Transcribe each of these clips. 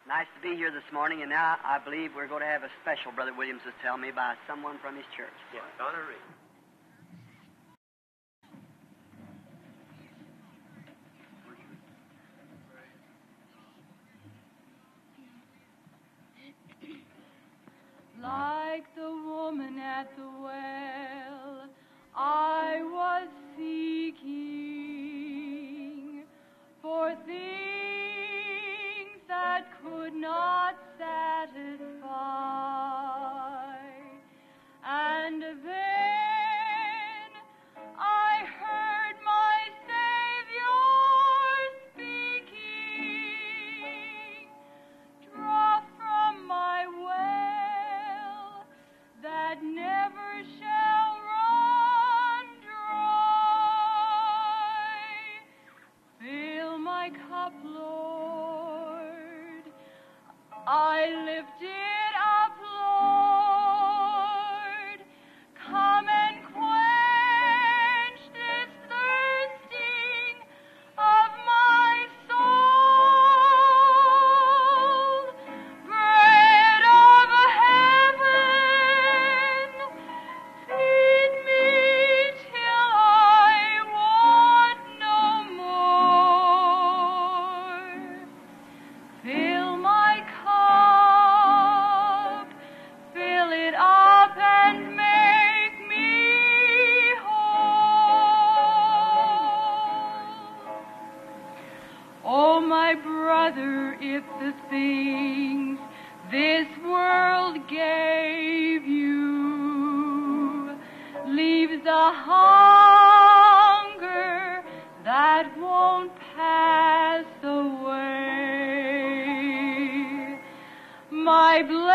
Nice to be here this morning, and now I believe we're going to have a special, Brother Williams was telling me, by someone from his church. Yeah, Donna Reed. Like the woman at the well, I was seeking for things that could not satisfy. And then I heard my Savior speaking. Draw from my well that never shall run dry. Fill my cup, Lord. I lift it up, Lord. Come and quench this thirsting of my soul. Bread of heaven, feed me till I want no more. Fill my cup, fill it up and make me whole. Oh, my brother, if the things this world gave you leaves a hunger that won't pass away, my blessed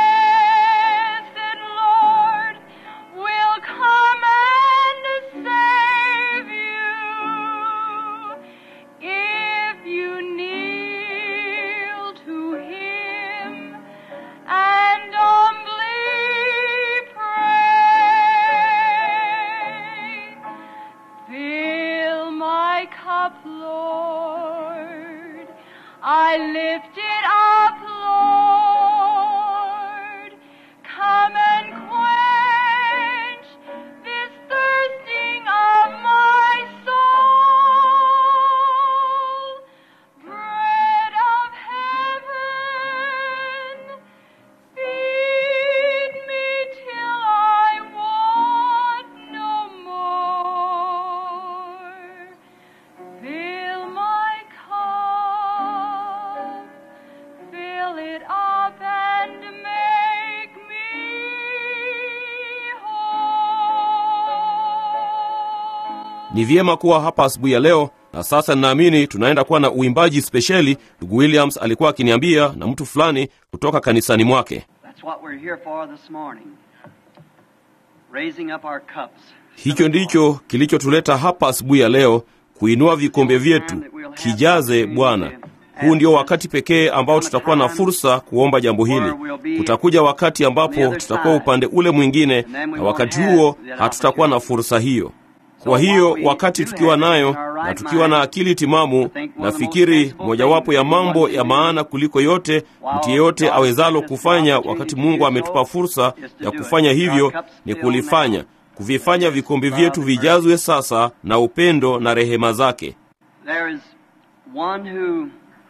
Lord will come and save you if you kneel to Him and humbly pray. Fill my cup, Lord. I lift it up, Lord. Come and quench this thirsting of my soul. Bread of heaven, feed me till I want no more. Fill my cup, fill it up and make me whole. Ni vyema kuwa hapa asubuhi ya leo, na sasa ninaamini tunaenda kuwa na uimbaji spesheli. Ndugu Williams alikuwa akiniambia na mtu fulani kutoka kanisani mwake. That's what we're here for this morning. Raising up our cups. Hicho ndicho kilichotuleta hapa asubuhi ya leo, kuinua vikombe vyetu. Kijaze Bwana. Huu ndio wakati pekee ambao tutakuwa na fursa kuomba jambo hili. Kutakuja wakati ambapo tutakuwa upande ule mwingine, na wakati huo hatutakuwa na fursa hiyo. Kwa hiyo wakati tukiwa nayo na tukiwa na akili timamu, nafikiri mojawapo ya mambo ya maana kuliko yote mtu yeyote awezalo kufanya wakati Mungu ametupa fursa ya kufanya hivyo ni kulifanya, kuvifanya vikombe vyetu vijazwe sasa na upendo na rehema zake. There is one who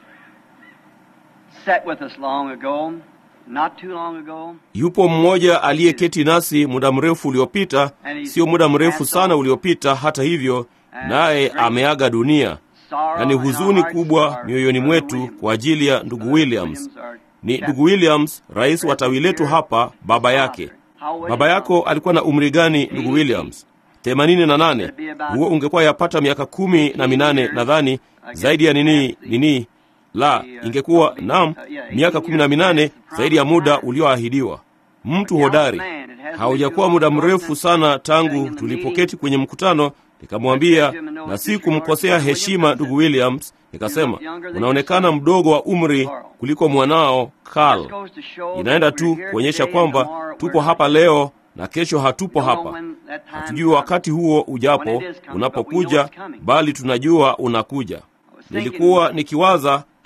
sat with us long ago, not too long ago. Yupo mmoja aliyeketi nasi muda mrefu uliopita, sio muda mrefu sana uliopita. Hata hivyo, naye ameaga dunia, na ni huzuni kubwa mioyoni mwetu kwa ajili ya ndugu Williams. Ni ndugu Williams, rais wa tawi letu hapa, baba yake. Baba yako alikuwa na umri gani, ndugu Williams? themanini na nane. Huo ungekuwa yapata miaka kumi na minane nadhani, zaidi ya nini nini la ingekuwa nam miaka kumi na minane zaidi ya muda ulioahidiwa. Mtu hodari. Haujakuwa muda mrefu sana tangu tulipoketi kwenye mkutano, nikamwambia na si kumkosea heshima ndugu Williams, nikasema unaonekana mdogo wa umri kuliko mwanao Carl. Inaenda tu kuonyesha kwamba tupo hapa leo na kesho hatupo hapa. Hatujui wakati huo ujapo unapokuja, bali tunajua unakuja. Nilikuwa nikiwaza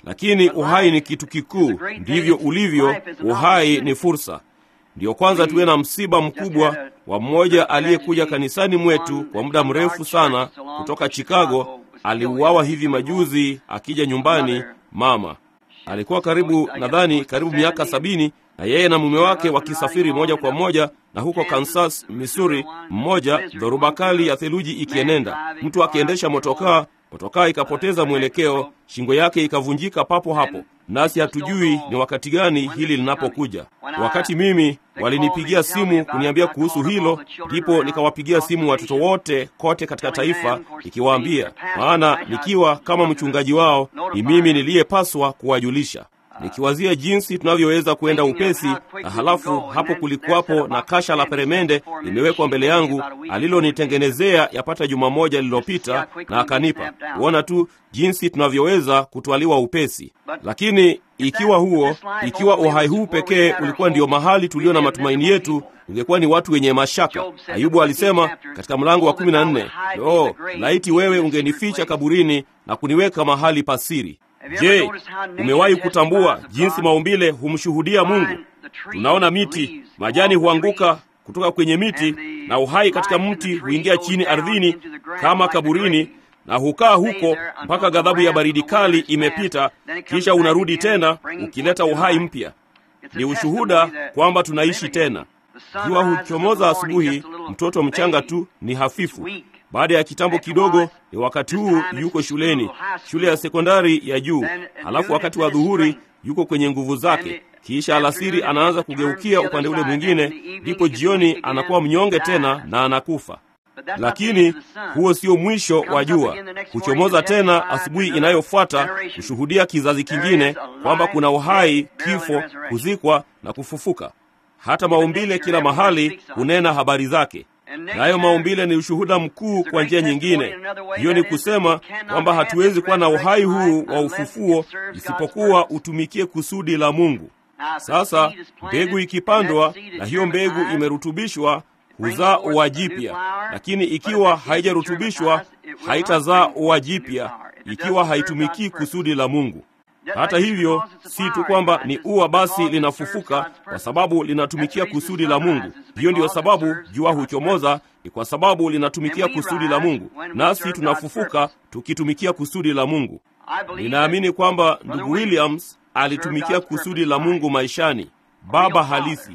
lakini uhai ni kitu kikuu. Ndivyo ulivyo, uhai ni fursa. Ndiyo kwanza tuwe na msiba mkubwa wa mmoja aliyekuja kanisani mwetu kwa muda mrefu sana kutoka Chicago. Aliuawa hivi majuzi akija nyumbani. Mama alikuwa karibu, nadhani karibu miaka sabini, na yeye na mume wake wakisafiri moja kwa moja na huko Kansas, Missouri, mmoja dhoruba kali ya theluji ikienenda, mtu akiendesha motokaa motokaa ikapoteza mwelekeo, shingo yake ikavunjika papo hapo, nasi hatujui ni wakati gani hili linapokuja. Wakati mimi walinipigia simu kuniambia kuhusu hilo, ndipo nikawapigia simu watoto wote kote katika taifa, nikiwaambia, maana nikiwa kama mchungaji wao, ni mimi niliyepaswa kuwajulisha nikiwazia jinsi tunavyoweza kwenda upesi, na halafu hapo kulikuwapo na kasha la peremende limewekwa mbele yangu alilonitengenezea yapata juma moja lililopita, na akanipa kuona tu jinsi tunavyoweza kutwaliwa upesi. Lakini ikiwa huo, ikiwa uhai huu pekee ulikuwa ndio mahali tulio na matumaini yetu, ungekuwa ni watu wenye mashaka. Ayubu alisema katika mlango wa kumi na nne, oh, laiti wewe ungenificha kaburini na kuniweka mahali pasiri. Je, umewahi kutambua jinsi maumbile humshuhudia Mungu? Tunaona miti, majani huanguka kutoka kwenye miti, na uhai katika mti huingia chini ardhini kama kaburini, na hukaa huko mpaka ghadhabu ya baridi kali imepita, kisha unarudi tena ukileta uhai mpya. Ni ushuhuda kwamba tunaishi tena. Jua huchomoza asubuhi, mtoto mchanga tu ni hafifu baada ya kitambo kidogo, ni wakati huu yuko shuleni, shule ya sekondari ya juu. Halafu wakati wa dhuhuri yuko kwenye nguvu zake, kisha alasiri anaanza kugeukia upande ule mwingine, ndipo jioni anakuwa mnyonge tena na anakufa. Lakini huo sio mwisho wa jua. Huchomoza tena asubuhi inayofuata kushuhudia kizazi kingine kwamba kuna uhai, kifo, kuzikwa na kufufuka. Hata maumbile kila mahali hunena habari zake nayo maumbile ni ushuhuda mkuu kwa njia nyingine. Hiyo ni kusema kwamba hatuwezi kuwa na uhai huu wa ufufuo isipokuwa utumikie kusudi la Mungu. Sasa mbegu ikipandwa na hiyo mbegu imerutubishwa huzaa ua jipya, lakini ikiwa haijarutubishwa haitazaa ua jipya, ikiwa haitumikii kusudi la Mungu. Hata hivyo, si tu kwamba ni ua basi linafufuka kwa sababu linatumikia kusudi la Mungu. Hiyo ndiyo sababu jua huchomoza, ni kwa sababu linatumikia kusudi la Mungu, nasi tunafufuka tukitumikia kusudi la Mungu. Ninaamini kwamba ndugu Williams alitumikia kusudi la Mungu maishani, baba halisi.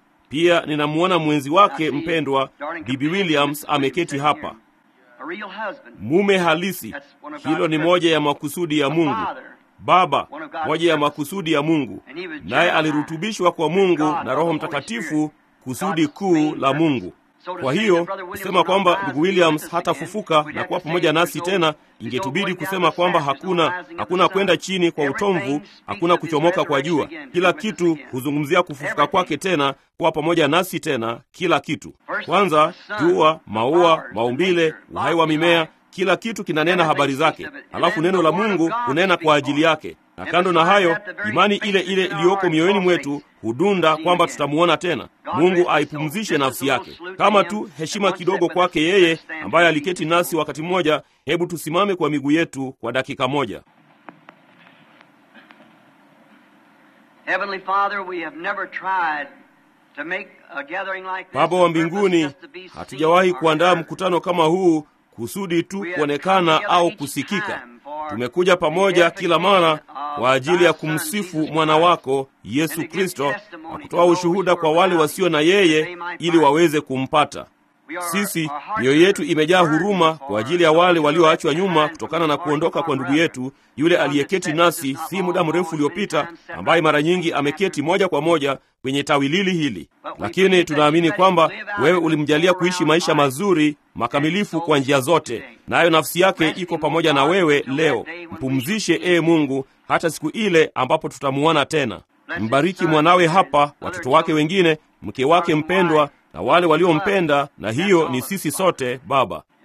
Pia ninamwona mwenzi wake mpendwa Bibi Williams ameketi hapa, mume halisi. Hilo ni moja ya makusudi ya Mungu baba moja ya makusudi ya Mungu, naye alirutubishwa kwa Mungu na Roho Mtakatifu, kusudi kuu la Mungu. Kwa hiyo kusema kwamba ndugu Williams hatafufuka na kuwa pamoja nasi tena, ingetubidi kusema kwamba hakuna hakuna kwenda chini kwa utomvu, hakuna kuchomoka kwa jua. Kila kitu huzungumzia kufufuka kwake tena, kuwa pamoja nasi tena, kila kitu. Kwanza jua, maua, maumbile, uhai wa mimea kila kitu kinanena habari zake, halafu neno la Mungu hunena kwa ajili yake. Na kando na hayo, imani ile ile iliyoko mioyoni mwetu hudunda kwamba tutamuona tena. Mungu aipumzishe nafsi yake. Kama tu heshima kidogo kwake yeye ambaye aliketi nasi wakati mmoja. Hebu tusimame kwa miguu yetu kwa dakika moja. Baba wa mbinguni, hatujawahi kuandaa mkutano kama huu kusudi tu kuonekana au kusikika. Tumekuja pamoja kila mara kwa ajili ya kumsifu mwana wako Yesu Kristo na kutoa ushuhuda kwa wale wasio na yeye ili waweze kumpata. Sisi mioyo yetu imejaa huruma kwa ajili ya wale walioachwa nyuma kutokana na kuondoka kwa ndugu yetu yule aliyeketi nasi si muda mrefu uliopita, ambaye mara nyingi ameketi moja kwa moja kwenye tawi lili hili, lakini tunaamini kwamba wewe ulimjalia kuishi maisha mazuri makamilifu kwa njia zote, nayo nafsi yake iko pamoja na wewe leo. Mpumzishe ee Mungu hata siku ile ambapo tutamuona tena. Mbariki mwanawe hapa, watoto wake wengine, mke wake mpendwa na wale waliompenda, na hiyo ni sisi sote Baba.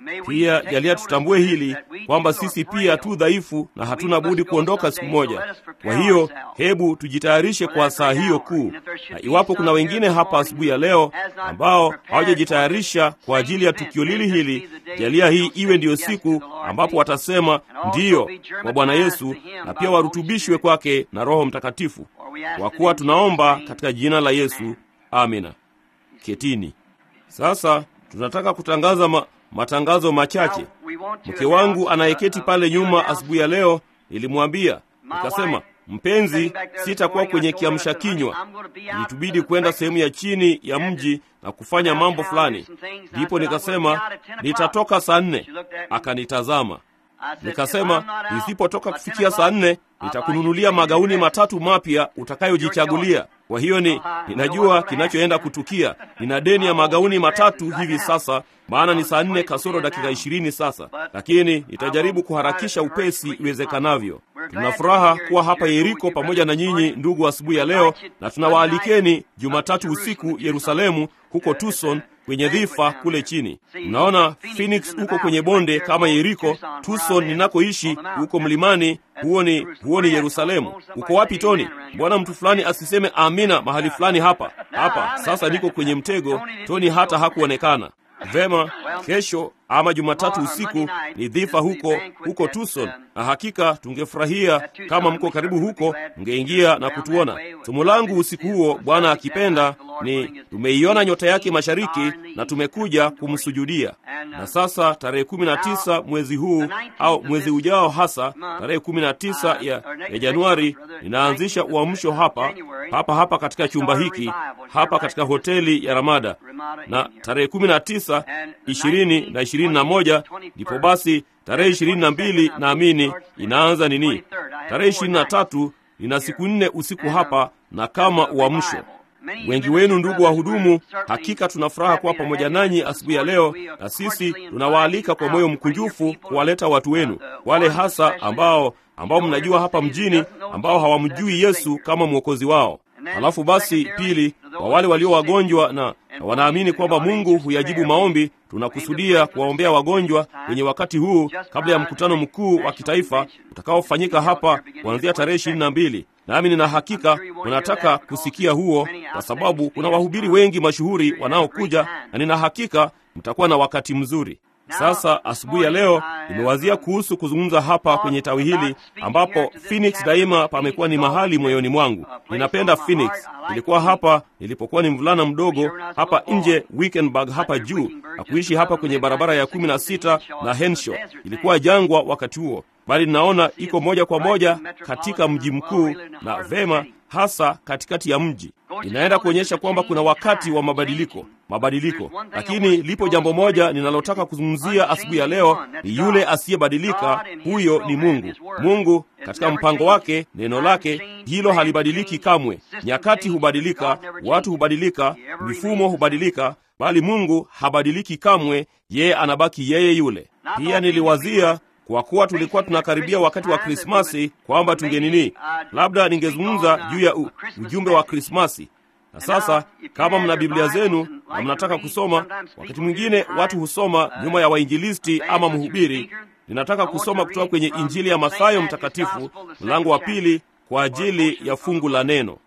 Pia jalia tutambue hili kwamba sisi pia tu dhaifu na hatuna budi kuondoka siku moja. Kwa hiyo hebu tujitayarishe kwa saa hiyo kuu, na iwapo kuna wengine hapa asubuhi ya leo ambao hawajajitayarisha kwa ajili ya tukio lili hili, jalia hii iwe ndiyo siku ambapo watasema ndiyo kwa Bwana Yesu, na pia warutubishwe kwake na Roho Mtakatifu, kwa kuwa tunaomba katika jina la Yesu, amina. Ketini. Sasa tunataka kutangaza ma, matangazo machache. Mke wangu anayeketi pale nyuma asubuhi ya leo, nilimwambia nikasema, mpenzi, sitakuwa kwenye kiamsha kinywa, ilitubidi kwenda sehemu ya chini ya mji na kufanya mambo fulani. Ndipo nikasema nitatoka saa nne. Akanitazama nikasema, nisipotoka kufikia saa nne nitakununulia magauni matatu mapya utakayojichagulia. Kwa hiyo ni ninajua kinachoenda kutukia. Nina deni ya magauni matatu hivi sasa, maana ni saa nne kasoro dakika ishirini sasa, lakini nitajaribu kuharakisha upesi iwezekanavyo. Tuna furaha kuwa hapa Yeriko pamoja na nyinyi ndugu, asubuhi ya leo, na tunawaalikeni Jumatatu usiku Yerusalemu, huko Tucson kwenye dhifa kule chini. Mnaona Phoenix huko kwenye bonde kama Yeriko. Tucson ninakoishi huko mlimani, huo ni huo ni Yerusalemu. Uko wapi Toni? Mbona mtu fulani asiseme amina mahali fulani hapa hapa? Sasa niko kwenye mtego. Toni hata hakuonekana vema. Kesho ama Jumatatu usiku ni dhifa huko huko Tucson, na hakika tungefurahia kama mko karibu huko, mngeingia na kutuona. Somo langu usiku huo, Bwana akipenda, ni tumeiona nyota yake mashariki na tumekuja kumsujudia. Na sasa tarehe kumi na tisa mwezi huu au mwezi ujao, hasa tarehe kumi na tisa ya, ya Januari, ninaanzisha uamsho hapa hapa hapa katika chumba hiki hapa katika hoteli ya Ramada, na tarehe kumi na tisa ishirini na ishirini na moja ndipo basi tarehe ishirini na mbili naamini inaanza nini, tarehe ishirini na tatu nina siku nne usiku hapa na kama uamsho. Wengi wenu ndugu wahudumu, hakika tuna furaha kuwa pamoja nanyi asubuhi ya leo, na sisi tunawaalika kwa moyo mkunjufu kuwaleta watu wenu wale hasa ambao ambao mnajua hapa mjini ambao hawamjui Yesu kama mwokozi wao. Halafu basi, pili, kwa wale walio wagonjwa na, na wanaamini kwamba Mungu huyajibu maombi, tunakusudia kuwaombea wagonjwa kwenye wakati huu kabla ya mkutano mkuu wa kitaifa utakaofanyika hapa kuanzia tarehe ishirini na mbili. Nami nina hakika unataka kusikia huo, kwa sababu kuna wahubiri wengi mashuhuri wanaokuja, na nina hakika mtakuwa na wakati mzuri. Sasa asubuhi ya leo nimewazia kuhusu kuzungumza hapa kwenye tawi hili ambapo Phoenix daima pamekuwa ni mahali moyoni mwangu. Ninapenda Phoenix. Nilikuwa hapa nilipokuwa ni mvulana mdogo hapa nje Wickenburg hapa juu na kuishi hapa kwenye barabara ya kumi na sita na Henshaw. Ilikuwa jangwa wakati huo, bali ninaona iko moja kwa moja katika mji mkuu na vema hasa katikati ya mji. Inaenda kuonyesha kwamba kuna wakati wa mabadiliko mabadiliko, lakini lipo jambo moja ninalotaka kuzungumzia asubuhi ya leo, ni yule asiyebadilika. Huyo ni Mungu. Mungu katika mpango wake, neno lake hilo halibadiliki kamwe. Nyakati hubadilika, watu hubadilika, mifumo hubadilika, bali Mungu habadiliki kamwe. Yeye anabaki yeye yule. Pia niliwazia kwa kuwa tulikuwa tunakaribia wakati wa Krismasi kwamba tungenini, labda ningezungumza juu ya u, ujumbe wa Krismasi. Na sasa kama mna Biblia zenu na mnataka kusoma, wakati mwingine watu husoma nyuma ya wainjilisti ama mhubiri. Ninataka kusoma kutoka kwenye Injili ya Mathayo Mtakatifu mlango wa pili kwa ajili ya fungu la neno.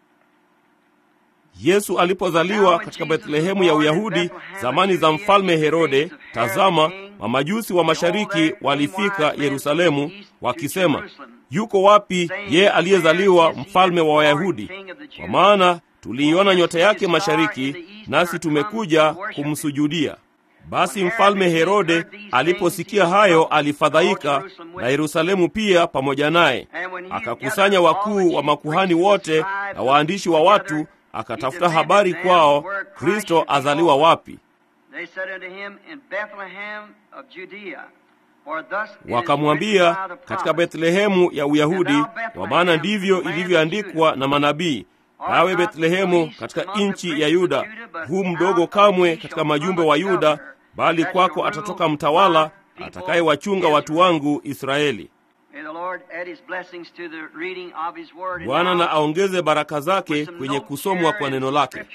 Yesu alipozaliwa katika Bethlehemu ya Uyahudi zamani za mfalme Herode, tazama, mamajusi wa mashariki walifika Yerusalemu wakisema, yuko wapi yeye aliyezaliwa mfalme wa Wayahudi? Kwa maana tuliiona nyota yake mashariki, nasi tumekuja kumsujudia. Basi mfalme Herode aliposikia hayo alifadhaika, na Yerusalemu pia pamoja naye. Akakusanya wakuu wa makuhani wote na waandishi wa watu akatafuta habari kwao, Kristo azaliwa wapi? Wakamwambia, katika Bethlehemu ya Uyahudi, kwa maana ndivyo ilivyoandikwa na manabii, nawe Bethlehemu katika nchi ya Yuda, huu mdogo kamwe katika majumbe wa Yuda, bali kwako atatoka mtawala atakayewachunga watu wangu Israeli. Bwana na aongeze baraka zake kwenye kusomwa kwa neno lake.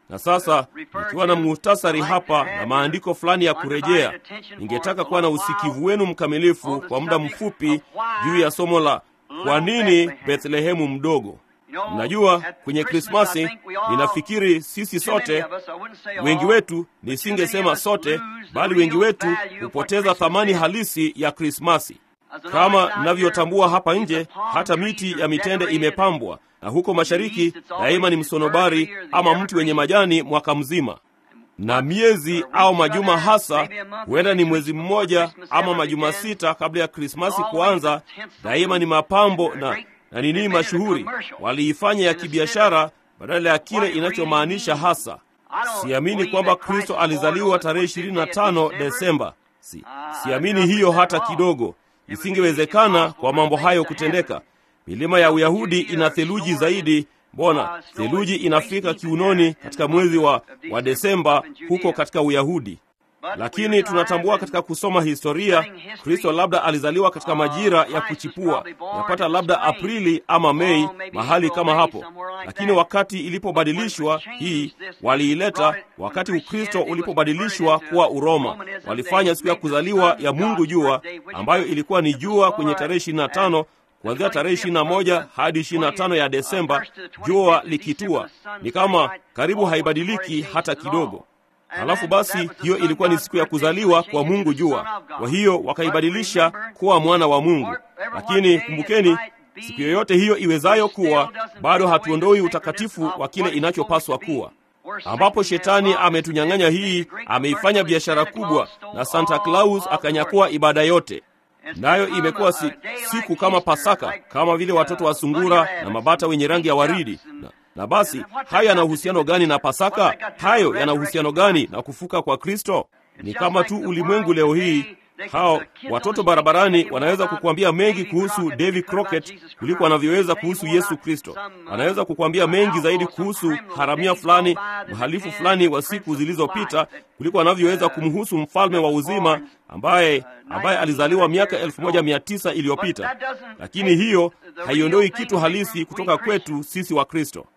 Na sasa nikiwa na muhtasari hapa na maandiko fulani ya kurejea, ningetaka kuwa na usikivu wenu mkamilifu kwa muda mfupi juu ya somo la kwa nini Bethlehemu mdogo. Mnajua, kwenye Krismasi ninafikiri sisi sote, wengi wetu, nisingesema sote, bali wengi wetu hupoteza thamani halisi ya Krismasi. Kama mnavyotambua hapa nje, hata miti ya mitende imepambwa, na huko mashariki daima ni msonobari ama mti wenye majani mwaka mzima, na miezi au majuma hasa, huenda ni mwezi mmoja ama majuma sita kabla ya Krismasi kuanza, daima ni mapambo na na nini mashuhuri waliifanya ya kibiashara badala ya kile inachomaanisha hasa. Siamini kwamba Kristo alizaliwa tarehe 25 Desemba. Si, siamini hiyo hata kidogo. Isingewezekana kwa mambo hayo kutendeka. Milima ya Uyahudi ina theluji zaidi. Mbona theluji inafika kiunoni katika mwezi wa, wa Desemba huko katika Uyahudi? Lakini tunatambua katika kusoma historia, Kristo labda alizaliwa katika majira ya kuchipua, yapata labda Aprili ama Mei, mahali kama hapo. Lakini wakati ilipobadilishwa hii, waliileta wakati Ukristo ulipobadilishwa kuwa Uroma, walifanya siku ya kuzaliwa ya Mungu jua, ambayo ilikuwa ni jua kwenye tarehe 25 kuanzia tarehe 21 hadi 25 ya Desemba, jua likitua. Ni kama karibu haibadiliki hata kidogo. Halafu basi hiyo ilikuwa ni siku ya kuzaliwa kwa Mungu jua, kwa hiyo wakaibadilisha kuwa mwana wa Mungu. Lakini kumbukeni, siku yoyote hiyo iwezayo kuwa, bado hatuondoi utakatifu wa kile inachopaswa kuwa. Ambapo shetani ametunyang'anya hii, ameifanya biashara kubwa, na Santa Claus akanyakua ibada yote nayo imekuwa si, siku kama Pasaka, kama vile watoto wa sungura na mabata wenye rangi ya waridi na, na basi hayo yana uhusiano gani na Pasaka? Hayo yana uhusiano gani na kufuka kwa Kristo? Ni kama tu ulimwengu leo hii, hao watoto barabarani wanaweza kukuambia mengi kuhusu Davy Crockett kuliko wanavyoweza kuhusu Yesu Kristo. Wanaweza kukuambia mengi zaidi kuhusu haramia fulani, mhalifu fulani wa siku zilizopita kuliko wanavyoweza kumhusu mfalme wa uzima ambaye ambaye alizaliwa miaka elfu moja mia tisa iliyopita. Lakini hiyo haiondoi kitu halisi kutoka kwetu sisi wa Kristo.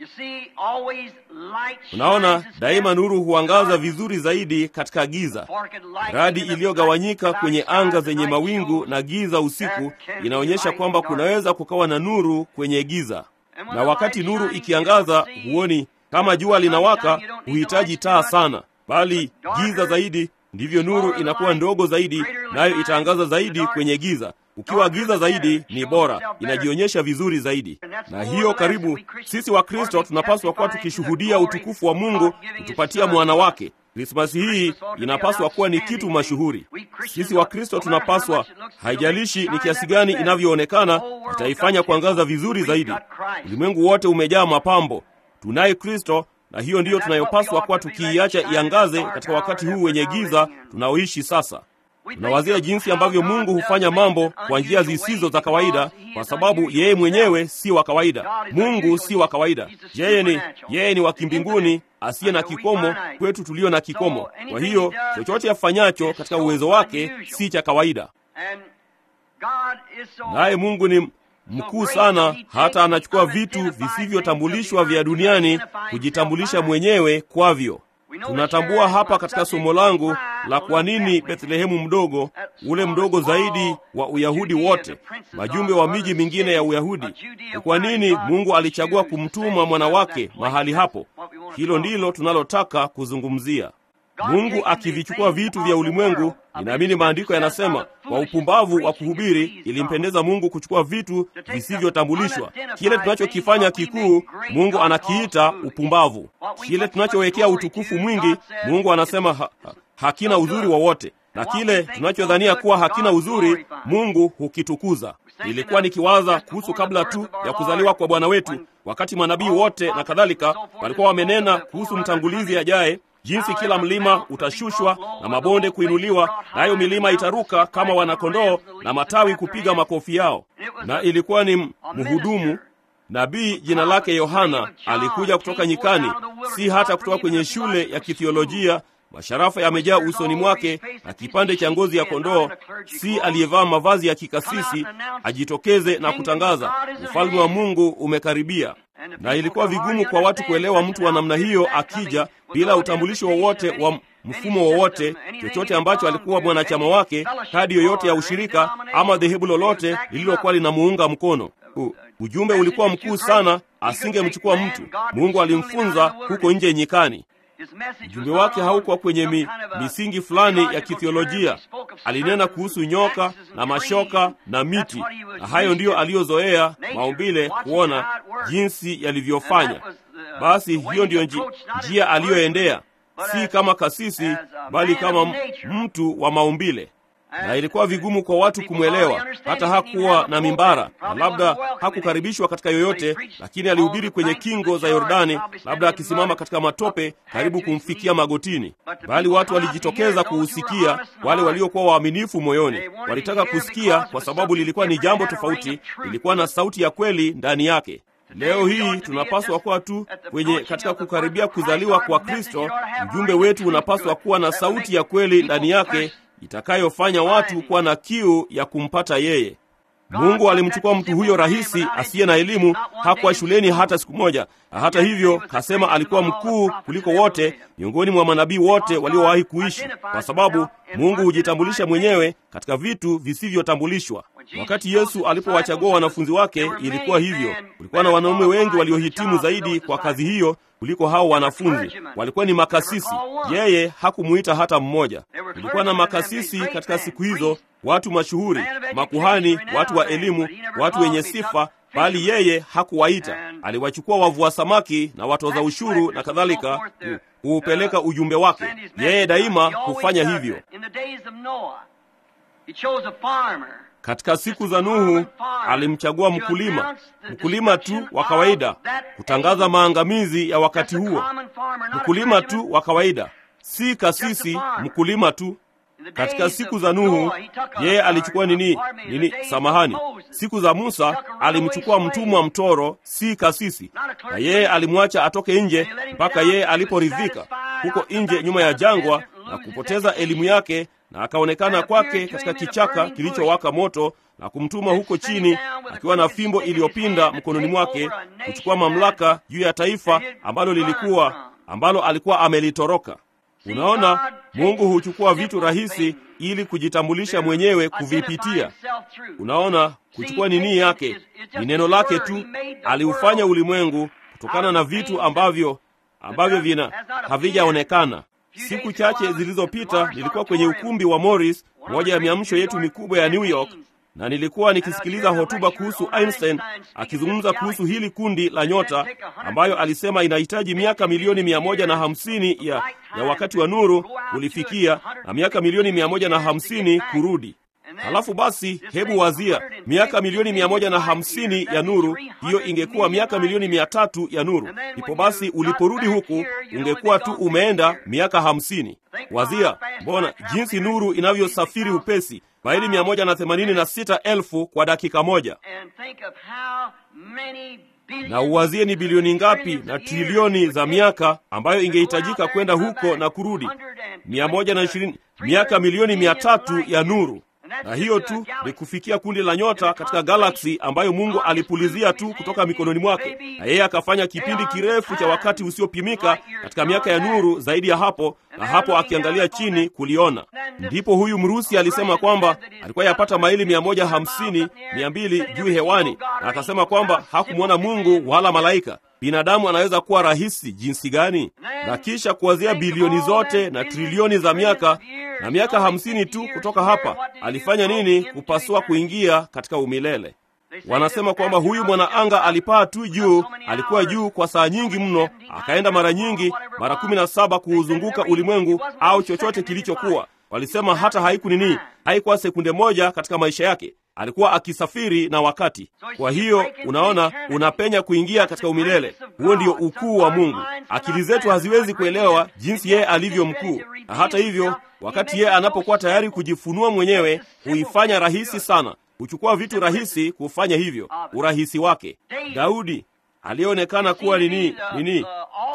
Unaona, daima nuru huangaza vizuri zaidi katika giza. Radi iliyogawanyika kwenye anga zenye mawingu na giza usiku inaonyesha kwamba kunaweza kukawa na nuru kwenye giza, na wakati nuru ikiangaza, huoni kama jua linawaka, huhitaji taa sana, bali giza zaidi ndivyo nuru inakuwa ndogo zaidi, nayo itaangaza zaidi kwenye giza. Ukiwa giza zaidi ni bora, inajionyesha vizuri zaidi. Na hiyo karibu, sisi wa Kristo tunapaswa kuwa tukishuhudia utukufu wa Mungu kutupatia mwana wake. Krismasi hii inapaswa kuwa ni kitu mashuhuri. Sisi wa Kristo tunapaswa, haijalishi ni kiasi gani inavyoonekana, itaifanya kuangaza vizuri zaidi. Ulimwengu wote umejaa mapambo, tunaye Kristo na hiyo ndiyo tunayopaswa kuwa tukiiacha iangaze katika wakati huu wenye giza tunaoishi sasa. Tunawazia jinsi ambavyo Mungu hufanya mambo kwa njia zisizo za kawaida, kwa sababu yeye mwenyewe si wa kawaida. Mungu si wa kawaida, yeye ni yeye ni wa kimbinguni, asiye na kikomo, kwetu tulio na kikomo. Kwa hiyo chochote afanyacho katika uwezo wake si cha kawaida, naye Mungu ni mkuu sana hata anachukua vitu visivyotambulishwa vya duniani kujitambulisha mwenyewe kwavyo. Tunatambua hapa katika somo langu la kwa nini Bethlehemu mdogo, ule mdogo zaidi wa Uyahudi wote, majumbe wa miji mingine ya Uyahudi, ni kwa nini Mungu alichagua kumtuma mwana wake mahali hapo. Hilo ndilo tunalotaka kuzungumzia. Mungu akivichukua vitu vya ulimwengu. Ninaamini maandiko yanasema kwa upumbavu wa kuhubiri ilimpendeza Mungu kuchukua vitu visivyotambulishwa. Kile tunachokifanya kikuu, Mungu anakiita upumbavu. Kile tunachowekea utukufu mwingi, Mungu anasema ha, ha, hakina uzuri wowote, na kile tunachodhania kuwa hakina uzuri, Mungu hukitukuza. Nilikuwa nikiwaza kuhusu kabla tu ya kuzaliwa kwa Bwana wetu, wakati manabii wote na kadhalika walikuwa wamenena kuhusu mtangulizi ajaye jinsi kila mlima utashushwa na mabonde kuinuliwa, nayo milima itaruka kama wanakondoo na matawi kupiga makofi yao. Na ilikuwa ni mhudumu nabii, jina lake Yohana, alikuja kutoka nyikani, si hata kutoka kwenye shule ya kithiolojia. Masharafa yamejaa usoni mwake na kipande cha ngozi ya kondoo, si aliyevaa mavazi ya kikasisi, ajitokeze na kutangaza ufalme wa Mungu umekaribia. na ilikuwa vigumu kwa watu kuelewa mtu wa namna hiyo akija bila utambulisho wowote wa mfumo wowote, chochote ambacho alikuwa mwanachama wake, kadi yoyote ya ushirika ama dhehebu lolote lililokuwa linamuunga mkono. U, ujumbe ulikuwa mkuu sana, asingemchukua mtu. Mungu alimfunza huko nje nyikani. Ujumbe wake haukuwa kwenye mi, misingi fulani ya kithiolojia. Alinena kuhusu nyoka na mashoka na miti, na hayo ndiyo aliyozoea maumbile kuona jinsi yalivyofanya. Basi hiyo ndiyo nji, njia aliyoendea, si kama kasisi, bali kama mtu wa maumbile na ilikuwa vigumu kwa watu kumwelewa. Hata hakuwa na mimbara na labda hakukaribishwa katika yoyote, lakini alihubiri kwenye kingo za Yordani, labda akisimama katika matope karibu kumfikia magotini, bali watu walijitokeza kuusikia. Wale waliokuwa waaminifu moyoni walitaka kusikia, kwa sababu lilikuwa ni jambo tofauti, lilikuwa na sauti ya kweli ndani yake. Leo hii tunapaswa kuwa tu kwenye katika kukaribia kuzaliwa kwa Kristo. Mjumbe wetu unapaswa kuwa na sauti ya kweli ndani yake itakayofanya watu kuwa na kiu ya kumpata yeye. Mungu alimchukua mtu huyo rahisi asiye na elimu, hakuwa shuleni hata siku moja, na hata hivyo kasema alikuwa mkuu kuliko wote miongoni mwa manabii wote waliowahi kuishi, kwa sababu Mungu hujitambulisha mwenyewe katika vitu visivyotambulishwa. Wakati Yesu alipowachagua wanafunzi wake, ilikuwa hivyo. Kulikuwa na wanaume wengi waliohitimu zaidi kwa kazi hiyo kuliko hao wanafunzi. Walikuwa ni makasisi, yeye hakumuita hata mmoja. Kulikuwa na makasisi katika siku hizo, watu mashuhuri, makuhani, watu wa elimu, watu wenye sifa, bali yeye hakuwaita. Aliwachukua wavua samaki na watoza ushuru na kadhalika, kuupeleka ujumbe wake. Yeye daima hufanya hivyo. Katika siku za Nuhu alimchagua mkulima, mkulima tu wa kawaida, kutangaza maangamizi ya wakati huo. Mkulima tu wa kawaida, si kasisi, mkulima tu. Katika siku za Nuhu yeye alichukua nini nini? Samahani, siku za Musa alimchukua mtumwa mtoro, si kasisi, na yeye alimwacha atoke nje mpaka yeye aliporidhika huko nje nyuma ya jangwa na kupoteza elimu yake na akaonekana kwake katika kichaka kilichowaka moto na kumtuma huko chini akiwa na fimbo iliyopinda mkononi mwake kuchukua mamlaka juu ya taifa ambalo lilikuwa ambalo alikuwa amelitoroka. Unaona, Mungu huchukua vitu rahisi ili kujitambulisha mwenyewe kuvipitia. Unaona, kuchukua nini yake ni neno lake tu. Aliufanya ulimwengu kutokana na vitu ambavyo ambavyo vina havijaonekana. Siku chache zilizopita nilikuwa kwenye ukumbi wa Morris, moja ya miamsho yetu mikubwa ya New York, na nilikuwa nikisikiliza hotuba kuhusu Einstein akizungumza kuhusu hili kundi la nyota ambayo alisema inahitaji miaka milioni mia moja na hamsini ya, ya wakati wa nuru kulifikia na miaka milioni mia moja na hamsini kurudi. Halafu basi, hebu wazia miaka milioni mia moja na hamsini ya nuru, hiyo ingekuwa miaka milioni mia tatu ya nuru. Ipo basi, uliporudi huku ungekuwa tu umeenda miaka hamsini. Wazia mbona jinsi nuru inavyosafiri upesi, maili mia moja na themanini na sita elfu kwa dakika moja na uwazie ni bilioni ngapi na trilioni za miaka ambayo ingehitajika kwenda huko na kurudi, mia moja na ishirini miaka milioni mia tatu ya nuru na hiyo tu ni kufikia kundi la nyota katika galaksi ambayo Mungu alipulizia tu kutoka mikononi mwake, na yeye akafanya kipindi kirefu cha wakati usiopimika katika miaka ya nuru zaidi ya hapo, na hapo akiangalia chini kuliona. Ndipo huyu Mrusi alisema kwamba alikuwa yapata maili mia moja hamsini mia mbili juu hewani, na akasema kwamba hakumwona Mungu wala malaika. Binadamu anaweza kuwa rahisi jinsi gani? Na kisha kuwazia bilioni zote na trilioni za miaka na miaka hamsini tu kutoka hapa, alifanya nini kupasua kuingia katika umilele? Wanasema kwamba huyu mwanaanga alipaa tu juu, alikuwa juu kwa saa nyingi mno, akaenda mara nyingi, mara kumi na saba kuuzunguka ulimwengu au chochote kilichokuwa. Walisema hata haiku nini, haikuwa sekunde moja katika maisha yake alikuwa akisafiri na wakati. Kwa hiyo unaona, unapenya kuingia katika umilele. Huo ndio ukuu wa Mungu. Akili zetu haziwezi kuelewa jinsi yeye alivyo mkuu, na hata hivyo, wakati yeye anapokuwa tayari kujifunua mwenyewe, huifanya rahisi sana. Huchukua vitu rahisi kufanya hivyo, urahisi wake. Daudi aliyeonekana kuwa nini nini,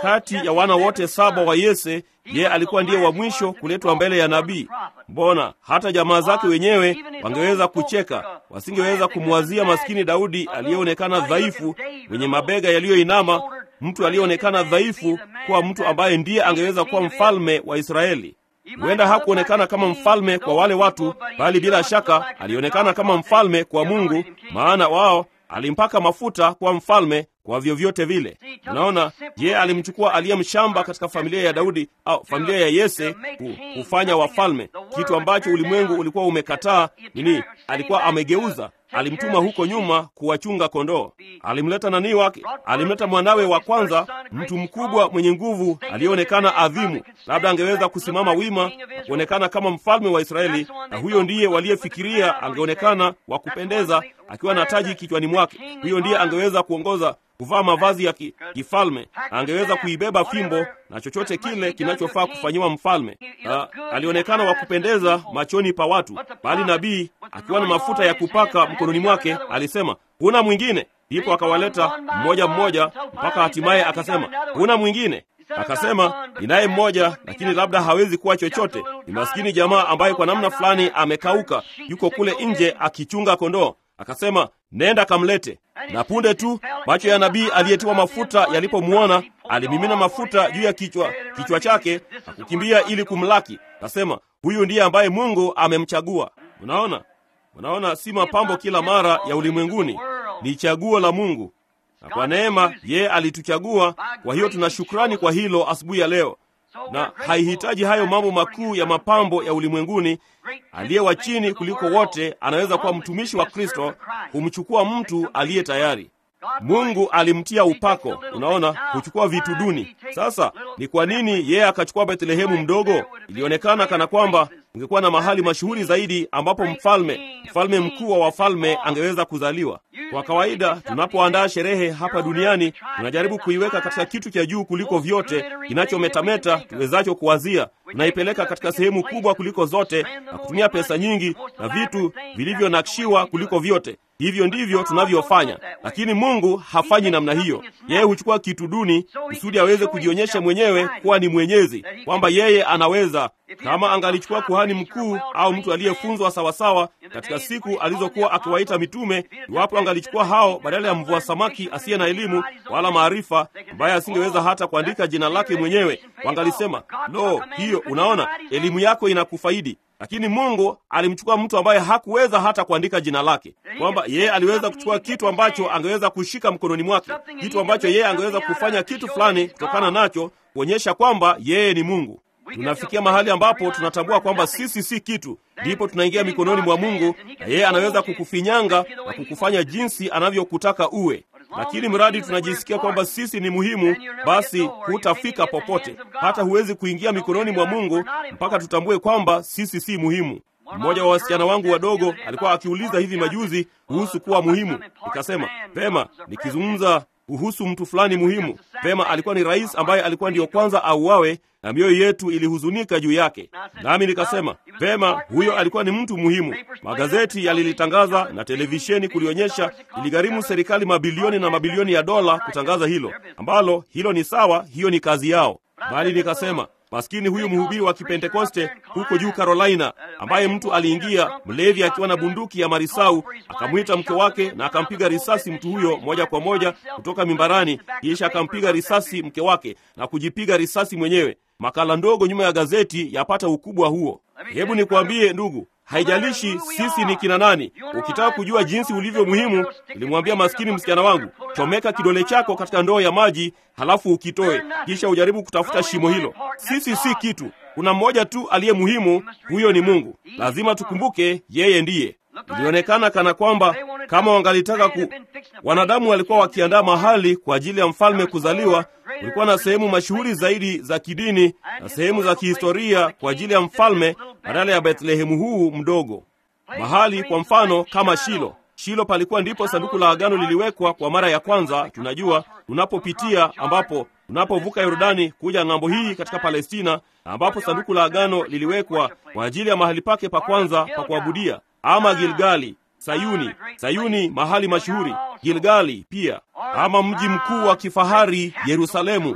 kati ya wana wote saba wa Yese, yeye alikuwa ndiye wa mwisho kuletwa mbele ya nabii. Mbona hata jamaa zake wenyewe wangeweza kucheka, wasingeweza kumwazia maskini Daudi aliyeonekana dhaifu, mwenye mabega yaliyoinama, mtu aliyeonekana dhaifu, kuwa mtu ambaye ndiye angeweza kuwa mfalme wa Israeli. Huenda hakuonekana kama mfalme kwa wale watu, bali bila shaka alionekana kama mfalme kwa Mungu, maana wao alimpaka mafuta kuwa mfalme kwa vyovyote vile. Unaona, yeye alimchukua aliye mshamba katika familia ya Daudi au familia ya Yese kufanya wafalme, kitu ambacho ulimwengu ulikuwa umekataa. Nini? Alikuwa amegeuza. Alimtuma huko nyuma kuwachunga kondoo. Alimleta nani wake? Alimleta mwanawe wa kwanza, mtu mkubwa mwenye nguvu, aliyeonekana adhimu, labda angeweza kusimama wima na kuonekana kama mfalme wa Israeli, na huyo ndiye waliyefikiria angeonekana wa kupendeza akiwa na taji kichwani mwake. Huyo ndiye angeweza kuongoza kuvaa mavazi ya ki, kifalme, angeweza kuibeba fimbo na chochote kile kinachofaa kufanyiwa mfalme. Na alionekana wa kupendeza machoni pa watu, bali nabii akiwa na mafuta ya kupaka mkononi mwake alisema, huna mwingine. Ndipo akawaleta mmoja mmoja mpaka hatimaye akasema, huna mwingine. Akasema, ninaye mmoja, lakini labda hawezi kuwa chochote. Ni maskini jamaa ambaye kwa namna fulani amekauka, yuko kule nje akichunga kondoo. Akasema, nenda kamlete. Na punde tu macho ya nabii aliyetiwa mafuta yalipomwona, alimimina mafuta juu ya kichwa kichwa chake na kukimbia ili kumlaki. Akasema, huyu ndiye ambaye Mungu amemchagua. Unaona, unaona, si mapambo kila mara ya ulimwenguni, ni chaguo la Mungu, na kwa neema yeye alituchagua. Kwa hiyo tuna shukrani kwa hilo asubuhi ya leo, na haihitaji hayo mambo makuu ya mapambo ya ulimwenguni. Aliye wa chini kuliko wote anaweza kuwa mtumishi wa Kristo, humchukua mtu aliye tayari. Mungu alimtia upako, unaona, kuchukua vitu duni. Sasa ni kwa nini yeye akachukua Bethlehemu mdogo? Ilionekana kana kwamba ungekuwa na mahali mashuhuri zaidi ambapo mfalme, mfalme mkuu wa wafalme angeweza kuzaliwa. Kwa kawaida, tunapoandaa sherehe hapa duniani, tunajaribu kuiweka katika kitu cha juu kuliko vyote kinachometameta tuwezacho kuwazia. Tunaipeleka katika sehemu kubwa kuliko zote na kutumia pesa nyingi na vitu vilivyonakshiwa kuliko vyote. Hivyo ndivyo tunavyofanya, lakini Mungu hafanyi namna hiyo. Yeye huchukua kitu duni kusudi aweze kujionyesha mwenyewe kuwa ni mwenyezi, kwamba yeye anaweza. Kama angalichukua kuhani mkuu au mtu aliyefunzwa sawasawa katika siku alizokuwa akiwaita mitume, iwapo angalichukua hao badala ya mvua samaki asiye na elimu wala maarifa, ambaye asingeweza hata kuandika jina lake mwenyewe, wangalisema lo, hiyo unaona, elimu yako inakufaidi lakini Mungu alimchukua mtu ambaye hakuweza hata kuandika jina lake, kwamba yeye aliweza kuchukua kitu ambacho angeweza kushika mkononi mwake, kitu ambacho yeye angeweza kufanya kitu fulani kutokana nacho, kuonyesha kwamba yeye ni Mungu. Tunafikia mahali ambapo tunatambua kwamba sisi si kitu, ndipo tunaingia mikononi mwa Mungu, na yeye anaweza kukufinyanga na kukufanya jinsi anavyokutaka uwe lakini mradi tunajisikia kwamba sisi ni muhimu, basi hutafika popote. Hata huwezi kuingia mikononi mwa Mungu mpaka tutambue kwamba sisi si muhimu. Mmoja wa wasichana wangu wadogo alikuwa akiuliza hivi majuzi kuhusu kuwa muhimu. Nikasema vema, nikizungumza kuhusu mtu fulani muhimu, vema, alikuwa ni rais ambaye alikuwa ndiyo kwanza auawe, na mioyo yetu ilihuzunika juu yake. Nami nikasema vema, huyo alikuwa ni mtu muhimu. Magazeti yalilitangaza na televisheni kulionyesha. Iligharimu serikali mabilioni na mabilioni ya dola kutangaza hilo, ambalo hilo ni sawa, hiyo ni kazi yao. Bali nikasema maskini huyu mhubiri wa Kipentekoste huko juu Carolina, ambaye mtu aliingia mlevi akiwa na bunduki ya marisau, akamwita mke wake na akampiga risasi mtu huyo moja kwa moja kutoka mimbarani, kisha akampiga risasi mke wake na kujipiga risasi mwenyewe. Makala ndogo nyuma ya gazeti yapata ukubwa huo. Hebu nikwambie ndugu, haijalishi sisi ni kina nani. Ukitaka kujua jinsi ulivyo muhimu, nilimwambia maskini msichana wangu, chomeka kidole chako katika ndoo ya maji, halafu ukitoe, kisha ujaribu kutafuta shimo hilo. Sisi si kitu. Kuna mmoja tu aliye muhimu, huyo ni Mungu. Lazima tukumbuke yeye ndiye. Ilionekana kana kwamba kama wangalitaka ku, wanadamu walikuwa wakiandaa mahali kwa ajili ya mfalme kuzaliwa. Kulikuwa na sehemu mashuhuri zaidi za kidini na sehemu za kihistoria kwa ajili ya mfalme badala ya Bethlehemu huu mdogo. Mahali kwa mfano kama Shilo. Shilo palikuwa ndipo sanduku la agano liliwekwa kwa mara ya kwanza. Tunajua tunapopitia, ambapo tunapovuka Yordani kuja ng'ambo hii katika Palestina, ambapo sanduku la agano liliwekwa kwa ajili ya mahali pake pa kwanza pa kuabudia, ama Gilgali, Sayuni. Sayuni mahali mashuhuri, Gilgali pia, ama mji mkuu wa kifahari Yerusalemu,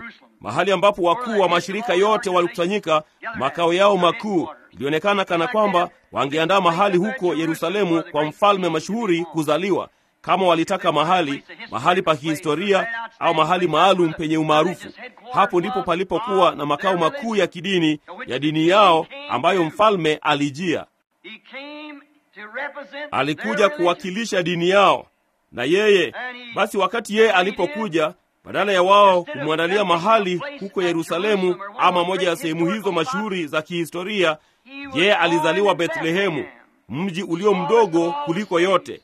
mahali ambapo wakuu wa mashirika yote walikusanyika, makao yao makuu. Ilionekana kana kwamba wangeandaa mahali huko Yerusalemu kwa mfalme mashuhuri kuzaliwa, kama walitaka mahali mahali pa kihistoria au mahali maalum penye umaarufu. Hapo ndipo palipokuwa na makao makuu ya kidini ya dini yao ambayo mfalme alijia. Alikuja kuwakilisha dini yao, na yeye basi, wakati yeye alipokuja, badala ya wao kumwandalia mahali huko Yerusalemu ama moja ya sehemu hizo mashuhuri za kihistoria, yeye alizaliwa Bethlehemu, mji ulio mdogo kuliko yote.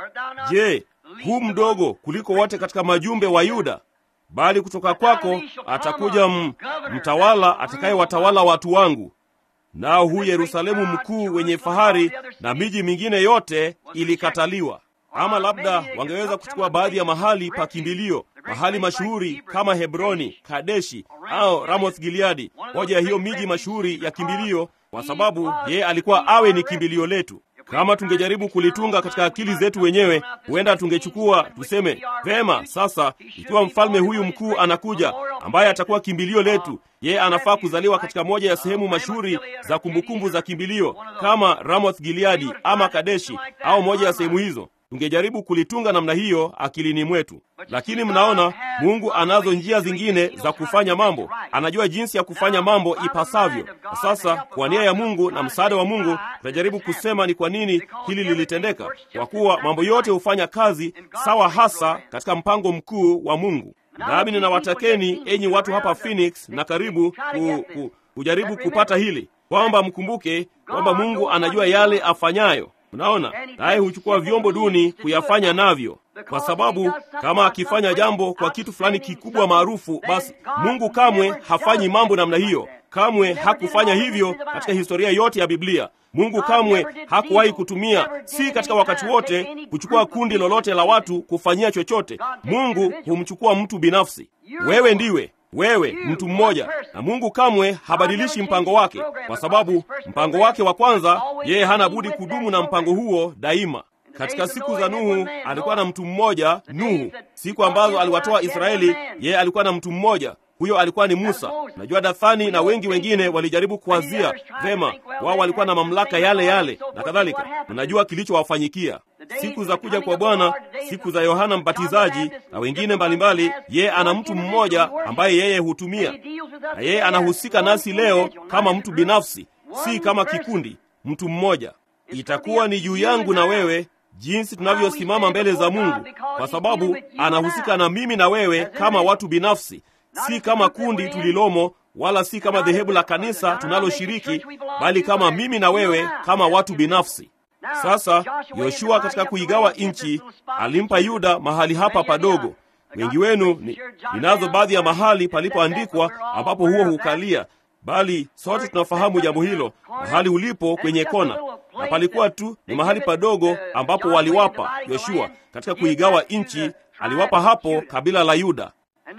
Je, huu mdogo kuliko wote katika majumbe wa Yuda? Bali kutoka kwako atakuja m, mtawala atakayewatawala watu wangu. Nao huu Yerusalemu mkuu wenye fahari na miji mingine yote ilikataliwa. Ama labda wangeweza kuchukua baadhi ya mahali pa kimbilio, mahali mashuhuri kama Hebroni, Kadeshi au Ramoth Gileadi, moja ya hiyo miji mashuhuri ya kimbilio, kwa sababu yeye alikuwa awe ni kimbilio letu. Kama tungejaribu kulitunga katika akili zetu wenyewe, huenda tungechukua tuseme, vema, sasa ikiwa mfalme huyu mkuu anakuja, ambaye atakuwa kimbilio letu, yeye anafaa kuzaliwa katika moja ya sehemu mashuhuri za kumbukumbu za kimbilio kama Ramoth Gileadi ama Kadeshi au moja ya sehemu hizo. Tungejaribu kulitunga namna hiyo akilini mwetu, lakini mnaona, Mungu anazo njia zingine za kufanya mambo. Anajua jinsi ya kufanya mambo ipasavyo. Na sasa kwa nia ya Mungu na msaada wa Mungu tutajaribu kusema ni kwa nini hili lilitendeka, kwa kuwa mambo yote hufanya kazi sawa hasa katika mpango mkuu wa Mungu. Nami ninawatakeni enyi watu hapa Phoenix na karibu ku, ku, kujaribu kupata hili kwamba mkumbuke kwamba Mungu anajua yale afanyayo. Mnaona, naye huchukua vyombo duni kuyafanya navyo, kwa sababu kama akifanya jambo kwa kitu fulani kikubwa maarufu, basi Mungu kamwe hafanyi mambo namna hiyo. Kamwe hakufanya hivyo katika historia yote ya Biblia. Mungu kamwe hakuwahi kutumia, si katika wakati wote, kuchukua kundi lolote la watu kufanyia chochote. Mungu humchukua mtu binafsi. Wewe ndiwe wewe mtu mmoja, na Mungu kamwe habadilishi mpango wake, kwa sababu mpango wake wa kwanza, yeye hana budi kudumu na mpango huo daima. Katika siku za Nuhu alikuwa na mtu mmoja, Nuhu. Siku ambazo aliwatoa Israeli, yeye alikuwa na mtu mmoja, huyo alikuwa ni Musa. Najua Dathani na wengi wengine walijaribu kuwazia vema, wao walikuwa na mamlaka yale yale na kadhalika. Mnajua kilichowafanyikia siku za kuja kwa Bwana, siku za Yohana Mbatizaji na wengine mbalimbali. Yeye ana mtu mmoja ambaye yeye hutumia, na yeye anahusika nasi leo kama mtu binafsi, si kama kikundi. Mtu mmoja. Itakuwa ni juu yangu na wewe jinsi tunavyosimama mbele za Mungu, kwa sababu anahusika na mimi na wewe kama watu binafsi, si kama kundi tulilomo, wala si kama dhehebu la kanisa tunaloshiriki, bali kama mimi na wewe kama watu binafsi. Sasa Yoshua katika kuigawa nchi alimpa Yuda mahali hapa padogo. Wengi wenu ni, ninazo baadhi ya mahali palipoandikwa ambapo huo hukalia, bali sote tunafahamu jambo hilo, mahali ulipo kwenye kona, na palikuwa tu ni mahali padogo ambapo waliwapa Yoshua katika kuigawa nchi, aliwapa hapo kabila la Yuda.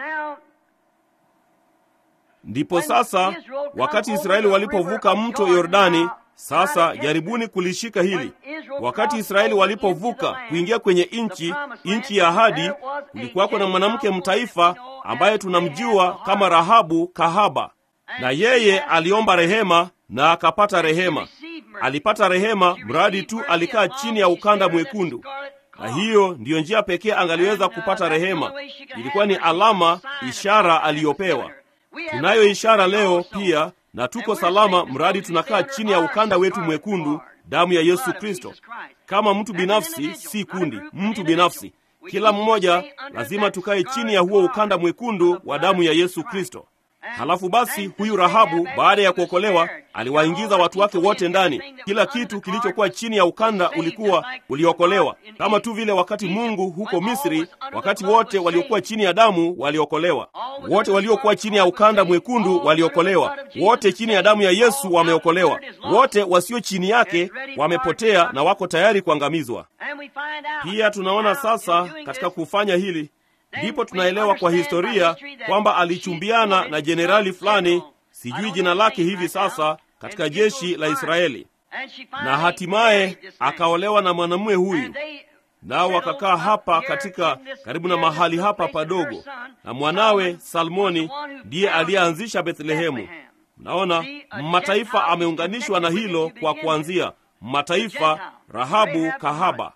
Ndipo sasa wakati Israeli walipovuka mto Yordani sasa jaribuni kulishika hili. Wakati Israeli walipovuka kuingia kwenye nchi, nchi ya ahadi, kulikuwako na mwanamke mtaifa ambaye tunamjua kama Rahabu kahaba, na yeye aliomba rehema na akapata rehema. Alipata rehema mradi tu alikaa chini ya ukanda mwekundu, na hiyo ndiyo njia pekee angaliweza kupata rehema. Ilikuwa ni alama, ishara aliyopewa. Tunayo ishara leo pia na tuko salama mradi tunakaa chini ya ukanda wetu mwekundu, damu ya Yesu Kristo, kama mtu binafsi, si kundi, mtu binafsi. Kila mmoja lazima tukae chini ya huo ukanda mwekundu wa damu ya Yesu Kristo. Halafu basi, huyu Rahabu baada ya kuokolewa aliwaingiza watu wake wote ndani. Kila kitu kilichokuwa chini ya ukanda ulikuwa uliokolewa, kama tu vile wakati Mungu huko Misri, wakati wote waliokuwa chini ya damu waliokolewa. Wote waliokuwa chini ya ukanda mwekundu waliokolewa. Wote chini ya damu ya Yesu wameokolewa. Wote wasio chini yake wamepotea na wako tayari kuangamizwa. Pia tunaona sasa katika kufanya hili ndipo tunaelewa kwa historia kwamba alichumbiana na jenerali fulani, sijui jina lake hivi sasa, katika jeshi la Israeli, na hatimaye akaolewa na mwanamume huyu. nao wakakaa hapa katika karibu na mahali hapa padogo, na mwanawe Salmoni ndiye aliyeanzisha Bethlehemu. Mnaona, mataifa ameunganishwa na hilo kwa kuanzia mataifa, Rahabu kahaba.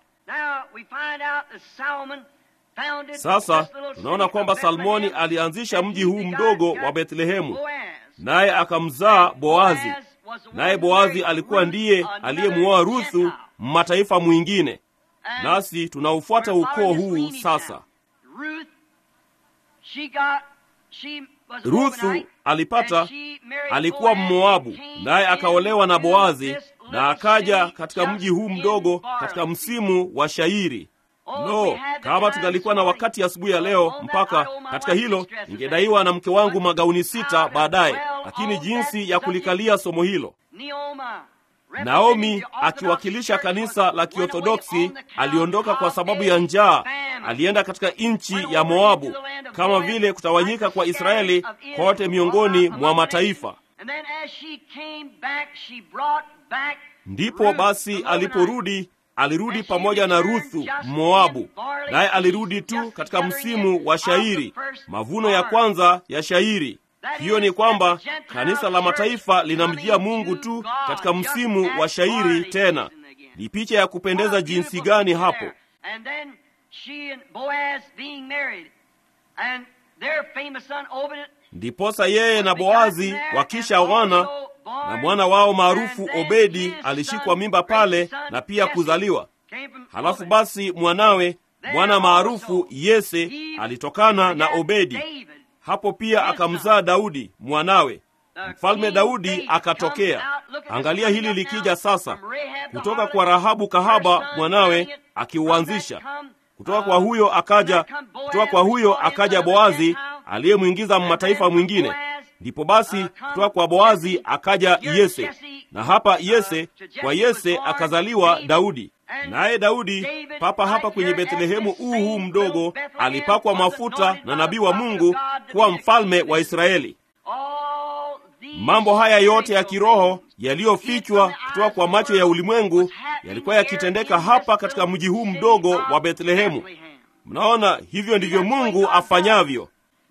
Sasa tunaona kwamba Salmoni alianzisha mji huu mdogo wa Bethlehemu, naye akamzaa Boazi, naye Boazi alikuwa ndiye aliyemuoa Ruthu, mataifa mwingine. Nasi tunaufuata ukoo huu sasa. Ruthu alipata, alikuwa Mmoabu, naye akaolewa na Boazi na akaja katika mji huu mdogo katika msimu wa shairi. No, kama tungalikuwa na wakati asubuhi ya, ya leo mpaka katika hilo, ningedaiwa na mke wangu magauni sita baadaye, lakini jinsi ya kulikalia somo hilo. Naomi akiwakilisha kanisa la Kiorthodoksi aliondoka kwa sababu ya njaa, alienda katika nchi ya Moabu, kama vile kutawanyika kwa Israeli kote miongoni mwa mataifa. Ndipo basi aliporudi alirudi pamoja na Ruthu Moabu, naye alirudi tu katika msimu wa shairi, mavuno ya kwanza ya shairi. Hiyo ni kwamba kanisa la mataifa linamjia Mungu tu katika msimu wa shairi. Tena ni picha ya kupendeza jinsi gani hapo! Ndiposa yeye na Boazi wakishaoana na mwana wao maarufu Obedi alishikwa mimba pale na pia kuzaliwa. Halafu basi mwanawe mwana maarufu Yese alitokana na Obedi. Hapo pia akamzaa Daudi mwanawe. Mfalme Daudi akatokea. Angalia hili likija sasa, kutoka kwa Rahabu kahaba mwanawe akiuanzisha. Kutoka kwa huyo akaja, kutoka kwa huyo akaja Boazi aliyemwingiza mataifa mwingine. Ndipo basi kutoka kwa Boazi akaja Yese, na hapa Yese, kwa Yese akazaliwa Daudi. Naye Daudi papa hapa kwenye Bethlehemu huu huu mdogo alipakwa mafuta na nabii wa Mungu kuwa mfalme wa Israeli. Mambo haya yote ya kiroho yaliyofichwa kutoka kwa macho ya ulimwengu yalikuwa yakitendeka hapa katika mji huu mdogo wa Bethlehemu. Mnaona, hivyo ndivyo Mungu afanyavyo.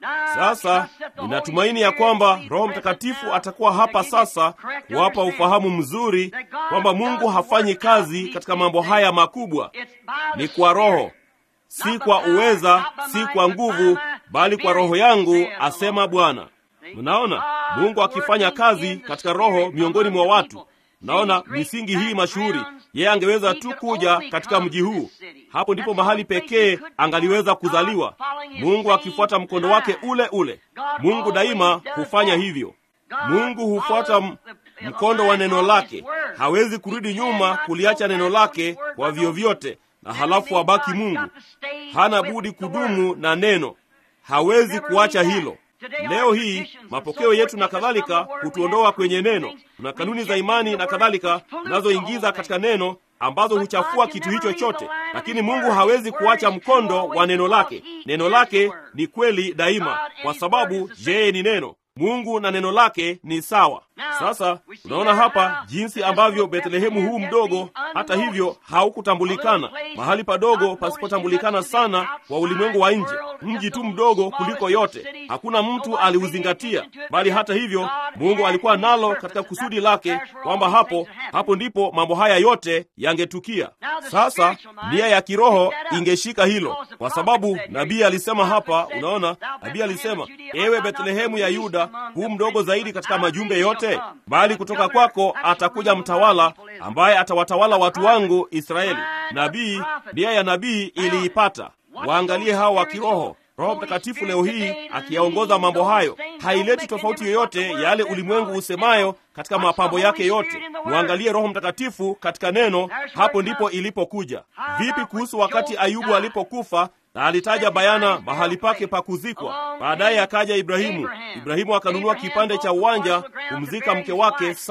Sasa ninatumaini ya kwamba Roho Mtakatifu atakuwa hapa sasa kuwapa ufahamu mzuri kwamba Mungu hafanyi kazi katika mambo haya makubwa. Ni kwa Roho, si kwa uweza, si kwa nguvu, bali kwa Roho yangu, asema Bwana. Mnaona Mungu akifanya kazi katika Roho miongoni mwa watu. Mnaona misingi hii mashuhuri, yeye angeweza tu kuja katika mji huu. Hapo ndipo mahali pekee angaliweza kuzaliwa, Mungu akifuata mkondo wake ule ule. Mungu daima hufanya hivyo. Mungu hufuata mkondo wa neno lake, hawezi kurudi nyuma kuliacha neno lake kwa vyovyote, na halafu abaki Mungu. Hana budi kudumu na neno, hawezi kuacha hilo. Leo hii mapokeo yetu na kadhalika hutuondoa kwenye neno. Kuna kanuni za imani na kadhalika tunazoingiza katika neno ambazo huchafua kitu hicho chote, lakini Mungu hawezi kuacha mkondo wa neno lake. Neno lake ni kweli daima, kwa sababu yeye ni neno. Mungu na neno lake ni sawa. Sasa unaona hapa jinsi ambavyo Bethlehemu huu mdogo, hata hivyo, haukutambulikana, mahali padogo pasipotambulikana sana kwa ulimwengu wa nje, mji tu mdogo kuliko yote. Hakuna mtu aliuzingatia, bali hata hivyo Mungu alikuwa nalo katika kusudi lake kwamba hapo hapo ndipo mambo haya yote yangetukia. Sasa nia ya kiroho ingeshika hilo, kwa sababu nabii alisema hapa. Unaona, nabii alisema, ewe Bethlehemu ya Yuda, huu mdogo zaidi katika majumbe yote, bali kutoka kwako atakuja mtawala ambaye atawatawala watu wangu Israeli. Nabii, nia ya nabii iliipata. Waangalie hao wa kiroho. Roho Mtakatifu leo hii akiyaongoza mambo hayo, haileti tofauti yoyote yale ulimwengu usemayo katika mapambo yake yote. Mwangalie Roho Mtakatifu katika neno, hapo ndipo ilipokuja. Vipi kuhusu wakati Ayubu alipokufa na alitaja bayana mahali pake pa kuzikwa. Baadaye akaja Ibrahimu. Ibrahimu akanunua kipande cha uwanja kumzika mke wake Sara.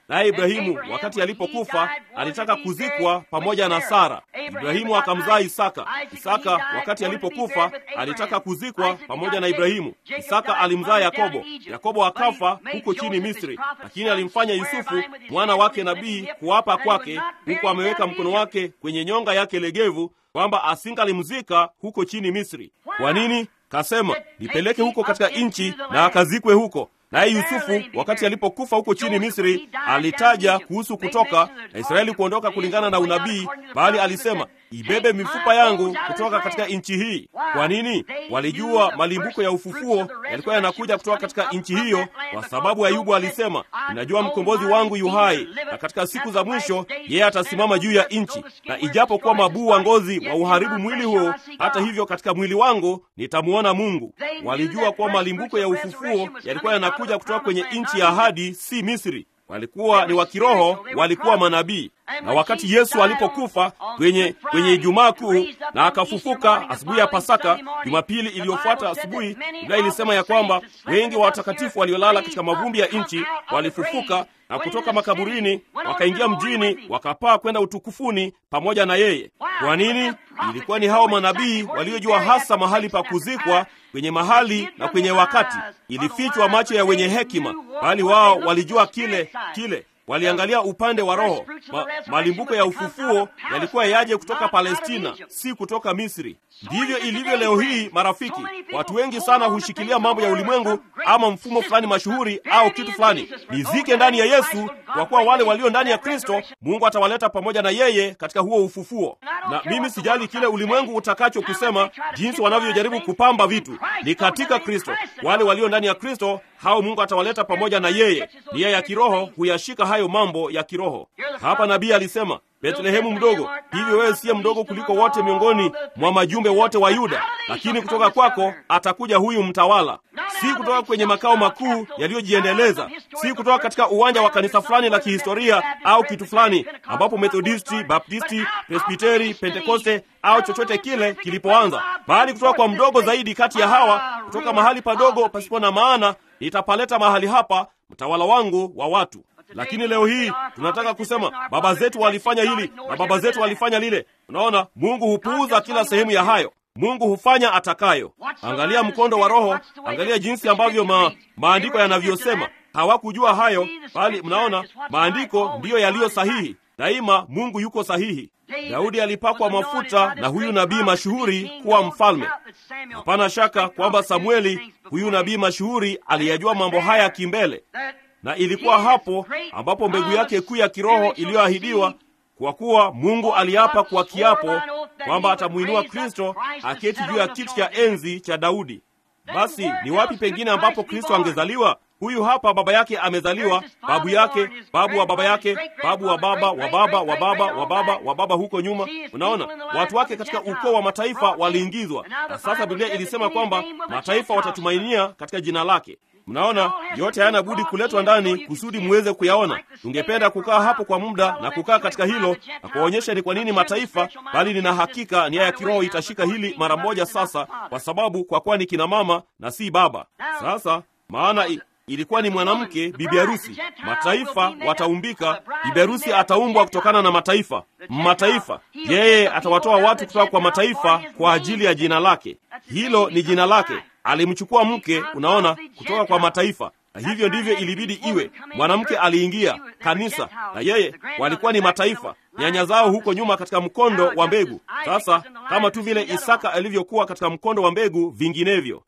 naye Ibrahimu wakati alipokufa alitaka kuzikwa pamoja na Sara. Ibrahimu akamzaa Isaka. Isaka wakati alipokufa alitaka kuzikwa pamoja na Ibrahimu. Isaka alimzaa Yakobo. Yakobo akafa huko chini Misri, lakini alimfanya Yusufu mwana wake nabii kuapa kwake, huku ameweka mkono wake kwenye nyonga yake legevu, kwamba asingalimzika huko chini Misri. Kwa nini? Kasema, nipeleke huko katika nchi na akazikwe huko. Naye Yusufu wakati alipokufa huko chini Misri alitaja kuhusu kutoka na Israeli kuondoka kulingana na unabii, bali alisema ibebe mifupa yangu kutoka katika nchi hii. Kwa nini? Walijua malimbuko ya ufufuo yalikuwa yanakuja kutoka katika nchi hiyo, kwa sababu Ayubu alisema, ninajua mkombozi wangu yu hai, na katika siku za mwisho yeye atasimama juu ya nchi, na ijapokuwa mabuu wa ngozi wa uharibu mwili huo, hata hivyo katika mwili wangu nitamuona Mungu. Walijua kuwa malimbuko ya ufufuo yalikuwa yanakuja kutoka kwenye nchi ya ahadi, si Misri. Walikuwa ni wa kiroho, walikuwa manabii. Na wakati Yesu alipokufa kwenye kwenye Ijumaa Kuu na akafufuka asubuhi ya Pasaka, Jumapili iliyofuata asubuhi, Biblia ilisema ya kwamba wengi wa watakatifu waliolala katika mavumbi ya nchi walifufuka na kutoka makaburini wakaingia mjini, wakapaa kwenda utukufuni pamoja na yeye. Kwa nini? Ilikuwa ni hao manabii waliojua hasa mahali pa kuzikwa, kwenye mahali na kwenye wakati. Ilifichwa macho ya wenye hekima, bali wao walijua kile kile waliangalia upande wa roho. Ma, malimbuko ya ufufuo yalikuwa yaje kutoka Palestina, si kutoka Misri. Ndivyo ilivyo leo hii, marafiki. Watu wengi sana hushikilia mambo ya ulimwengu ama mfumo fulani mashuhuri au kitu fulani. Nizike ndani ya Yesu, kwa kuwa wale walio ndani ya Kristo Mungu atawaleta pamoja na yeye katika huo ufufuo. Na mimi sijali kile ulimwengu utakacho kusema, jinsi wanavyojaribu kupamba vitu. Ni katika Kristo, wale walio ndani ya Kristo hao Mungu atawaleta pamoja na yeye. Nia ya kiroho huyashika hayo mambo ya kiroho. Hapa nabii alisema, Betlehemu mdogo, hivyo wewe siye mdogo kuliko wote miongoni mwa majumbe wote wa Yuda, lakini kutoka kwako atakuja huyu mtawala. Si kutoka kwenye makao makuu yaliyojiendeleza, si kutoka katika uwanja wa kanisa fulani la kihistoria au kitu fulani ambapo Methodisti, Baptisti, Presbiteri, Pentekoste au chochote kile kilipoanza, bali kutoka kwa mdogo zaidi kati ya hawa, kutoka mahali padogo pasipo na maana nitapaleta mahali hapa mtawala wangu wa watu. Lakini leo hii tunataka kusema baba zetu walifanya hili na baba zetu walifanya lile. Unaona, Mungu hupuuza kila sehemu ya hayo. Mungu hufanya atakayo. Angalia mkondo wa Roho, angalia jinsi ambavyo ma, maandiko yanavyosema. Hawakujua hayo, bali mnaona maandiko ndiyo yaliyo sahihi. Daima Mungu yuko sahihi. Daudi alipakwa mafuta na huyu nabii mashuhuri kuwa mfalme. Hapana shaka kwamba Samueli, huyu nabii mashuhuri, aliyajua mambo haya kimbele, na ilikuwa hapo ambapo mbegu yake kuu ya kiroho iliyoahidiwa, kwa kuwa Mungu aliapa kwa kiapo kwamba atamwinua Kristo aketi juu ya kiti cha enzi cha Daudi. Basi ni wapi pengine ambapo Kristo angezaliwa? Huyu hapa baba yake amezaliwa, babu yake, babu wa baba yake, babu wa baba wa baba wa baba wa baba wa baba huko nyuma. Unaona, watu wake katika ukoo wa mataifa waliingizwa, na sasa Biblia ilisema kwamba mataifa watatumainia katika jina lake. Mnaona, yote hayana budi kuletwa ndani kusudi muweze kuyaona. Tungependa kukaa hapo kwa muda na kukaa katika hilo na kuwaonyesha ni kwa nini mataifa, bali nina hakika nia ya kiroho itashika hili mara moja sasa, kwa sababu kwa kuwa ni kina mama na si baba. Sasa maana i, ilikuwa ni mwanamke bibi harusi. Mataifa wataumbika, bibi harusi ataumbwa kutokana na mataifa. Mataifa, yeye atawatoa watu kutoka kwa mataifa kwa ajili ya jina lake. Hilo ni jina lake. Alimchukua mke, unaona, kutoka kwa mataifa, na hivyo ndivyo ilibidi iwe. Mwanamke aliingia kanisa, na yeye walikuwa ni mataifa, nyanya zao huko nyuma katika mkondo wa mbegu. Sasa kama tu vile Isaka alivyokuwa katika mkondo wa mbegu vinginevyo.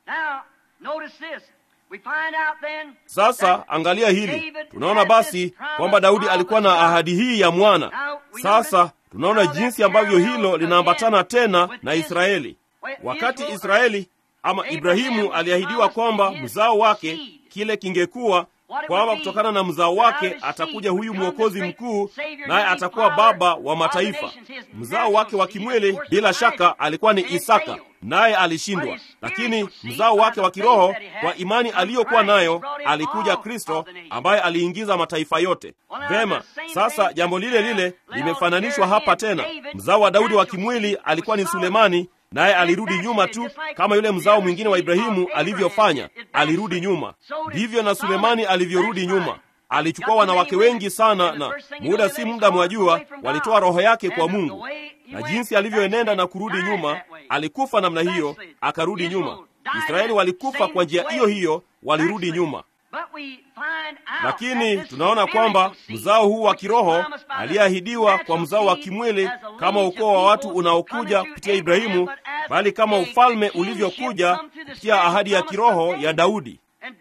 Sasa angalia hili, tunaona basi kwamba Daudi alikuwa na ahadi hii ya mwana. Sasa tunaona jinsi ambavyo hilo linaambatana tena na Israeli. Wakati Israeli ama Ibrahimu aliahidiwa kwamba mzao wake kile kingekuwa kwamba kutokana na mzao wake atakuja huyu mwokozi mkuu, naye atakuwa baba wa mataifa. Mzao wake wa kimwili bila shaka alikuwa ni Isaka, naye alishindwa. Lakini mzao wake wa kiroho, kwa imani aliyokuwa nayo, alikuja Kristo ambaye aliingiza mataifa yote. Vema, sasa jambo lile lile limefananishwa hapa tena. Mzao wa Daudi wa kimwili alikuwa ni Sulemani, naye alirudi nyuma tu kama yule mzao mwingine wa Ibrahimu alivyofanya, alirudi nyuma. Ndivyo na Sulemani alivyorudi nyuma. alichukua wanawake wengi sana, na muda si muda, mwajua, walitoa roho yake kwa Mungu, na jinsi alivyoenenda na kurudi nyuma, alikufa namna hiyo, akarudi nyuma. Israeli walikufa kwa njia hiyo hiyo, walirudi nyuma. Lakini tunaona kwamba mzao huu wa kiroho aliyeahidiwa kwa mzao wa kimwili kama ukoo wa watu unaokuja kupitia Ibrahimu, bali kama ufalme ulivyokuja kupitia ahadi ya kiroho ya Daudi.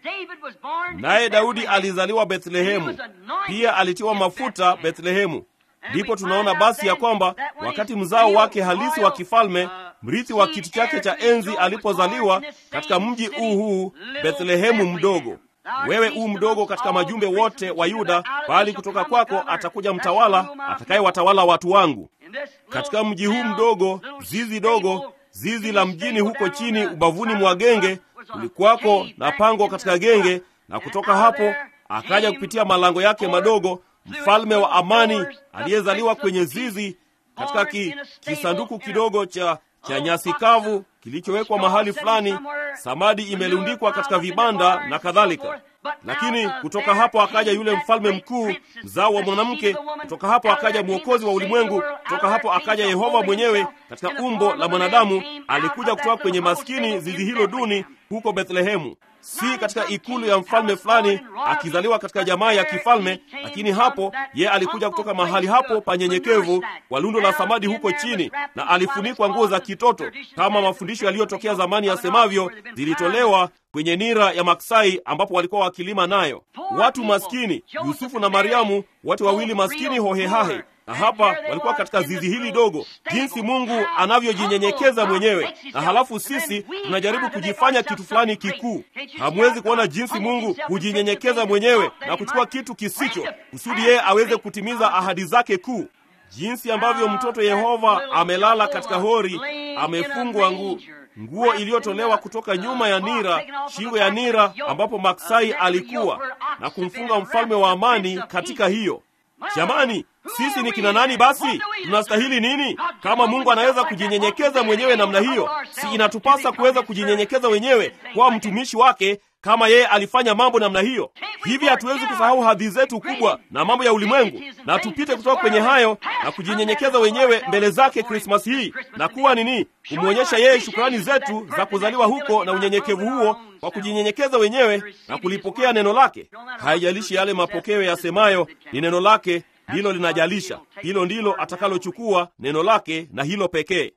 Naye Daudi alizaliwa Bethlehemu, pia alitiwa mafuta Bethlehemu. Ndipo tunaona basi ya kwamba wakati mzao wake halisi wa kifalme, mrithi wa kiti chake cha enzi, alipozaliwa katika mji huu huu Bethlehemu mdogo wewe u mdogo katika majumbe wote wa Yuda, bali kutoka kwako atakuja mtawala atakayewatawala watu wangu. Katika mji huu mdogo, zizi dogo, zizi la mjini huko chini ubavuni mwa genge, kulikuwako na pango katika genge, na kutoka hapo akaja kupitia malango yake madogo mfalme wa amani aliyezaliwa kwenye zizi katika ki, kisanduku kidogo cha cha nyasi kavu kilichowekwa mahali fulani, samadi imelundikwa katika vibanda na kadhalika. Lakini kutoka hapo akaja yule mfalme mkuu, mzao wa mwanamke. Kutoka hapo akaja mwokozi wa ulimwengu. Kutoka hapo akaja Yehova mwenyewe katika umbo la mwanadamu. Alikuja kutoka kwenye maskini zizi hilo duni huko Bethlehemu, si katika ikulu ya mfalme fulani akizaliwa katika jamaa ya kifalme, lakini hapo ye alikuja kutoka mahali hapo panyenyekevu kwa lundo la samadi huko chini, na alifunikwa nguo za kitoto kama mafundisho yaliyotokea zamani yasemavyo, zilitolewa kwenye nira ya maksai ambapo walikuwa wakilima nayo. Watu maskini, Yusufu na Mariamu, wote wawili maskini hohehahe na hapa walikuwa katika zizi hili dogo, jinsi Mungu anavyojinyenyekeza mwenyewe, na halafu sisi tunajaribu kujifanya kitu fulani kikuu. Hamwezi kuona jinsi Mungu hujinyenyekeza mwenyewe na kuchukua kitu kisicho, kusudi yeye aweze kutimiza ahadi zake kuu, jinsi ambavyo mtoto Yehova amelala katika hori, amefungwa nguo nguo iliyotolewa kutoka nyuma ya nira, shingo ya nira ambapo maksai alikuwa, na kumfunga mfalme wa amani katika hiyo. Jamani, sisi ni kina nani basi? Tunastahili nini? Kama Mungu anaweza kujinyenyekeza mwenyewe namna hiyo, si inatupasa kuweza kujinyenyekeza wenyewe kwa mtumishi wake kama yeye alifanya mambo namna hiyo? Hivi hatuwezi kusahau hadhi zetu kubwa na mambo ya ulimwengu, na tupite kutoka kwenye hayo na kujinyenyekeza wenyewe mbele zake Krismasi hii na kuwa nini, kumwonyesha yeye shukrani zetu za kuzaliwa huko na unyenyekevu huo kwa kujinyenyekeza wenyewe na kulipokea neno lake. Haijalishi yale mapokeo yasemayo, ni neno lake ndilo linajalisha. Hilo ndilo atakalochukua neno lake, na hilo pekee.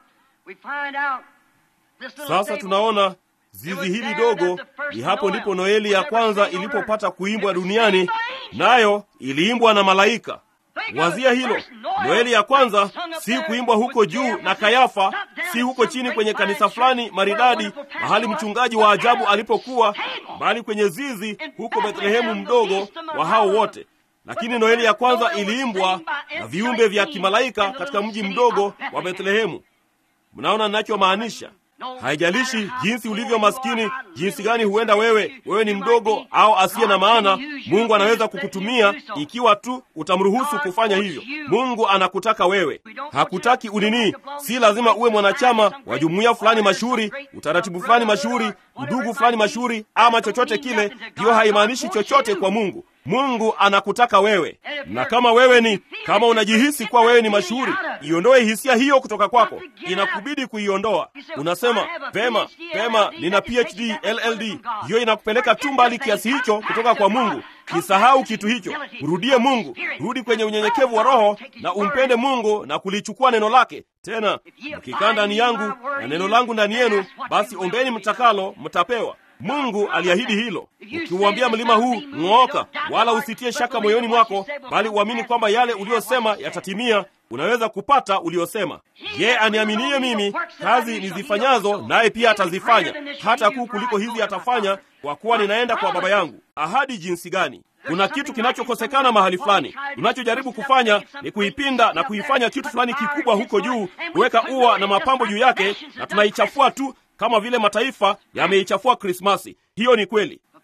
Sasa tunaona zizi hili dogo ni hapo ndipo Noeli ya kwanza ilipopata kuimbwa duniani, nayo iliimbwa na malaika. Wazia hilo, Noeli ya kwanza si kuimbwa huko juu na Kayafa, si huko chini kwenye kanisa fulani maridadi, mahali mchungaji wa ajabu alipokuwa, bali kwenye zizi huko Bethlehemu mdogo wa hao wote. Lakini Noeli ya kwanza iliimbwa na viumbe vya kimalaika katika mji mdogo wa Bethlehemu. Mnaona ninachomaanisha? Haijalishi jinsi ulivyo maskini, jinsi gani huenda wewe wewe ni mdogo au asiye na maana, Mungu anaweza kukutumia ikiwa tu utamruhusu kufanya hivyo. Mungu anakutaka wewe, hakutaki unini. Si lazima uwe mwanachama wa jumuiya fulani mashuhuri, utaratibu fulani mashuhuri, udugu fulani mashuhuri, ama chochote kile. Hiyo haimaanishi chochote kwa Mungu. Mungu anakutaka wewe, na kama wewe ni kama unajihisi kuwa wewe ni mashuhuri, iondoe hisia hiyo kutoka kwako. Inakubidi kuiondoa. Unasema pema pema, nina PhD LLD. Hiyo inakupeleka tu mbali kiasi hicho kutoka kwa Mungu. Kisahau kitu hicho, mrudie Mungu, rudi kwenye unyenyekevu wa roho na umpende Mungu na kulichukua neno lake. Tena mkikaa ndani yangu na neno langu ndani yenu, basi ombeni mtakalo, mtapewa. Mungu aliahidi hilo. Ukiuambia mlima huu ng'ooka, wala usitie shaka moyoni mwako, bali uamini kwamba yale uliyosema yatatimia, unaweza kupata uliyosema. Ye aniaminie mimi, kazi nizifanyazo naye pia atazifanya, hata kuu kuliko hizi atafanya, kwa kuwa ninaenda kwa Baba yangu. Ahadi jinsi gani! Kuna kitu kinachokosekana mahali fulani. Tunachojaribu kufanya ni kuipinda na kuifanya kitu fulani kikubwa huko juu, kuweka ua na mapambo juu yake, na tunaichafua tu kama vile mataifa yameichafua Krismasi. Hiyo ni kweli,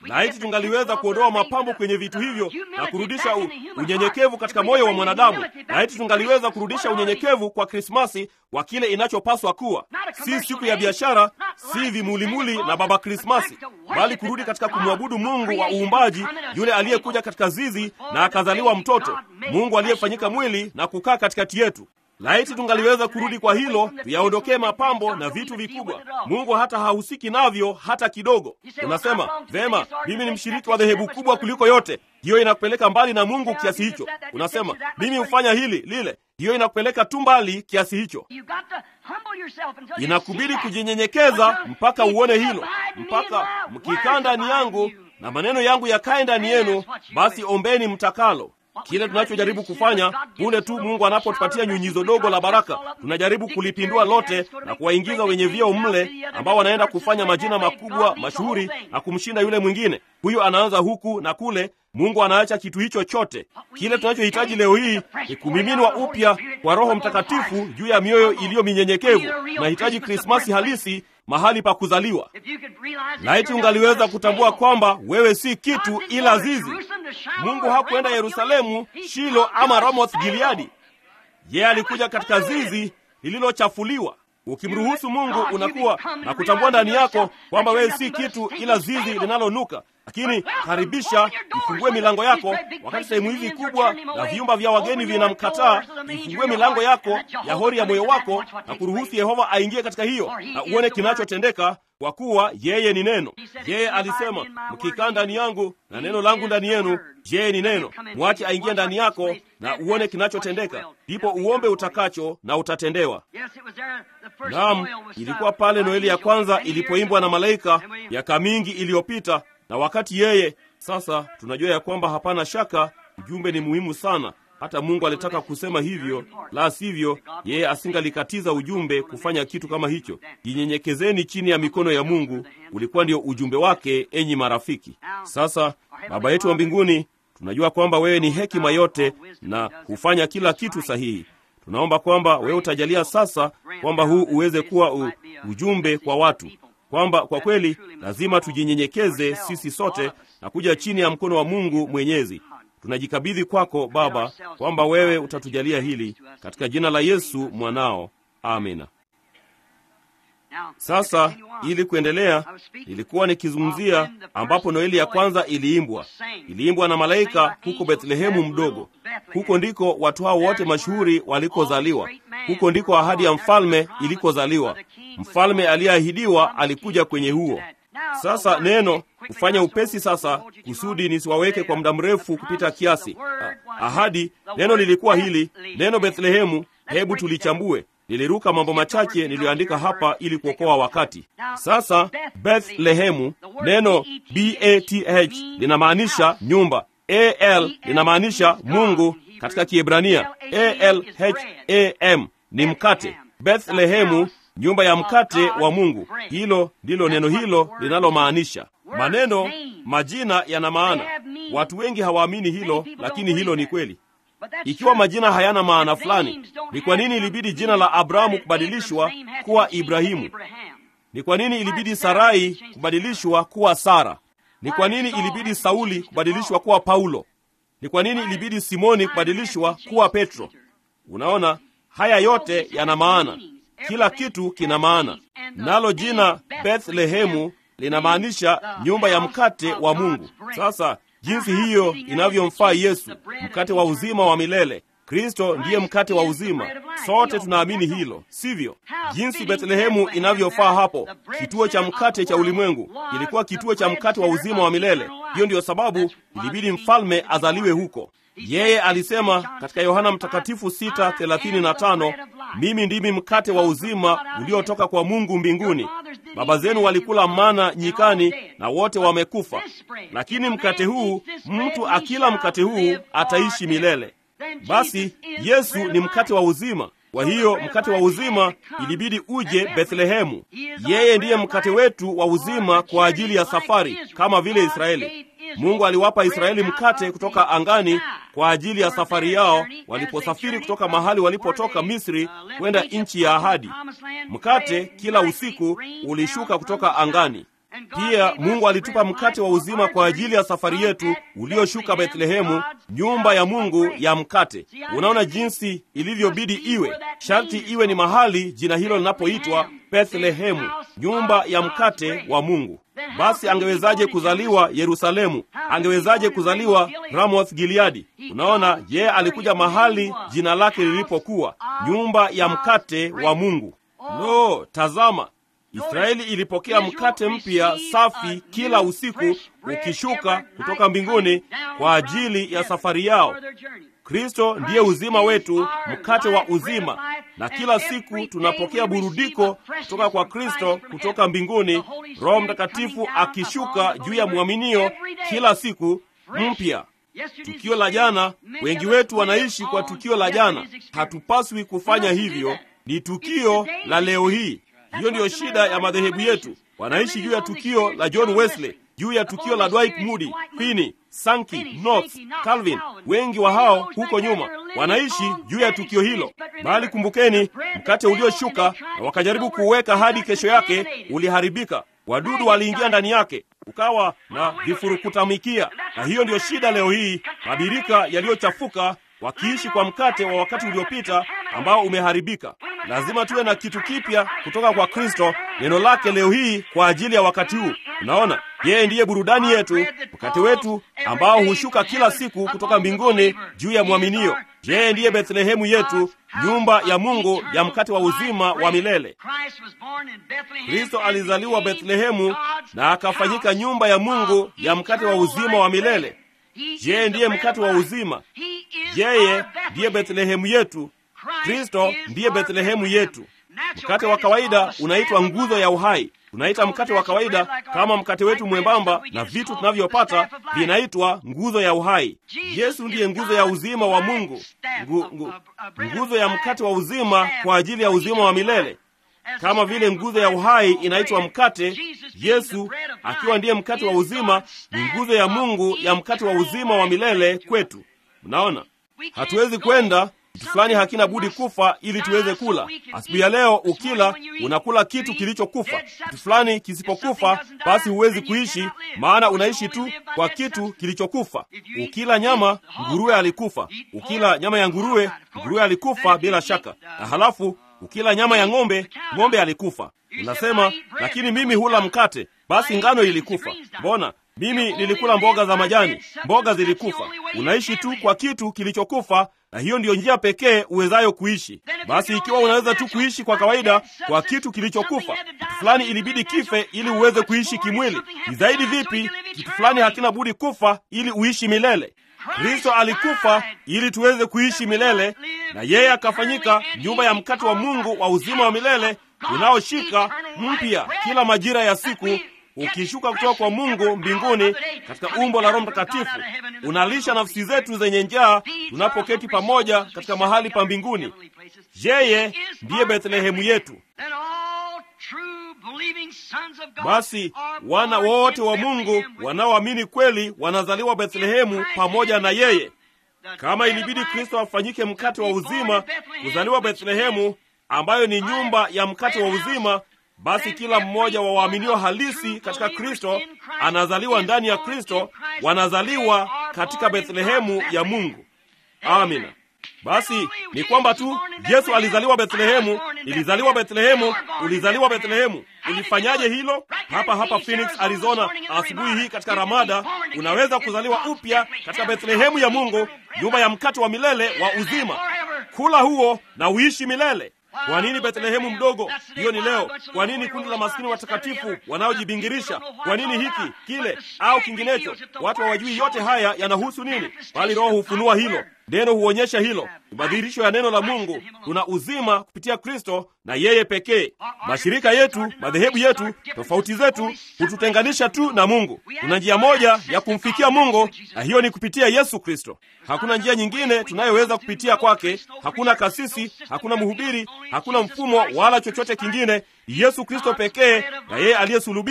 laiti tungaliweza kuondoa mapambo kwenye vitu hivyo na kurudisha u, unyenyekevu katika moyo wa mwanadamu. Laiti tungaliweza kurudisha unyenyekevu kwa Krismasi wa kile inachopaswa kuwa, si siku ya biashara, si vimulimuli na baba Krismasi, bali kurudi katika kumwabudu Mungu wa uumbaji, yule aliyekuja katika zizi na akazaliwa mtoto, Mungu aliyefanyika mwili na kukaa katikati yetu. Laiti tungaliweza kurudi kwa hilo, tuyaondokee mapambo na vitu vikubwa. Mungu hata hahusiki navyo hata kidogo. Unasema vema, mimi ni mshiriki wa dhehebu kubwa kuliko yote. Hiyo inakupeleka mbali na Mungu kiasi hicho. Unasema mimi hufanya hili lile, hiyo inakupeleka tu mbali kiasi hicho. Inakubidi kujinyenyekeza mpaka uone hilo, mpaka mkikaa ndani yangu na maneno yangu yakae ndani yenu, basi ombeni mtakalo. Kile tunachojaribu kufanya punde tu Mungu anapotupatia nyunyizo dogo la baraka, tunajaribu kulipindua lote na kuwaingiza wenye vyeo mle, ambao wanaenda kufanya majina makubwa mashuhuri na kumshinda yule mwingine. Huyo anaanza huku na kule, Mungu anaacha kitu hicho chote. Kile tunachohitaji leo hii ni kumiminwa upya kwa Roho Mtakatifu juu ya mioyo iliyo minyenyekevu. Tunahitaji Krismasi halisi mahali pa kuzaliwa. Laiti ungaliweza kutambua kwamba wewe si kitu ila zizi. Mungu hakwenda Yerusalemu, Shilo ama Ramoth Gileadi. Yeye alikuja katika zizi lililochafuliwa. Ukimruhusu Mungu unakuwa na kutambua ndani yako kwamba wewe si kitu ila zizi linalonuka. Lakini karibisha, ifungue milango yako. Wakati sehemu hizi kubwa na vyumba vya wageni vinamkataa, ifungue milango yako ya hori ya moyo wako na kuruhusu Yehova aingie katika hiyo, na uone kinachotendeka, kwa kuwa yeye ni neno. Yeye alisema, mkikaa ndani yangu na neno langu ndani yenu, yeye ni neno. Mwache aingie ndani yako na uone kinachotendeka, ndipo uombe utakacho na utatendewa. Naam, ilikuwa pale Noeli ya kwanza ilipoimbwa na malaika miaka mingi iliyopita na wakati yeye sasa, tunajua ya kwamba hapana shaka ujumbe ni muhimu sana. Hata Mungu alitaka kusema hivyo, la sivyo yeye asingalikatiza ujumbe kufanya kitu kama hicho. Jinyenyekezeni chini ya mikono ya Mungu, ulikuwa ndio ujumbe wake, enyi marafiki. Sasa Baba yetu wa mbinguni, tunajua kwamba wewe ni hekima yote na hufanya kila kitu sahihi. Tunaomba kwamba wewe utajalia sasa kwamba huu uweze kuwa u, ujumbe kwa watu kwamba kwa kweli lazima tujinyenyekeze sisi sote na kuja chini ya mkono wa Mungu Mwenyezi. Tunajikabidhi kwako Baba, kwamba wewe utatujalia hili katika jina la Yesu mwanao, amina. Sasa ili kuendelea, nilikuwa nikizungumzia ambapo Noeli ya kwanza iliimbwa. Iliimbwa na malaika huko Bethlehemu mdogo. Huko ndiko watu hao wote mashuhuri walikozaliwa. Huko ndiko ahadi ya mfalme ilikozaliwa. Mfalme aliyeahidiwa alikuja kwenye huo. Sasa neno kufanya upesi sasa, kusudi nisiwaweke kwa muda mrefu kupita kiasi. Ahadi, neno lilikuwa hili neno Bethlehemu. Hebu tulichambue. Niliruka mambo machache niliyoandika hapa ili kuokoa wakati. Sasa Bethlehemu, neno bath linamaanisha nyumba, al linamaanisha Mungu katika Kiebrania, alham ni mkate. Bethlehemu, nyumba ya mkate wa Mungu. Hilo ndilo neno hilo linalomaanisha. Maneno majina yana maana. Watu wengi hawaamini hilo, lakini hilo ni kweli. Ikiwa majina hayana maana fulani, ni kwa nini ilibidi jina la Abrahamu kubadilishwa kuwa Ibrahimu? Ni kwa nini ilibidi Sarai kubadilishwa kuwa Sara? Ni kwa nini ilibidi Sauli kubadilishwa kuwa Paulo? Ni kwa nini ilibidi Simoni kubadilishwa kuwa Petro? Unaona, haya yote yana maana. Kila kitu kina maana. Nalo jina Bethlehemu linamaanisha nyumba ya mkate wa Mungu. Sasa jinsi hiyo inavyomfaa Yesu, mkate wa uzima wa milele. Kristo ndiye mkate wa uzima. Sote tunaamini hilo, sivyo? Jinsi Bethlehemu inavyofaa hapo, kituo cha mkate cha ulimwengu, ilikuwa kituo cha mkate wa uzima wa milele. Hiyo ndiyo sababu ilibidi mfalme azaliwe huko. Yeye alisema katika Yohana Mtakatifu 6:35, mimi ndimi mkate wa uzima uliotoka kwa Mungu mbinguni. Baba zenu walikula mana nyikani na wote wamekufa, lakini mkate huu, mtu akila mkate huu ataishi milele. Basi Yesu ni mkate wa uzima. Kwa hiyo mkate wa uzima ilibidi uje Bethlehemu. Yeye ndiye mkate wetu wa uzima kwa ajili ya safari, kama vile Israeli. Mungu aliwapa Israeli mkate kutoka angani kwa ajili ya safari yao waliposafiri kutoka mahali walipotoka Misri kwenda nchi ya ahadi. Mkate kila usiku ulishuka kutoka angani, Pia Mungu alitupa mkate wa uzima kwa ajili ya safari yetu ulioshuka Bethlehemu, nyumba ya Mungu ya mkate. Unaona jinsi ilivyobidi iwe, sharti iwe ni mahali jina hilo linapoitwa Bethlehemu, nyumba ya mkate wa Mungu. Basi angewezaje kuzaliwa Yerusalemu? Angewezaje kuzaliwa Ramoth Gileadi? Unaona, yeye alikuja mahali jina lake lilipokuwa, nyumba ya mkate wa Mungu. No, tazama, Israeli ilipokea mkate mpya safi kila usiku ukishuka kutoka mbinguni kwa ajili ya safari yao. Kristo ndiye uzima wetu, mkate wa uzima, na kila siku tunapokea burudiko kutoka kwa Kristo kutoka mbinguni, Roho Mtakatifu akishuka juu ya mwaminio kila siku mpya. Tukio la jana, wengi wetu wanaishi kwa tukio la jana. Hatupaswi kufanya hivyo, ni tukio la leo hii. Hiyo ndiyo shida ya madhehebu yetu. Wanaishi juu ya tukio la John Wesley, juu ya tukio la Dwight Moody, Finney, Sankey, Knox, Calvin. Wengi wa hao huko nyuma wanaishi juu ya tukio hilo, bali kumbukeni, mkate ulioshuka na wakajaribu kuuweka hadi kesho yake uliharibika. Wadudu waliingia ndani yake, ukawa na vifurukutamikia. Na hiyo ndiyo shida leo hii, mabirika yaliyochafuka wakiishi kwa mkate wa wakati uliopita ambao umeharibika. Lazima tuwe na kitu kipya kutoka kwa Kristo, neno lake leo hii kwa ajili ya wakati huu. Unaona, yeye ndiye burudani yetu, mkate wetu ambao hushuka kila siku kutoka mbinguni juu ya mwaminio. Yeye ndiye Bethlehemu yetu, nyumba ya Mungu ya mkate wa uzima wa milele. Kristo alizaliwa Bethlehemu na akafanyika nyumba ya Mungu ya mkate wa uzima wa milele. Yeye ndiye mkate wa uzima. Yeye ndiye Bethlehemu yetu. Kristo ndiye Bethlehemu yetu. Mkate wa kawaida unaitwa nguzo ya uhai. Tunaita mkate wa kawaida kama mkate wetu mwembamba na vitu tunavyopata vinaitwa nguzo ya uhai. Yesu ndiye nguzo ya uzima wa Mungu, ngu, ngu, nguzo ya mkate wa uzima kwa ajili ya uzima wa milele. Kama vile nguzo ya uhai inaitwa mkate, Yesu akiwa ndiye mkate wa uzima ni nguzo ya Mungu ya mkate wa uzima wa milele kwetu. Mnaona, hatuwezi kwenda kitu fulani hakina budi kufa ili tuweze kula. Asubuhi ya leo ukila, unakula kitu kilichokufa. Kitu fulani kisipokufa, basi huwezi kuishi, maana unaishi tu kwa kitu kilichokufa. Ukila nyama, nguruwe alikufa. Ukila nyama ya nguruwe, nguruwe alikufa bila shaka. Na halafu ukila nyama ya ng'ombe, ng'ombe alikufa. Unasema, lakini mimi hula mkate. Basi ngano ilikufa. Mbona mimi nilikula mboga za majani, mboga zilikufa. Unaishi tu kwa kitu kilichokufa, na hiyo ndiyo njia pekee uwezayo kuishi. Basi ikiwa unaweza tu kuishi kwa kawaida kwa kitu kilichokufa, kitu fulani ilibidi kife ili uweze kuishi kimwili. Ni zaidi vipi kitu fulani hakina budi kufa ili uishi milele? Kristo alikufa ili tuweze kuishi milele, na yeye akafanyika nyumba ya mkate wa Mungu wa uzima wa milele unaoshika mpya kila majira ya siku ukishuka kutoka kwa Mungu mbinguni katika umbo la Roho Mtakatifu, unalisha nafsi zetu zenye njaa tunapoketi pamoja katika mahali pa mbinguni. Yeye ndiye Bethlehemu yetu. Basi wana wote wa Mungu wanaoamini kweli wanazaliwa Bethlehemu pamoja na yeye. Kama ilibidi Kristo afanyike mkate wa uzima kuzaliwa Bethlehemu, ambayo ni nyumba ya mkate wa uzima basi kila mmoja wa waaminio halisi katika Kristo anazaliwa ndani ya Kristo, wanazaliwa katika Bethlehemu ya Mungu. Amina. Basi ni kwamba tu Yesu alizaliwa Bethlehemu, ilizaliwa Bethlehemu, ulizaliwa Bethlehemu. Ulifanyaje hilo? Hapa hapa Phoenix, Arizona, asubuhi hii katika Ramada, unaweza kuzaliwa upya katika Bethlehemu ya Mungu, nyumba ya mkate wa milele wa uzima. Kula huo na uishi milele. Kwa nini Bethlehemu mdogo? Hiyo ni leo. Kwa nini kundi la maskini watakatifu wanaojibingirisha? Kwa nini hiki kile au kinginecho? Watu hawajui yote haya yanahusu nini, bali Roho hufunua hilo. Neno huonyesha hilo. Ni madhihirisho ya neno la Mungu. Tuna uzima kupitia Kristo na yeye pekee. Mashirika yetu, madhehebu yetu, tofauti zetu hututenganisha tu na Mungu. Tuna njia moja ya kumfikia Mungu, na hiyo ni kupitia Yesu Kristo. Hakuna njia nyingine tunayoweza kupitia kwake. Hakuna kasisi, hakuna mhubiri, hakuna mfumo wala chochote kingine. Ni Yesu Kristo pekee na yeye aliyesulubiwa.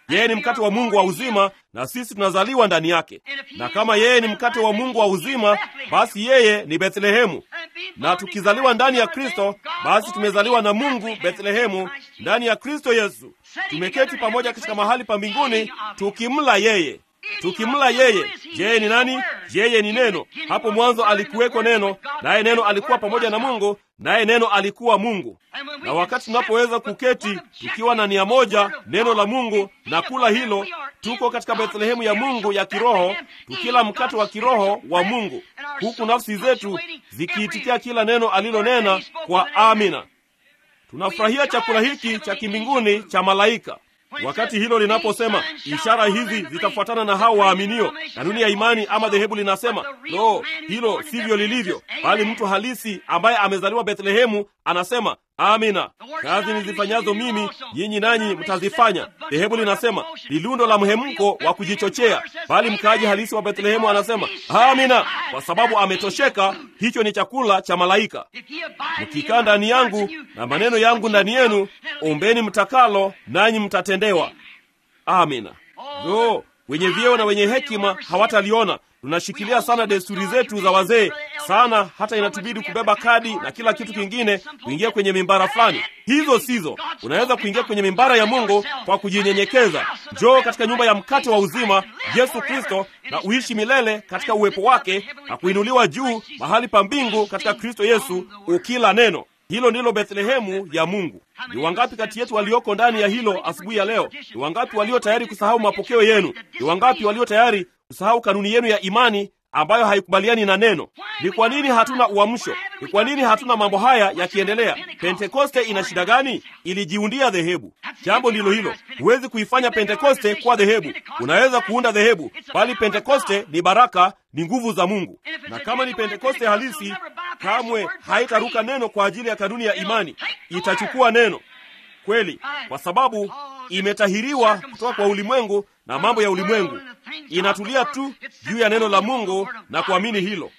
yeye ni mkate wa Mungu wa uzima, na sisi tunazaliwa ndani yake. Na kama yeye ni mkate wa Mungu wa uzima, basi yeye ni Bethlehemu, na tukizaliwa ndani ya Kristo, basi tumezaliwa na Mungu Bethlehemu, ndani ya Kristo Yesu. Tumeketi pamoja katika mahali pa mbinguni tukimla yeye tukimla yeye. Yeye ni nani? Yeye ni Neno. Hapo mwanzo alikuweko Neno, naye Neno alikuwa pamoja na Mungu, naye Neno alikuwa Mungu. Na wakati tunapoweza kuketi tukiwa na nia moja, neno la Mungu, na kula hilo, tuko katika Bethlehemu ya Mungu ya kiroho, tukila mkate wa kiroho wa Mungu, huku nafsi zetu zikiitikia kila neno alilonena kwa amina. Tunafurahia chakula hiki cha kimbinguni cha malaika. Wakati hilo linaposema ishara hizi zitafuatana na hao waaminio, kanuni ya imani ama dhehebu linasema lo, hilo sivyo lilivyo, bali mtu halisi ambaye amezaliwa Bethlehemu anasema amina, kazi nizifanyazo mimi nyinyi nanyi mtazifanya. Dhehebu linasema ni lundo la mhemko wa kujichochea, bali mkaaji halisi wa Bethlehemu anasema amina, kwa sababu ametosheka. Hicho ni chakula cha malaika. Mkikaa ndani yangu na maneno yangu ndani yenu, ombeni mtakalo, nanyi mtatendewa. Amina. Lo, wenye vyeo na wenye hekima hawataliona. Tunashikilia sana desturi zetu za wazee sana, hata inatubidi kubeba kadi na kila kitu kingine kuingia kwenye mimbara fulani. Hizo sizo. Unaweza kuingia kwenye mimbara ya Mungu kwa kujinyenyekeza. Njoo katika nyumba ya mkate wa uzima, Yesu Kristo, na uishi milele katika uwepo wake na kuinuliwa juu mahali pa mbingu katika Kristo Yesu, ukila neno hilo ndilo Bethlehemu ya Mungu. Ni wangapi kati yetu walioko ndani ya hilo asubuhi ya leo? Ni wangapi walio tayari kusahau mapokeo yenu? Ni wangapi walio tayari kusahau kanuni yenu ya imani ambayo haikubaliani na neno? Ni kwa nini hatuna uamsho? Ni kwa nini hatuna mambo haya yakiendelea? Pentekoste ina shida gani? Ilijiundia dhehebu. Jambo ndilo hilo. Huwezi kuifanya Pentekoste kuwa dhehebu. Unaweza kuunda dhehebu, bali Pentekoste ni baraka, ni nguvu za Mungu. Na kama ni Pentekoste halisi, kamwe haitaruka neno kwa ajili ya kanuni ya imani. Itachukua neno kweli, kwa sababu imetahiriwa kutoka kwa ulimwengu na mambo ya ulimwengu. Inatulia tu juu ya neno la Mungu na kuamini hilo.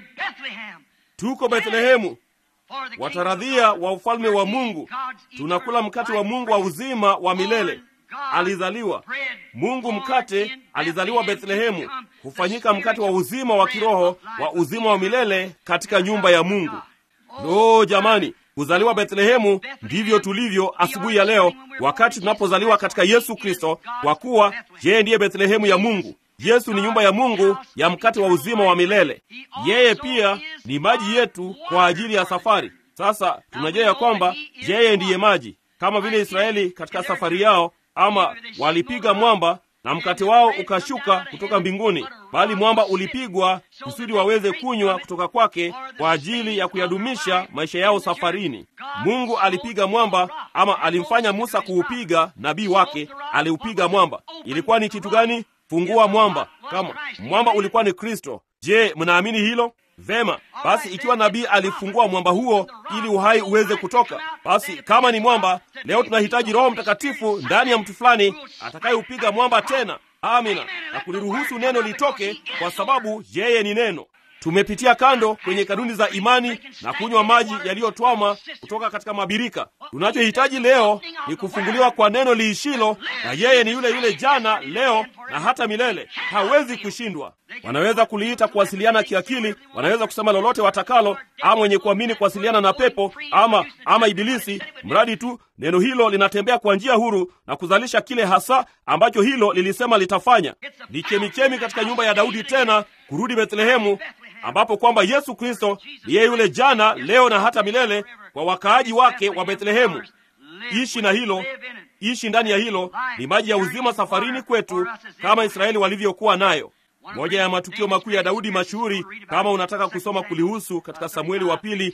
Tuko Bethlehemu, wataradhia wa ufalme wa Mungu. Tunakula mkate wa Mungu wa uzima wa milele. Alizaliwa Mungu mkate, alizaliwa Bethlehemu, hufanyika mkate wa uzima wa kiroho wa uzima wa milele katika nyumba ya Mungu. Lo, jamani, kuzaliwa Bethlehemu ndivyo tulivyo asubuhi ya leo, wakati tunapozaliwa katika Yesu Kristo, kwa kuwa yeye ndiye Bethlehemu ya Mungu. Yesu ni nyumba ya Mungu ya mkate wa uzima wa milele. Yeye pia ni maji yetu kwa ajili ya safari. Sasa tunajua ya kwamba yeye ndiye maji, kama vile Israeli katika safari yao, ama walipiga mwamba na mkate wao ukashuka kutoka mbinguni, bali mwamba ulipigwa kusudi waweze kunywa kutoka kwake kwa ajili ya kuyadumisha maisha yao safarini. Mungu alipiga mwamba, ama alimfanya Musa kuupiga. Nabii wake aliupiga mwamba. Ilikuwa ni kitu gani? Fungua mwamba. Kama mwamba ulikuwa ni Kristo. Je, mnaamini hilo? Vema, basi ikiwa nabii alifungua mwamba huo ili uhai uweze kutoka, basi kama ni mwamba, leo tunahitaji Roho Mtakatifu ndani ya mtu fulani atakayeupiga mwamba tena. Amina, na kuliruhusu neno litoke, kwa sababu yeye ni neno. Tumepitia kando kwenye kanuni za imani na kunywa maji yaliyotwama kutoka katika mabirika. Tunachohitaji leo ni kufunguliwa kwa neno liishilo, na yeye ni yule yule jana, leo na hata milele. Hawezi kushindwa. Wanaweza kuliita kuwasiliana kiakili, wanaweza kusema lolote watakalo, ama wenye kuamini kuwasiliana na pepo ama ama Ibilisi, mradi tu neno hilo linatembea kwa njia huru na kuzalisha kile hasa ambacho hilo lilisema litafanya. Ni chemichemi katika nyumba ya Daudi, tena kurudi Bethlehemu, ambapo kwamba Yesu Kristo ni yeye yule jana, leo na hata milele, kwa wakaaji wake wa Bethlehemu. Ishi na hilo, ishi ndani ya hilo. Ni maji ya uzima safarini kwetu, kama Israeli walivyokuwa nayo. Moja ya matukio makuu ya Daudi mashuhuri, kama unataka kusoma kulihusu katika Samueli wa pili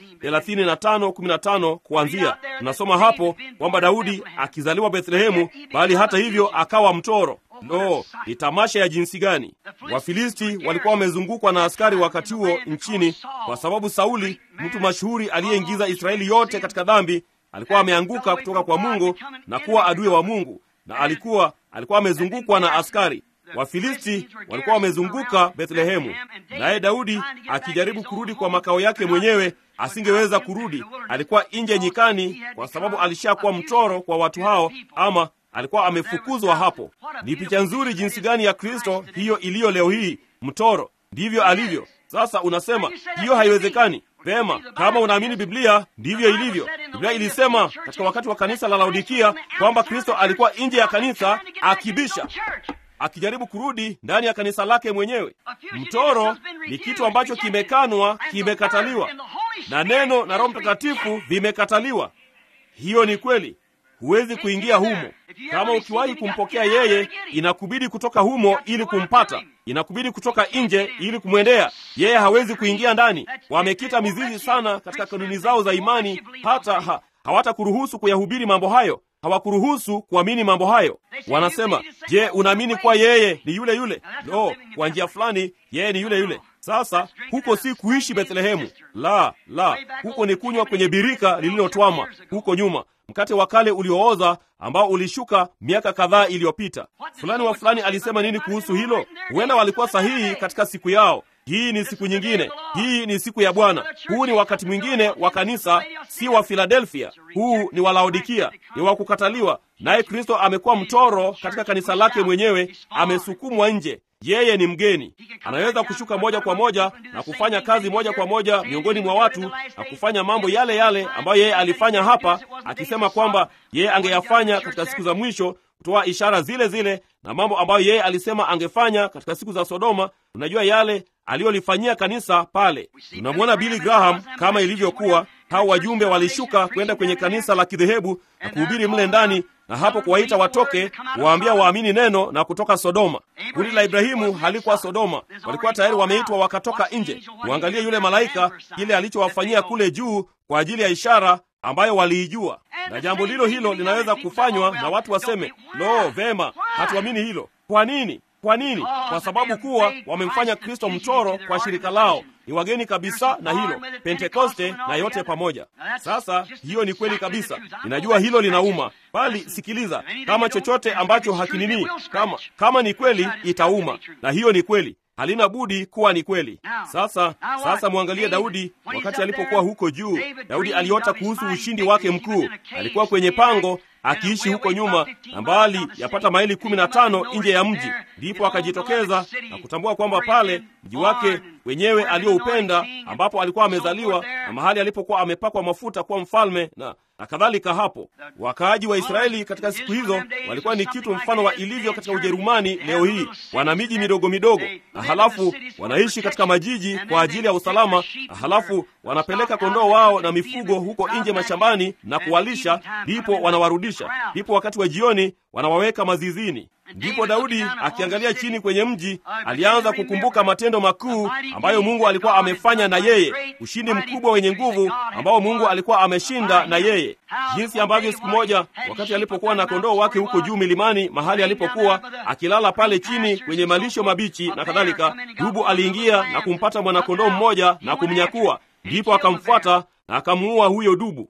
35:15 kuanzia, tunasoma hapo kwamba Daudi akizaliwa Bethlehemu, bali hata hivyo akawa mtoro. No, ni tamasha ya jinsi gani! Wafilisti walikuwa wamezungukwa na askari wakati huo nchini, kwa sababu Sauli, mtu mashuhuri aliyeingiza Israeli yote katika dhambi, alikuwa ameanguka kutoka kwa Mungu na kuwa adui wa Mungu, na alikuwa alikuwa amezungukwa na askari Wafilisti walikuwa wamezunguka Bethlehemu, naye Daudi akijaribu kurudi kwa makao yake mwenyewe asingeweza kurudi. Alikuwa nje nyikani, kwa sababu alishakuwa mtoro kwa watu hao, ama alikuwa amefukuzwa hapo. Ni picha nzuri jinsi gani ya Kristo hiyo iliyo leo hii, mtoro. Ndivyo alivyo sasa. Unasema hiyo haiwezekani. Vema, kama unaamini Biblia, ndivyo ilivyo. Biblia ilisema katika wakati wa kanisa la Laodikia kwamba Kristo alikuwa nje ya kanisa akibisha, akijaribu kurudi ndani ya kanisa lake mwenyewe. Mtoro ni kitu ambacho kimekanwa, kimekataliwa, na neno na Roho Mtakatifu vimekataliwa. Hiyo ni kweli, huwezi kuingia humo. Kama ukiwahi kumpokea yeye, inakubidi kutoka humo ili kumpata, inakubidi kutoka nje ili kumwendea yeye. Hawezi kuingia ndani. Wamekita mizizi sana katika kanuni zao za imani, hata ha, hawatakuruhusu kuyahubiri mambo hayo, hawakuruhusu kuamini mambo hayo. Wanasema, je, unaamini kuwa yeye ni yule yule? No, kwa njia fulani yeye ni yule yule. Sasa huko si kuishi Bethlehemu, la la, huko ni kunywa kwenye birika lililotwama huko nyuma, mkate wa kale uliooza ambao ulishuka miaka kadhaa iliyopita. Fulani wa fulani alisema nini kuhusu hilo? Huenda walikuwa sahihi katika siku yao. Hii ni siku nyingine, hii ni siku ya Bwana. Huu ni wakati mwingine wa kanisa, si wa Filadelfia. Huu ni wa Laodikia, ni wa kukataliwa. Naye Kristo amekuwa mtoro katika kanisa lake mwenyewe, amesukumwa nje. Yeye ni mgeni, anaweza kushuka moja kwa moja na kufanya kazi moja kwa moja miongoni mwa watu na kufanya mambo yale yale ambayo yeye alifanya hapa, akisema kwamba yeye angeyafanya katika siku za mwisho, kutoa ishara zile zile na mambo ambayo yeye alisema angefanya katika siku za Sodoma. Unajua yale aliyolifanyia kanisa pale. Tunamwona Billy Graham kama ilivyokuwa, hao wajumbe walishuka kwenda kwenye kanisa la kidhehebu na kuhubiri mle ndani na hapo kuwaita watoke waambia waamini neno na kutoka Sodoma. Kundi la Ibrahimu halikuwa Sodoma, walikuwa tayari wameitwa wakatoka nje. Muangalie yule malaika, kile alichowafanyia kule juu kwa ajili ya ishara ambayo waliijua. Na jambo lilo hilo linaweza kufanywa na watu waseme, lo, vema, hatuamini hilo. Kwa nini? Kwa nini? Kwa sababu kuwa wamemfanya Kristo mchoro kwa shirika lao. Ni wageni kabisa na hilo Pentekoste na yote pamoja. Sasa hiyo ni kweli kabisa, ninajua hilo linauma, bali sikiliza, kama chochote ambacho hakinini, kama kama ni kweli itauma, na hiyo ni kweli halina budi kuwa ni kweli. Sasa sasa mwangalie Daudi wakati alipokuwa huko juu. Daudi aliota kuhusu ushindi wake mkuu. Alikuwa kwenye pango akiishi huko nyuma na mbali yapata maili kumi na tano nje ya mji, ndipo akajitokeza na kutambua kwamba pale mji wake wenyewe alioupenda, ambapo alikuwa amezaliwa na mahali alipokuwa amepakwa mafuta kuwa mfalme na na kadhalika. Hapo wakaaji wa Israeli katika siku hizo walikuwa ni kitu mfano wa ilivyo katika Ujerumani leo hii. Wana miji midogo midogo, na halafu wanaishi katika majiji kwa ajili ya usalama, na halafu wanapeleka kondoo wao na mifugo huko nje mashambani na kuwalisha, ndipo wanawarudisha, ndipo wakati wa jioni wanawaweka mazizini. Ndipo Daudi akiangalia chini kwenye mji alianza kukumbuka matendo makuu ambayo Mungu alikuwa amefanya na yeye, ushindi mkubwa wenye nguvu ambao Mungu alikuwa ameshinda na yeye, jinsi ambavyo siku moja wakati alipokuwa na kondoo wake huko juu milimani, mahali alipokuwa akilala pale chini kwenye malisho mabichi na kadhalika, dubu aliingia na kumpata mwanakondoo mmoja na kumnyakua, ndipo akamfuata na akamuua huyo dubu.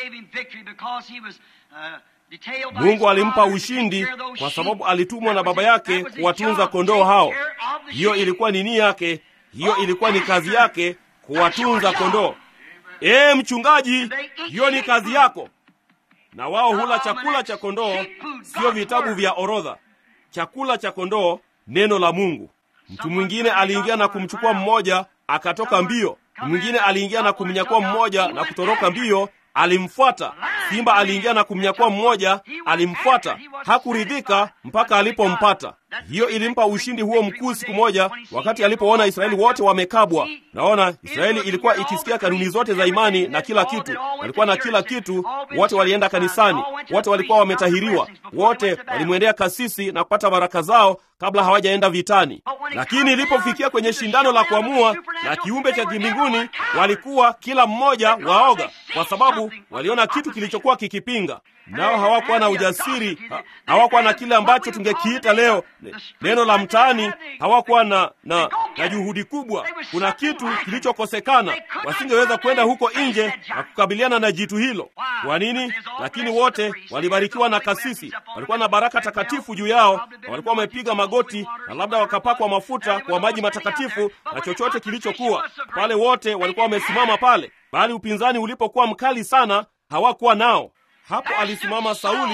Mungu alimpa ushindi kwa sababu alitumwa na baba yake kuwatunza kondoo hao. Hiyo ilikuwa ni nia yake, hiyo ilikuwa ni kazi yake, kuwatunza kondoo. Ee mchungaji, hiyo ni kazi yako. Na wao hula chakula cha kondoo, sio vitabu vya orodha. Chakula cha kondoo, neno la Mungu. Mtu mwingine aliingia na kumchukua mmoja, akatoka mbio. Mwingine aliingia na kumnyakua mmoja na kutoroka mbio alimfuata. Simba aliingia na kumnyakua mmoja, alimfuata. Hakuridhika mpaka alipompata. Hiyo ilimpa ushindi huo mkuu siku moja, wakati alipoona Israeli wote wamekabwa. Naona Israeli ilikuwa ikisikia kanuni zote za imani na kila kitu, walikuwa na kila kitu. Wote walienda kanisani, wote walikuwa wametahiriwa, wote walimwendea kasisi na kupata baraka zao kabla hawajaenda vitani. Lakini ilipofikia kwenye shindano la kuamua na kiumbe cha kimbinguni, walikuwa kila mmoja waoga, kwa sababu waliona kitu kilichokuwa kikipinga nao hawakuwa na ujasiri ha, hawakuwa na kile ambacho tungekiita leo neno la mtaani. Hawakuwa na, na, na juhudi kubwa. Kuna kitu kilichokosekana, wasingeweza kwenda huko nje na kukabiliana na jitu hilo. Kwa nini? Lakini wote walibarikiwa na kasisi, walikuwa na baraka takatifu juu yao, na walikuwa wamepiga magoti na labda wakapakwa mafuta kwa maji matakatifu na chochote kilichokuwa pale. Wote walikuwa wamesimama pale, bali upinzani ulipokuwa mkali sana hawakuwa nao. Hapo alisimama Sauli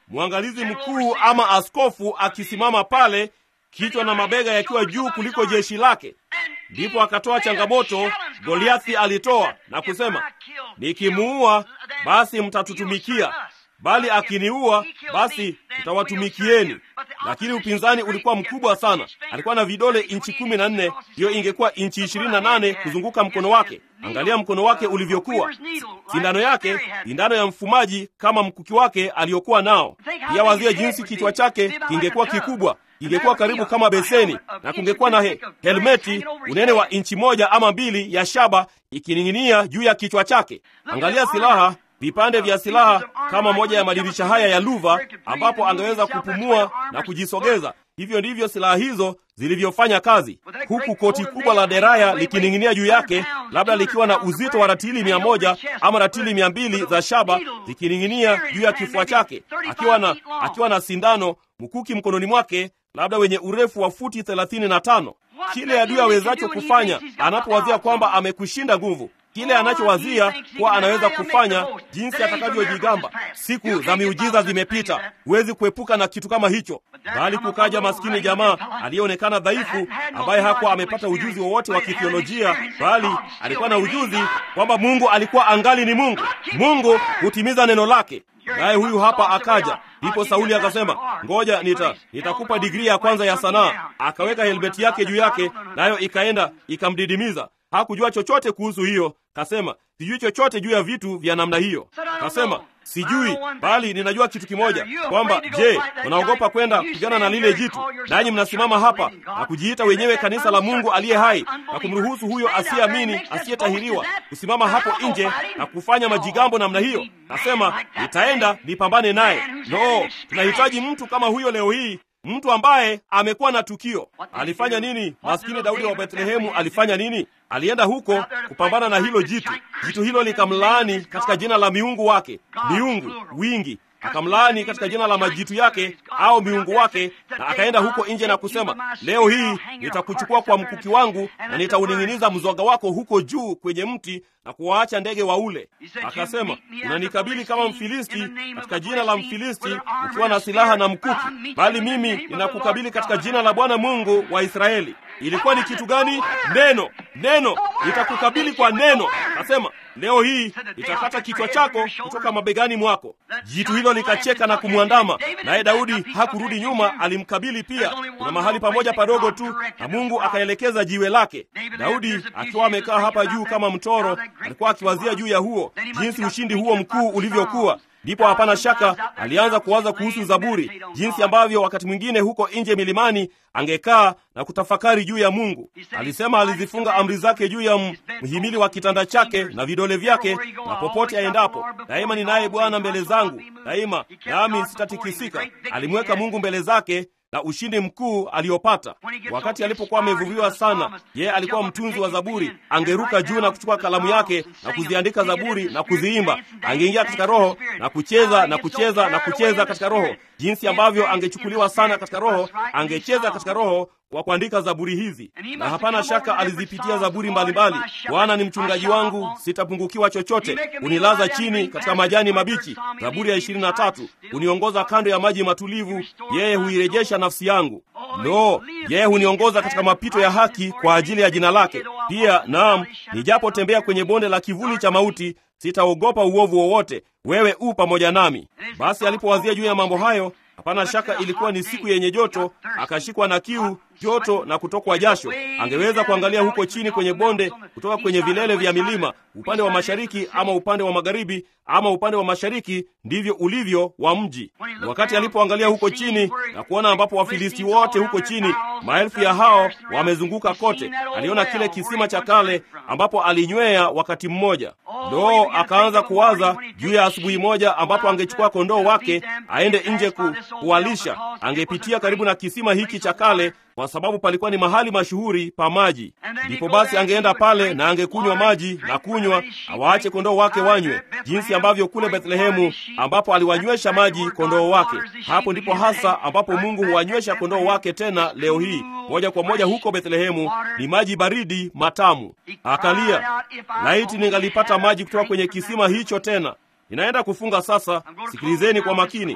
mwangalizi mkuu ama askofu akisimama pale, kichwa na mabega yakiwa juu kuliko jeshi lake. Ndipo akatoa changamoto, Goliathi alitoa na kusema, nikimuua basi mtatutumikia, bali akiniua basi tutawatumikieni. Lakini upinzani ulikuwa mkubwa sana. Alikuwa na vidole inchi kumi na nne, hiyo ingekuwa inchi ishirini na nane kuzunguka mkono wake. Angalia mkono wake ulivyokuwa, sindano yake sindano ya mfumaji kama mkuki wake aliyokuwa nao. Pia wazia jinsi kichwa chake kingekuwa kikubwa ingekuwa karibu kama beseni na kungekuwa na he, helmeti unene wa inchi moja ama mbili ya shaba ikining'inia juu ya kichwa chake. Angalia silaha, vipande vya silaha kama moja ya madirisha haya ya luva, ambapo angeweza kupumua na kujisogeza. Hivyo ndivyo silaha hizo zilivyofanya kazi, huku koti kubwa la deraya likining'inia juu yake, labda likiwa na uzito wa ratili mia moja ama ratili mia mbili za shaba zikining'inia juu ya kifua chake, akiwa na, akiwa na sindano mkuki mkononi mwake labda wenye urefu wa futi thelathini na tano. Kile adui awezacho kufanya anapowazia kwamba amekushinda nguvu, kile anachowazia kuwa anaweza kufanya, jinsi atakavyojigamba. Siku za miujiza zimepita, huwezi kuepuka na kitu kama hicho, bali kukaja maskini jamaa aliyeonekana dhaifu, ambaye hakuwa amepata ujuzi wowote wa kithiolojia, bali alikuwa na ujuzi kwamba Mungu alikuwa angali ni Mungu. Mungu hutimiza neno lake. Naye huyu hapa akaja. Ndipo Sauli akasema, ngoja nita nitakupa digrii ya kwanza ya sanaa. Akaweka helmeti yake juu yake, nayo ikaenda ikamdidimiza. Hakujua chochote kuhusu hiyo. Kasema, sijui chochote juu ya vitu vya namna hiyo. Kasema, sijui, bali ninajua kitu kimoja, kwamba je, unaogopa kwenda kupigana na lile jitu, nanyi mnasimama hapa na kujiita wenyewe kanisa la Mungu aliye hai na kumruhusu huyo asiyeamini, asiyetahiriwa kusimama hapo nje na kufanya majigambo namna hiyo? Nasema nitaenda nipambane naye. No, tunahitaji mtu kama huyo leo hii mtu ambaye amekuwa na tukio. Alifanya nini? Maskini Daudi wa Bethlehemu alifanya nini? Alienda huko kupambana na hilo jitu. Jitu hilo likamlaani katika jina la miungu wake, miungu wingi akamlaani katika jina la majitu yake au miungu wake, na akaenda huko nje na kusema, leo hii nitakuchukua kwa mkuki wangu na nitauning'iniza mzoga wako huko juu kwenye mti na kuwaacha ndege waule. Akasema, unanikabili kama Mfilisti katika jina la Mfilisti ukiwa na silaha na mkuki, bali mimi ninakukabili katika jina la Bwana Mungu wa Israeli. Ilikuwa ni kitu gani? Neno, neno, nitakukabili kwa neno. Akasema, leo hii nitakata kichwa chako kutoka mabegani mwako. Jitu hilo likacheka na kumwandama, naye Daudi hakurudi nyuma, alimkabili pia. Kuna mahali pamoja padogo tu, na Mungu akaelekeza jiwe lake. Daudi akiwa amekaa hapa juu kama mtoro, alikuwa akiwazia juu ya huo, jinsi ushindi huo mkuu ulivyokuwa. Ndipo hapana shaka alianza kuwaza kuhusu Zaburi, jinsi ambavyo wakati mwingine huko nje milimani angekaa na kutafakari juu ya Mungu. Alisema alizifunga amri zake juu ya mhimili wa kitanda chake na vidole vyake, na popote aendapo, daima ninaye Bwana mbele zangu, daima nami sitatikisika. Alimweka Mungu mbele zake na ushindi mkuu aliopata. Wakati alipokuwa amevuviwa sana, yeye alikuwa mtunzi wa Zaburi. Angeruka juu na kuchukua kalamu yake na kuziandika Zaburi na kuziimba. Angeingia katika Roho na kucheza na kucheza na kucheza katika Roho. Jinsi ambavyo angechukuliwa sana katika Roho, angecheza katika Roho kwa kuandika zaburi hizi, na hapana shaka alizipitia zaburi mbalimbali. Bwana ni mchungaji wangu, sitapungukiwa chochote. Unilaza chini katika majani mabichi, Zaburi ya ishirini na tatu. Uniongoza kando ya maji matulivu, yeye huirejesha nafsi yangu. Lo, yeye huniongoza katika mapito ya haki kwa ajili ya jina lake. Pia naam, nijapotembea kwenye bonde la kivuli cha mauti, sitaogopa uovu wowote, wewe u pamoja nami. Basi alipowazia juu ya mambo hayo Hapana shaka ilikuwa ni siku yenye joto, akashikwa na kiu, joto na kutokwa jasho. Angeweza kuangalia huko chini kwenye bonde, kutoka kwenye vilele vya milima, upande wa mashariki ama upande wa magharibi ama upande wa mashariki, ndivyo ulivyo wa mji. Wakati alipoangalia huko chini na kuona ambapo Wafilisti wote huko chini, maelfu ya hao wamezunguka kote, aliona kile kisima cha kale ambapo alinywea wakati mmoja. Ndo akaanza kuwaza juu ya asubuhi moja ambapo angechukua kondoo wake aende nje ku, kuwalisha. Angepitia karibu na kisima hiki cha kale kwa sababu palikuwa ni mahali mashuhuri pa maji. Ndipo basi angeenda pale na angekunywa maji na kunywa, awaache kondoo wake wanywe, jinsi ambavyo kule Bethlehemu ambapo aliwanywesha maji kondoo wake. Hapo ndipo hasa ambapo Mungu huwanywesha kondoo wake tena leo hii, moja kwa moja huko Bethlehemu. Ni maji baridi matamu. Akalia, laiti ningalipata maji kutoka kwenye kisima hicho tena. Ninaenda kufunga sasa, sikilizeni kwa makini.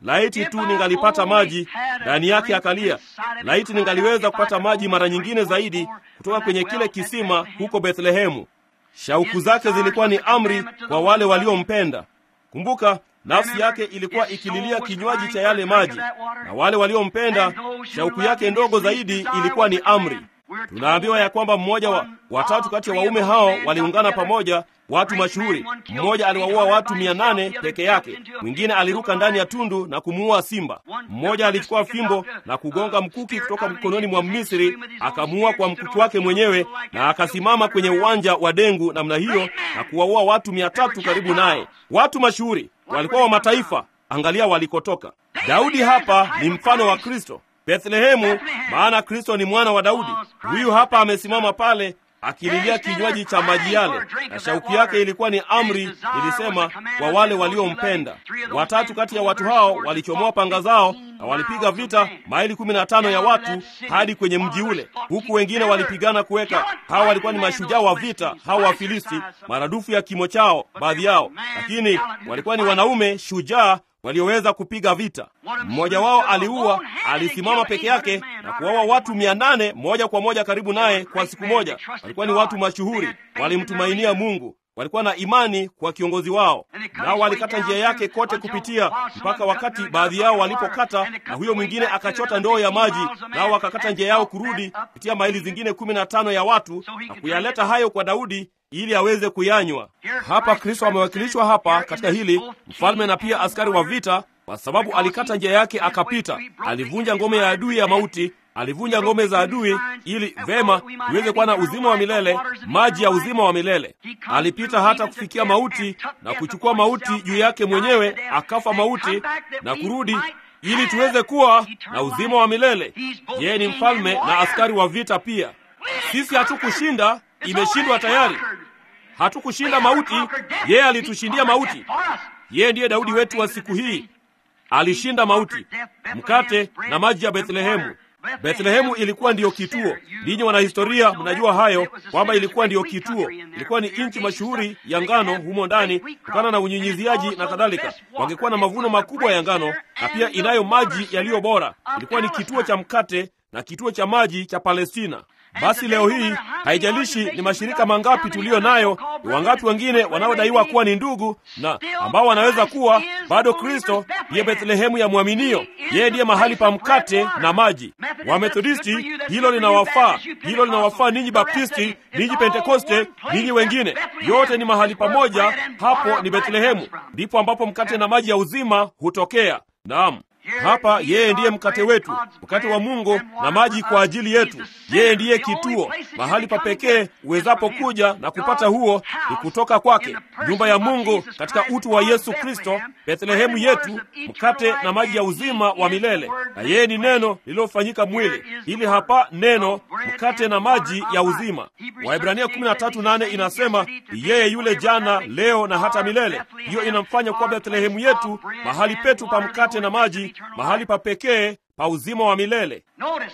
laiti tu ningalipata maji ndani yake. Akalia, laiti ningaliweza kupata maji mara nyingine zaidi kutoka kwenye kile kisima huko Bethlehemu. Shauku zake zilikuwa ni amri kwa wale waliompenda. Kumbuka, nafsi yake ilikuwa ikililia kinywaji cha yale maji, na wale waliompenda, shauku yake ndogo zaidi ilikuwa ni amri. Tunaambiwa ya kwamba mmoja wa watatu kati ya waume hao waliungana pamoja, watu mashuhuri. Mmoja aliwaua watu mia nane peke yake, mwingine aliruka ndani ya tundu na kumuua simba. Mmoja alichukua fimbo na kugonga mkuki kutoka mkononi mwa Misri, akamuua kwa mkuki wake mwenyewe, na akasimama kwenye uwanja wa dengu namna hiyo na kuwaua watu mia tatu karibu naye. Watu mashuhuri walikuwa wa mataifa. Angalia walikotoka. Daudi hapa ni mfano wa Kristo. Bethlehemu, maana Kristo ni mwana wa Daudi. Huyu hapa amesimama pale akililia kinywaji cha maji yale, na shauku yake ilikuwa ni amri, nilisema, kwa wale waliompenda. Watatu kati ya watu hao walichomoa panga zao na walipiga vita maili kumi na tano ya watu hadi kwenye mji ule, huku wengine walipigana kuweka. Hawa walikuwa ni mashujaa wa vita, hawa Wafilisti, maradufu ya kimo chao baadhi yao, lakini walikuwa ni wanaume shujaa walioweza kupiga vita. Mmoja wao aliua, alisimama peke yake na kuwaua watu mia nane moja kwa moja karibu naye kwa siku moja. Walikuwa ni watu mashuhuri, walimtumainia Mungu, walikuwa na imani kwa kiongozi wao, nao walikata njia yake kote kupitia, mpaka wakati baadhi yao walipokata, na huyo mwingine akachota ndoo ya maji, nao wakakata njia yao kurudi kupitia maili zingine kumi na tano ya watu na kuyaleta hayo kwa Daudi ili aweze kuyanywa. Hapa Kristo amewakilishwa hapa katika hili, mfalme na pia askari wa vita, kwa sababu alikata njia yake akapita. Alivunja ngome ya adui ya mauti, alivunja ngome za adui ili vema iweze kuwa na uzima wa milele, maji ya uzima wa milele. Alipita hata kufikia mauti na kuchukua mauti juu yake mwenyewe, akafa mauti na kurudi ili tuweze kuwa na uzima wa milele. Yeye ni mfalme na askari wa vita pia. Sisi hatukushinda, imeshindwa tayari. Hatukushinda mauti, yeye alitushindia mauti. Yeye ndiye Daudi wetu wa siku hii, alishinda mauti. Mkate na maji ya Bethlehemu. Bethlehemu ilikuwa ndiyo kituo. Ninyi wanahistoria mnajua hayo kwamba ilikuwa ndiyo kituo, ilikuwa ni nchi mashuhuri ya ngano humo ndani, kutokana na unyunyiziaji na kadhalika. Wangekuwa na mavuno makubwa ya ngano na pia inayo maji yaliyo bora. Ilikuwa ni kituo cha mkate na kituo cha maji cha Palestina. Basi leo hii haijalishi ni mashirika mangapi tuliyo nayo, ni wangapi wengine wanaodaiwa kuwa ni ndugu na ambao wanaweza kuwa bado, Kristo ndiye Bethlehemu ya mwaminio. Yeye ndiye mahali pa mkate na maji. Wamethodisti, hilo linawafaa, hilo linawafaa ninyi Baptisti, ninyi Pentekoste, ninyi wengine, yote ni mahali pamoja. Hapo ni Bethlehemu, ndipo ambapo mkate na maji ya uzima hutokea. Naam. Hapa yeye ndiye mkate wetu, mkate wa Mungu na maji kwa ajili yetu. Yeye ndiye kituo, mahali pa pekee uwezapo kuja na kupata huo ni kutoka kwake, nyumba ya Mungu katika utu wa Yesu Kristo, Bethlehemu yetu, mkate na maji ya uzima wa milele. Na yeye ni neno lililofanyika mwili, ili hapa neno, mkate na maji ya uzima. Waebrania 13:8 inasema yeye yule jana, leo na hata milele. Hiyo inamfanya kuwa Bethlehemu yetu, mahali petu pa mkate na maji mahali pa pekee pa uzima wa milele.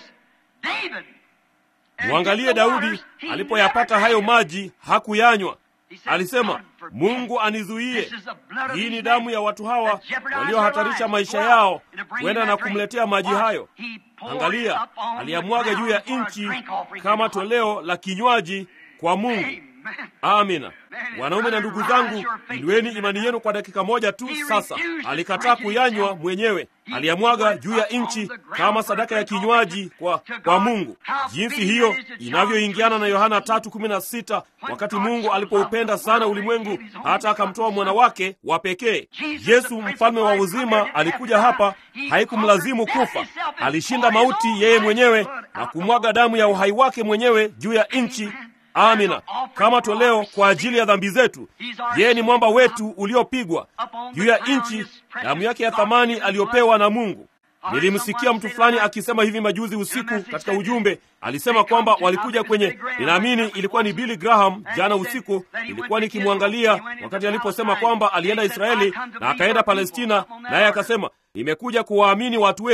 Mwangalie Daudi alipoyapata hayo maji, hakuyanywa. Alisema, Mungu anizuie, hii ni damu ya watu hawa waliohatarisha maisha yao kwenda na kumletea maji hayo. Angalia, aliyamwaga juu ya nchi kama toleo la kinywaji kwa Mungu. Amina. Wanaume na ndugu zangu, inueni imani yenu kwa dakika moja tu. Sasa alikataa kuyanywa mwenyewe, aliyamwaga juu ya nchi kama sadaka ya kinywaji kwa, kwa Mungu. Jinsi hiyo inavyoingiana na Yohana 3:16 wakati Mungu alipoupenda sana ulimwengu hata akamtoa mwana wake wa pekee. Yesu mfalme wa uzima alikuja hapa, haikumlazimu kufa. Alishinda mauti yeye mwenyewe na kumwaga damu ya uhai wake mwenyewe juu ya nchi Amina, kama toleo kwa ajili ya dhambi zetu. Yeye ni mwamba wetu uliopigwa juu ya nchi, damu yake ya thamani aliyopewa na Mungu. Nilimsikia mtu fulani akisema hivi majuzi usiku katika ujumbe, alisema kwamba walikuja kwenye, ninaamini ilikuwa ni Billy Graham. Jana usiku ilikuwa nikimwangalia wakati aliposema kwamba alienda Israeli na akaenda Palestina, naye akasema nimekuja kuwaamini watu wenu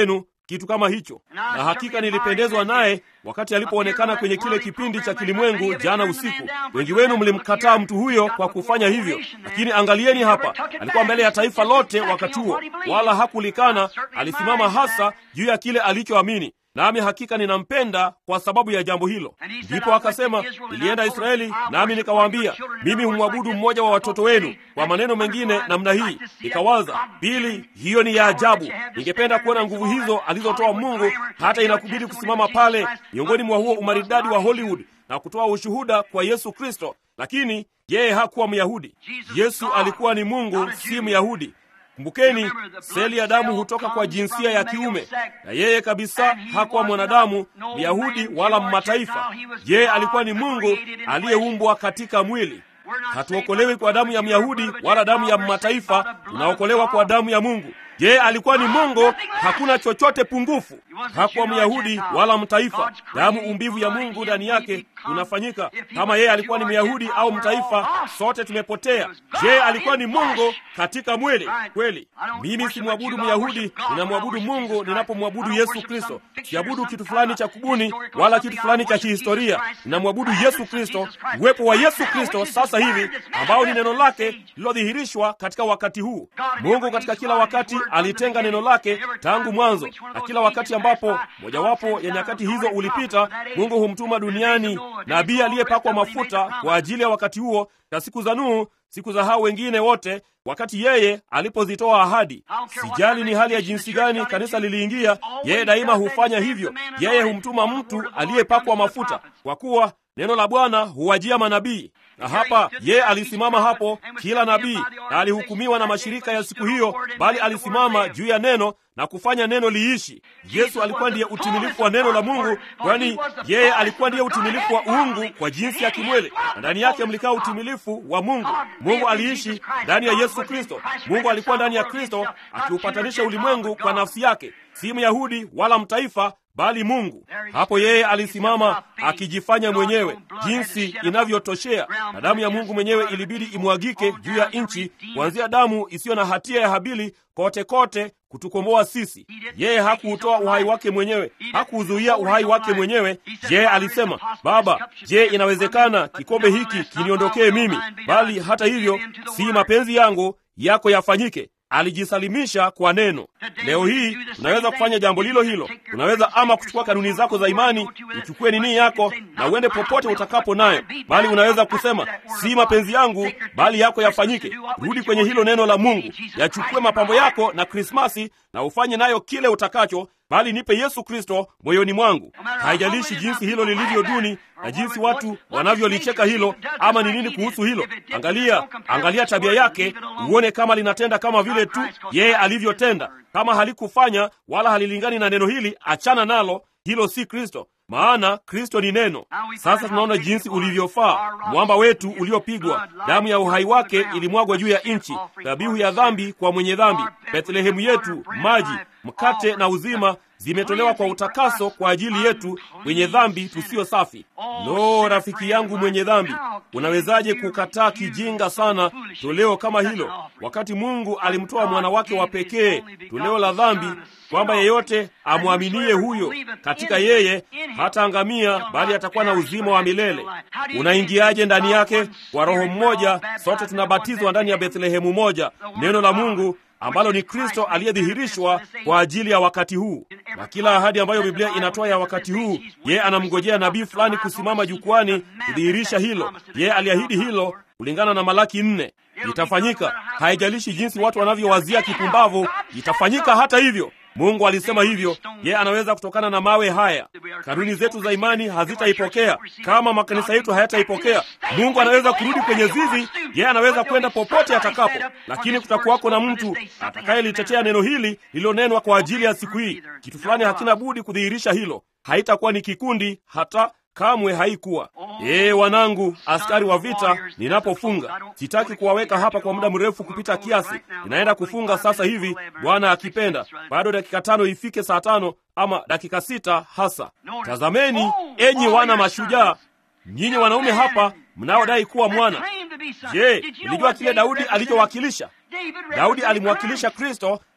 kitu kama hicho. Na hakika nilipendezwa naye wakati alipoonekana kwenye kile kipindi cha kilimwengu jana usiku. Wengi wenu mlimkataa mtu huyo kwa kufanya hivyo, lakini angalieni hapa, alikuwa mbele ya taifa lote wakati huo, wala hakulikana. Alisimama hasa juu ya kile alichoamini nami hakika ninampenda kwa sababu ya jambo hilo. Ndipo akasema, nilienda Israeli nami nikawaambia, mimi humwabudu mmoja wa watoto wenu. Kwa maneno mengine namna hii, nikawaza pili, hiyo ni ya ajabu. Ningependa kuona nguvu hizo alizotoa Mungu, hata inakubidi kusimama pale miongoni mwa huo umaridadi wa Hollywood na kutoa ushuhuda kwa Yesu Kristo. Lakini yeye hakuwa Myahudi. Yesu alikuwa ni Mungu, si Myahudi. Kumbukeni, seli ya damu hutoka kwa jinsia ya kiume, na yeye kabisa hakuwa mwanadamu Myahudi wala Mmataifa. Yeye alikuwa ni Mungu aliyeumbwa katika mwili. Hatuokolewi kwa damu ya Myahudi wala damu ya Mmataifa, tunaokolewa kwa damu ya Mungu. Yeye alikuwa ni Mungu, hakuna chochote pungufu. Hakuwa Myahudi wala Mtaifa. Damu umbivu ya Mungu ndani yake unafanyika. Kama yeye alikuwa ni Myahudi au Mtaifa, sote tumepotea. Yeye alikuwa ni Mungu katika mwili. Kweli, mimi simwabudu Myahudi, ninamwabudu Mungu ninapomwabudu Yesu Kristo. Siabudu kitu fulani cha kubuni wala kitu fulani cha kihistoria. Ninamwabudu Yesu Kristo, uwepo wa Yesu Kristo sasa hivi, ambao ni neno lake lililodhihirishwa katika wakati huu. Mungu katika kila wakati alitenga neno lake tangu mwanzo, na kila wakati ambapo mojawapo ya nyakati hizo ulipita, Mungu humtuma duniani nabii aliyepakwa mafuta kwa ajili ya wakati huo, na siku za Nuhu, siku za hao wengine wote, wakati yeye alipozitoa ahadi. Sijali ni hali ya jinsi gani kanisa liliingia, yeye daima hufanya hivyo. Yeye humtuma mtu aliyepakwa mafuta, kwa kuwa neno la Bwana huwajia manabii na hapa yeye alisimama hapo, kila nabii, na alihukumiwa na mashirika ya siku hiyo, bali alisimama juu ya neno na kufanya neno liishi. Yesu alikuwa ndiye utimilifu wa neno la Mungu, kwani yeye alikuwa ndiye utimilifu wa uungu kwa jinsi ya kimwili, na ndani yake mlikaa utimilifu wa Mungu. Mungu aliishi ndani ya Yesu Kristo. Mungu alikuwa ndani ya Kristo akiupatanisha ulimwengu kwa nafsi yake, si Myahudi wala Mtaifa bali Mungu. Hapo yeye alisimama akijifanya mwenyewe, jinsi inavyotoshea, na damu ya Mungu mwenyewe ilibidi imwagike juu ya nchi, kuanzia damu isiyo na hatia ya Habili kote kote kutukomboa sisi. Yeye hakuutoa uhai wake mwenyewe, hakuuzuia uhai wake mwenyewe. Yeye alisema, Baba, je, inawezekana kikombe hiki kiniondokee mimi? Bali hata hivyo, si mapenzi yangu, yako yafanyike. Alijisalimisha kwa neno. Leo hii unaweza kufanya jambo lilo hilo. Unaweza ama kuchukua kanuni zako za imani, uchukue nini yako na uende popote utakapo nayo, bali unaweza kusema si mapenzi yangu, bali yako yafanyike. Rudi kwenye hilo neno la Mungu, yachukue mapambo yako na Krismasi na ufanye nayo kile utakacho, bali nipe Yesu Kristo moyoni mwangu. Haijalishi jinsi hilo lilivyo duni na jinsi watu wanavyolicheka hilo, ama ni nini kuhusu hilo. Angalia, angalia tabia yake, uone kama linatenda kama vile tu yeye alivyotenda. Kama halikufanya wala halilingani na neno hili, achana nalo. Hilo si Kristo, maana Kristo ni neno. Sasa tunaona jinsi ulivyofaa, mwamba wetu uliopigwa, damu ya uhai wake ilimwagwa juu ya nchi, dhabihu ya dhambi kwa mwenye dhambi. Bethlehemu yetu, maji, mkate na uzima zimetolewa kwa utakaso kwa ajili yetu wenye dhambi tusiyo safi. Lo, rafiki yangu mwenye dhambi, unawezaje kukataa kijinga sana toleo kama hilo, wakati Mungu alimtoa mwana wake wa pekee, toleo la dhambi, kwamba yeyote amwaminie huyo katika yeye hataangamia, bali atakuwa na uzima wa milele. Unaingiaje ndani yake? Kwa Roho mmoja, sote tunabatizwa ndani ya Bethlehemu moja, neno la Mungu ambalo ni Kristo aliyedhihirishwa kwa ajili ya wakati huu. Na kila ahadi ambayo Biblia inatoa ya wakati huu, yeye anamngojea nabii fulani kusimama jukwani kudhihirisha hilo. Yeye aliahidi hilo kulingana na Malaki nne. Itafanyika, haijalishi jinsi watu wanavyowazia kipumbavu, itafanyika hata hivyo. Mungu alisema hivyo. Yeye anaweza kutokana na mawe haya. Kanuni zetu za imani hazitaipokea. Kama makanisa yetu hayataipokea, Mungu anaweza kurudi kwenye zizi. Yeye anaweza kwenda popote atakapo, lakini kutakuwako na mtu atakayelitetea neno hili lililonenwa kwa ajili ya siku hii. Kitu fulani hakina budi kudhihirisha hilo. Haitakuwa ni kikundi, hata kamwe haikuwa. Ee wanangu, askari wa vita, ninapofunga sitaki kuwaweka hapa kwa muda mrefu kupita kiasi. Ninaenda kufunga sasa hivi, Bwana akipenda. Bado dakika tano ifike saa tano ama dakika sita hasa. Tazameni enyi wana mashujaa, nyinyi wanaume hapa mnaodai kuwa mwana. Je, ulijua kile Daudi alichowakilisha? Daudi alimwakilisha Kristo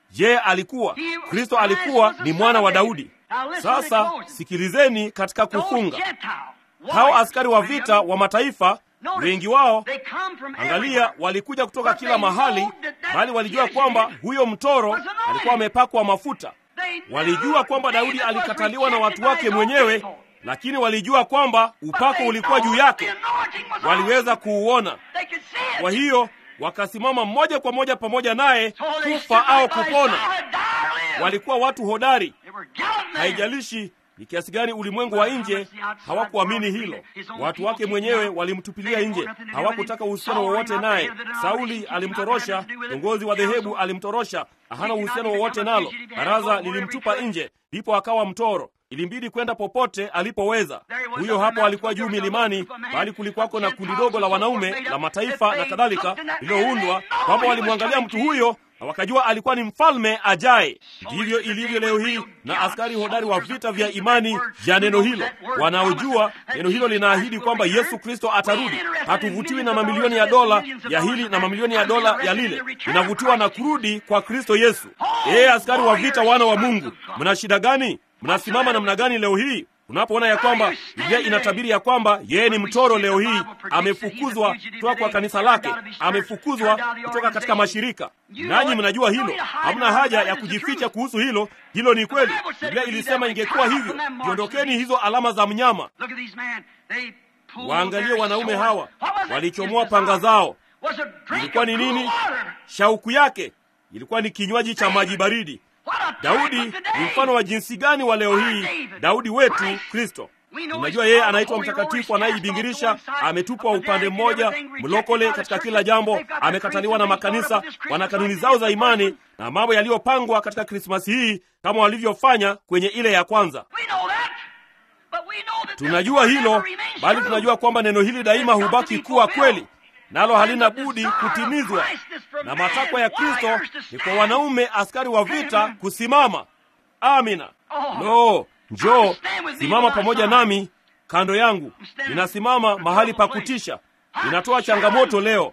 Je, alikuwa Kristo? Alikuwa ni mwana wa Daudi. Sasa sikilizeni, katika kufunga hao askari wa vita wa mataifa wengi wao, angalia, walikuja kutoka kila mahali, bali walijua kwamba huyo mtoro alikuwa amepakwa mafuta. Walijua kwamba Daudi alikataliwa na watu wake mwenyewe, lakini walijua kwamba upako ulikuwa juu yake, waliweza kuuona. Kwa hiyo wakasimama moja kwa moja pamoja naye, kufa au kupona. Walikuwa watu hodari, haijalishi ni kiasi gani ulimwengu wa nje hawakuamini hilo. Watu wake mwenyewe walimtupilia nje, hawakutaka uhusiano wowote naye. Sauli alimtorosha, kiongozi wa dhehebu alimtorosha, hana uhusiano wowote nalo. Baraza lilimtupa nje, ndipo akawa mtoro. Ilimbidi kwenda popote alipoweza. Huyo hapo alikuwa juu milimani, bali kulikuwako na kundi dogo la wanaume la mataifa na kadhalika lililoundwa, kwamba walimwangalia mtu huyo na wakajua alikuwa ni mfalme ajaye. Ndivyo ilivyo leo hii na askari hodari wa vita vya imani ya neno hilo, wanaojua neno hilo linaahidi kwamba Yesu Kristo atarudi. Hatuvutiwi na mamilioni ya dola ya hili na mamilioni ya dola ya lile, inavutiwa na kurudi kwa Kristo Yesu. Ee askari wa vita, wana wa Mungu, mna shida gani? Mnasimama namna gani leo hii unapoona ya kwamba Biblia inatabiri ya kwamba yeye ni mtoro leo hii, amefukuzwa kutoka kwa kanisa lake, amefukuzwa kutoka katika mashirika. Nanyi mnajua hilo, hamna haja ya kujificha kuhusu hilo. Hilo ni kweli. Biblia ilisema ingekuwa hivyo. Jiondokeni hizo alama za mnyama. Waangalie wanaume hawa, walichomoa panga zao. Ilikuwa ni nini? Shauku yake ilikuwa ni kinywaji cha maji baridi. Daudi ni mfano wa jinsi gani wa leo hii, Daudi wetu Kristo. Unajua yeye anaitwa mtakatifu anayejibingirisha, ametupwa upande mmoja, mlokole katika kila jambo, amekataliwa na makanisa, wana kanuni zao za imani na mambo yaliyopangwa katika Krismasi hii kama walivyofanya kwenye ile ya kwanza. Tunajua hilo, bali tunajua kwamba neno hili daima hubaki kuwa kweli nalo halina budi kutimizwa, na matakwa ya Kristo ni kwa wanaume askari wa vita kusimama. Amina. Lo, njoo simama pamoja nami kando yangu. Ninasimama mahali pa kutisha. Ninatoa changamoto leo.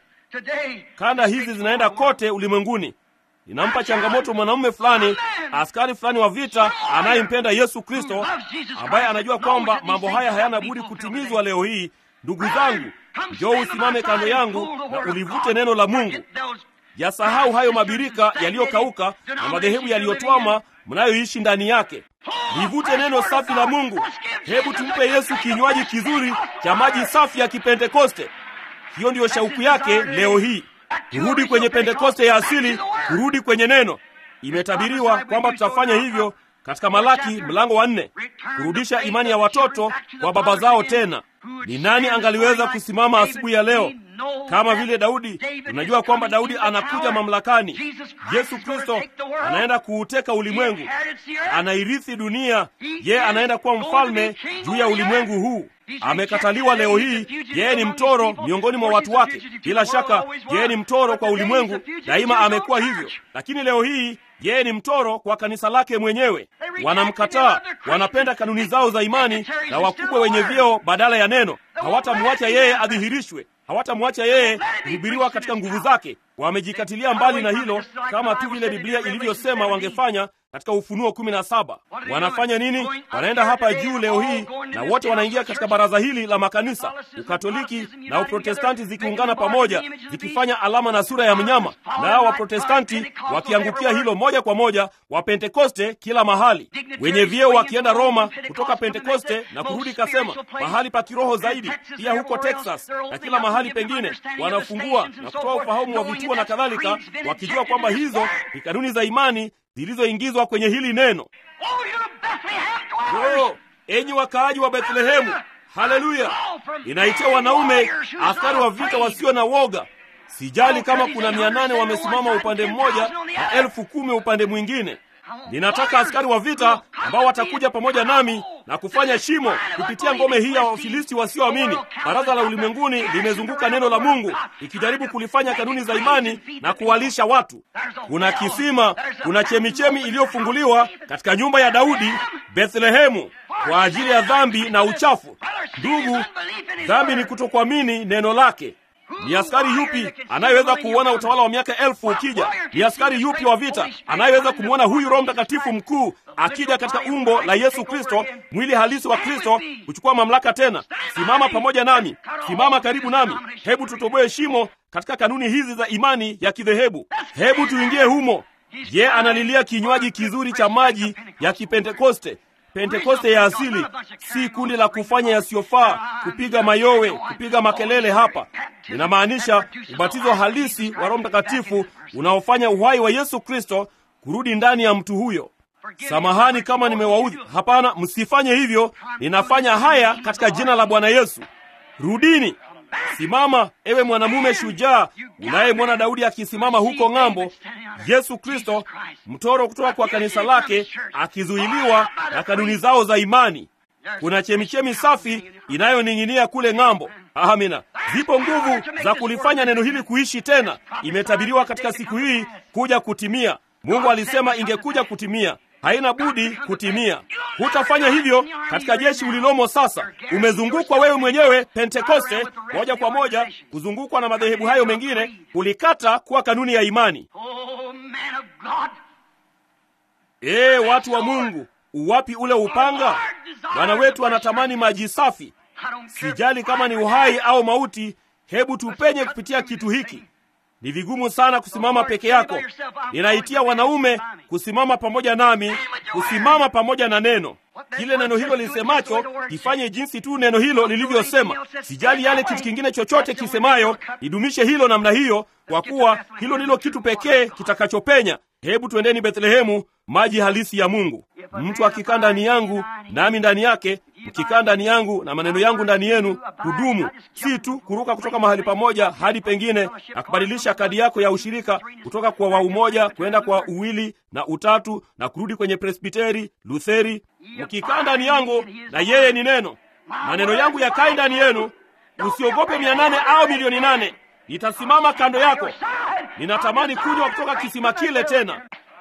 Kanda hizi zinaenda kote ulimwenguni. Ninampa changamoto mwanamume fulani, askari fulani wa vita anayempenda Yesu Kristo, ambaye anajua kwamba mambo haya hayana budi kutimizwa leo hii. Ndugu zangu, njoo usimame kando yangu na ulivute neno la Mungu. Yasahau hayo mabirika yaliyokauka na madhehebu yaliyotwama mnayoishi ndani yake. Livute neno safi la Mungu. Hebu tumpe Yesu kinywaji kizuri cha maji safi ya Kipentekoste. Hiyo ndiyo shauku yake leo hii, kurudi kwenye Pentekoste ya asili, kurudi kwenye neno. Imetabiriwa kwamba tutafanya hivyo katika Malaki mlango wa nne, kurudisha imani ya watoto kwa baba zao tena. Ni nani angaliweza kusimama asubuhi ya leo kama vile Daudi? Tunajua kwamba Daudi anakuja mamlakani. Yesu Kristo anaenda kuuteka ulimwengu, anairithi dunia. Yeye anaenda kuwa mfalme juu ya ulimwengu huu. Amekataliwa leo hii. Yeye ni mtoro miongoni mwa watu wake. Bila shaka, yeye ni mtoro kwa ulimwengu, daima amekuwa hivyo, lakini leo hii yeye ni mtoro kwa kanisa lake mwenyewe. Wanamkataa, wanapenda kanuni zao za imani na wakubwa wenye vyeo badala ya neno. Hawatamwacha yeye adhihirishwe, hawatamwacha yeye kuhubiriwa katika nguvu zake. Wamejikatilia mbali na hilo, kama tu vile Biblia ilivyosema wangefanya katika Ufunuo kumi na saba. Wanafanya nini? Wanaenda hapa juu leo hii, na wote wanaingia katika baraza hili la makanisa, Ukatoliki na Uprotestanti zikiungana pamoja, zikifanya alama na sura ya mnyama, na hao Waprotestanti wakiangukia hilo moja kwa moja, Wapentekoste kila mahali, wenye vyeo wakienda Roma kutoka Pentekoste na kurudi, kasema mahali pa kiroho zaidi, pia huko Texas na kila mahali pengine, wanafungua na kutoa ufahamu wa vituo na kadhalika, wakijua kwamba hizo ni kanuni za imani zilizoingizwa kwenye hili neno. Oh, enyi wakaaji wa Bethlehemu, haleluya! Inaitia wanaume askari wa vita wasio na woga. Sijali kama kuna mia nane wamesimama upande mmoja na elfu kumi upande mwingine. Ninataka askari wa vita ambao watakuja pamoja nami na kufanya shimo kupitia ngome hii ya Wafilisti wasioamini. Baraza la ulimwenguni limezunguka neno la Mungu ikijaribu kulifanya kanuni za imani na kuwalisha watu. Kuna kisima, kuna chemichemi iliyofunguliwa katika nyumba ya Daudi Bethlehemu kwa ajili ya dhambi na uchafu. Ndugu, dhambi ni kutokuamini neno lake. Ni askari yupi anayeweza kuuona utawala wa miaka elfu ukija? Ni askari yupi wa vita anayeweza kumwona huyu Roho Mtakatifu mkuu akija katika umbo la Yesu Kristo, mwili halisi wa Kristo, kuchukua mamlaka tena? Simama pamoja nami, simama karibu nami. Hebu tutoboe shimo katika kanuni hizi za imani ya kidhehebu. Hebu tuingie humo. Je, analilia kinywaji kizuri cha maji ya Kipentekoste, Pentekoste ya asili, si kundi la kufanya yasiyofaa, kupiga mayowe, kupiga makelele. Hapa ninamaanisha ubatizo halisi wa Roho Mtakatifu unaofanya uhai wa Yesu Kristo kurudi ndani ya mtu huyo. Samahani kama nimewaudhi. Hapana, msifanye hivyo. Ninafanya haya katika jina la Bwana Yesu. Rudini. Simama ewe mwanamume shujaa unayemwona Daudi akisimama huko ng'ambo. Yesu Kristo, mtoro kutoka kwa kanisa lake, akizuiliwa na kanuni zao za imani. Kuna chemichemi safi inayoning'inia kule ng'ambo. Amina. Zipo nguvu za kulifanya neno hili kuishi tena. Imetabiriwa katika siku hii kuja kutimia. Mungu alisema ingekuja kutimia haina budi kutimia. Hutafanya hivyo katika jeshi ulilomo sasa. Umezungukwa wewe mwenyewe Pentekoste, moja kwa moja kuzungukwa na madhehebu hayo mengine, kulikata kuwa kanuni ya imani. Ee watu wa Mungu, uwapi ule upanga? Bwana wetu anatamani maji safi. Sijali kama ni uhai au mauti, hebu tupenye kupitia kitu hiki. Ni vigumu sana kusimama peke yako. Ninaitia wanaume kusimama pamoja nami, kusimama pamoja na neno. Kile neno hilo lisemacho, kifanye jinsi tu neno hilo lilivyosema. Sijali yale kitu kingine chochote kisemayo, idumishe hilo namna hiyo, kwa kuwa hilo ndilo kitu pekee kitakachopenya. Hebu twendeni Bethlehemu, maji halisi ya Mungu. Mtu akikaa ndani yangu nami ndani yake, mkikaa ndani yangu na maneno yangu ndani yenu, hudumu. Si tu kuruka kutoka mahali pamoja hadi pengine na kubadilisha kadi yako ya ushirika kutoka kwa wa umoja kwenda kwa uwili na utatu na kurudi kwenye Presbiteri, Lutheri. Mkikaa ndani yangu na yeye ni neno, maneno yangu yakae ndani yenu, usiogope mia nane au milioni nane. Nitasimama kando yako. Ninatamani kunywa kutoka kisima kile tena.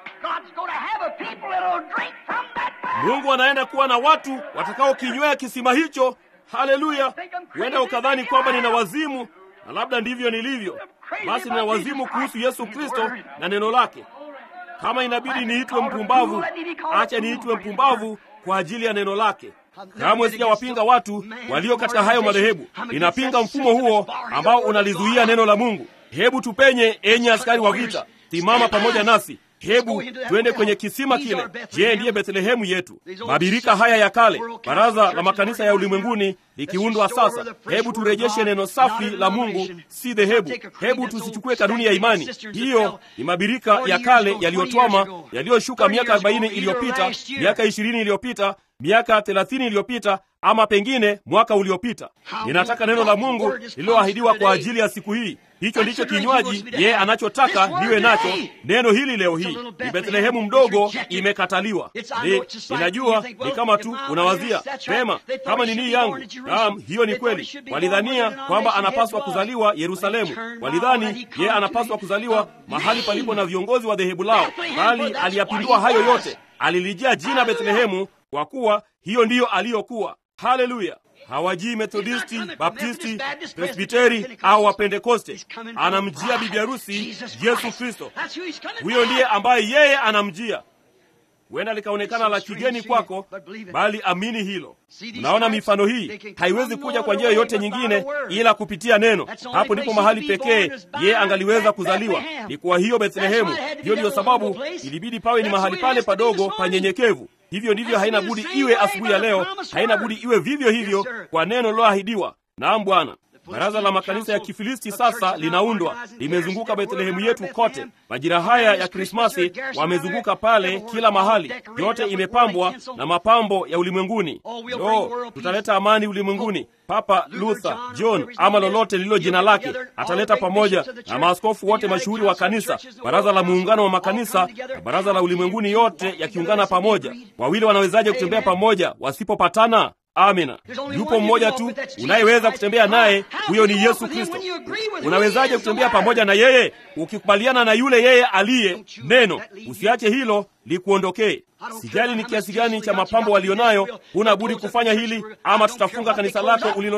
Mungu anaenda kuwa na watu watakaokinywea kisima hicho. Haleluya! Huenda ukadhani kwamba nina wazimu, na labda ndivyo nilivyo. Basi nina wazimu kuhusu Yesu Kristo na neno lake. Kama inabidi niitwe mpumbavu, acha niitwe mpumbavu kwa ajili ya neno lake. Kamwe sijawapinga watu walio katika hayo madhehebu. Ninapinga mfumo huo ambao unalizuia neno la Mungu. Hebu tupenye, enyi askari wa vita, simama pamoja nasi. Hebu twende kwenye kisima kile. Je, ndiye Bethlehemu yetu? Mabirika haya ya kale, baraza la makanisa ya ulimwenguni likiundwa sasa. Hebu turejeshe neno safi la Mungu, si dhehebu. Hebu tusichukue kanuni ya imani. Hiyo ni mabirika ya kale yaliyotwama, yaliyoshuka miaka arobaini iliyopita, miaka ishirini iliyopita, miaka thelathini iliyopita ama pengine mwaka uliopita. Ninataka neno la Mungu lililoahidiwa kwa ajili ya siku hii. Hicho ndicho kinywaji yeye anachotaka niwe nacho. Neno hili leo hii ni Bethlehemu mdogo, imekataliwa. Ni, ninajua ni kama tu unawazia pema, kama ni nii yangu. Naam, hiyo ni kweli. Walidhania kwamba anapaswa kuzaliwa Yerusalemu, walidhani yeye anapaswa kuzaliwa mahali palipo na viongozi wa dhehebu lao, bali aliyapindua hayo yote, alilijia jina Bethlehemu kwa kuwa hiyo ndiyo aliyokuwa. Haleluya! hawajii Methodisti, Baptisti, Presbiteri au Wapentekoste. Anamjia bibi harusi Yesu Kristo. Huyo ndiye ambaye yeye anamjia. Huenda likaonekana la kigeni kwako, bali amini hilo. Unaona, mifano hii haiwezi kuja kwa njia yoyote nyingine ila kupitia neno. Hapo ndipo mahali pekee yeye angaliweza kuzaliwa, ni kwa hiyo Bethlehemu. Hiyo ndiyo sababu ilibidi pawe ni mahali pale padogo panyenyekevu. Hivyo ndivyo haina budi iwe asubuhi ya leo, haina budi iwe vivyo hivyo kwa neno liloahidiwa. Naam Bwana. Baraza la makanisa ya Kifilisti sasa linaundwa, limezunguka Bethlehemu yetu kote. Majira haya ya Krismasi wamezunguka pale kila mahali, yote imepambwa na mapambo ya ulimwenguni. Lo, tutaleta amani ulimwenguni. Papa Luther, John ama lolote lililo jina lake ataleta pamoja na maaskofu wote mashuhuri wa kanisa, baraza la muungano wa makanisa na baraza la ulimwenguni, yote yakiungana pamoja. Wawili wanawezaje kutembea pamoja wasipopatana? Amina. Yupo mmoja tu unayeweza kutembea naye, huyo ni Yesu Kristo. Unawezaje kutembea pamoja na yeye? Ukikubaliana na yule yeye aliye neno. Usiache hilo likuondokee. Sijali ni kiasi gani cha mapambo walionayo, huna budi kufanya hili, ama tutafunga kanisa lako ulilo nalo.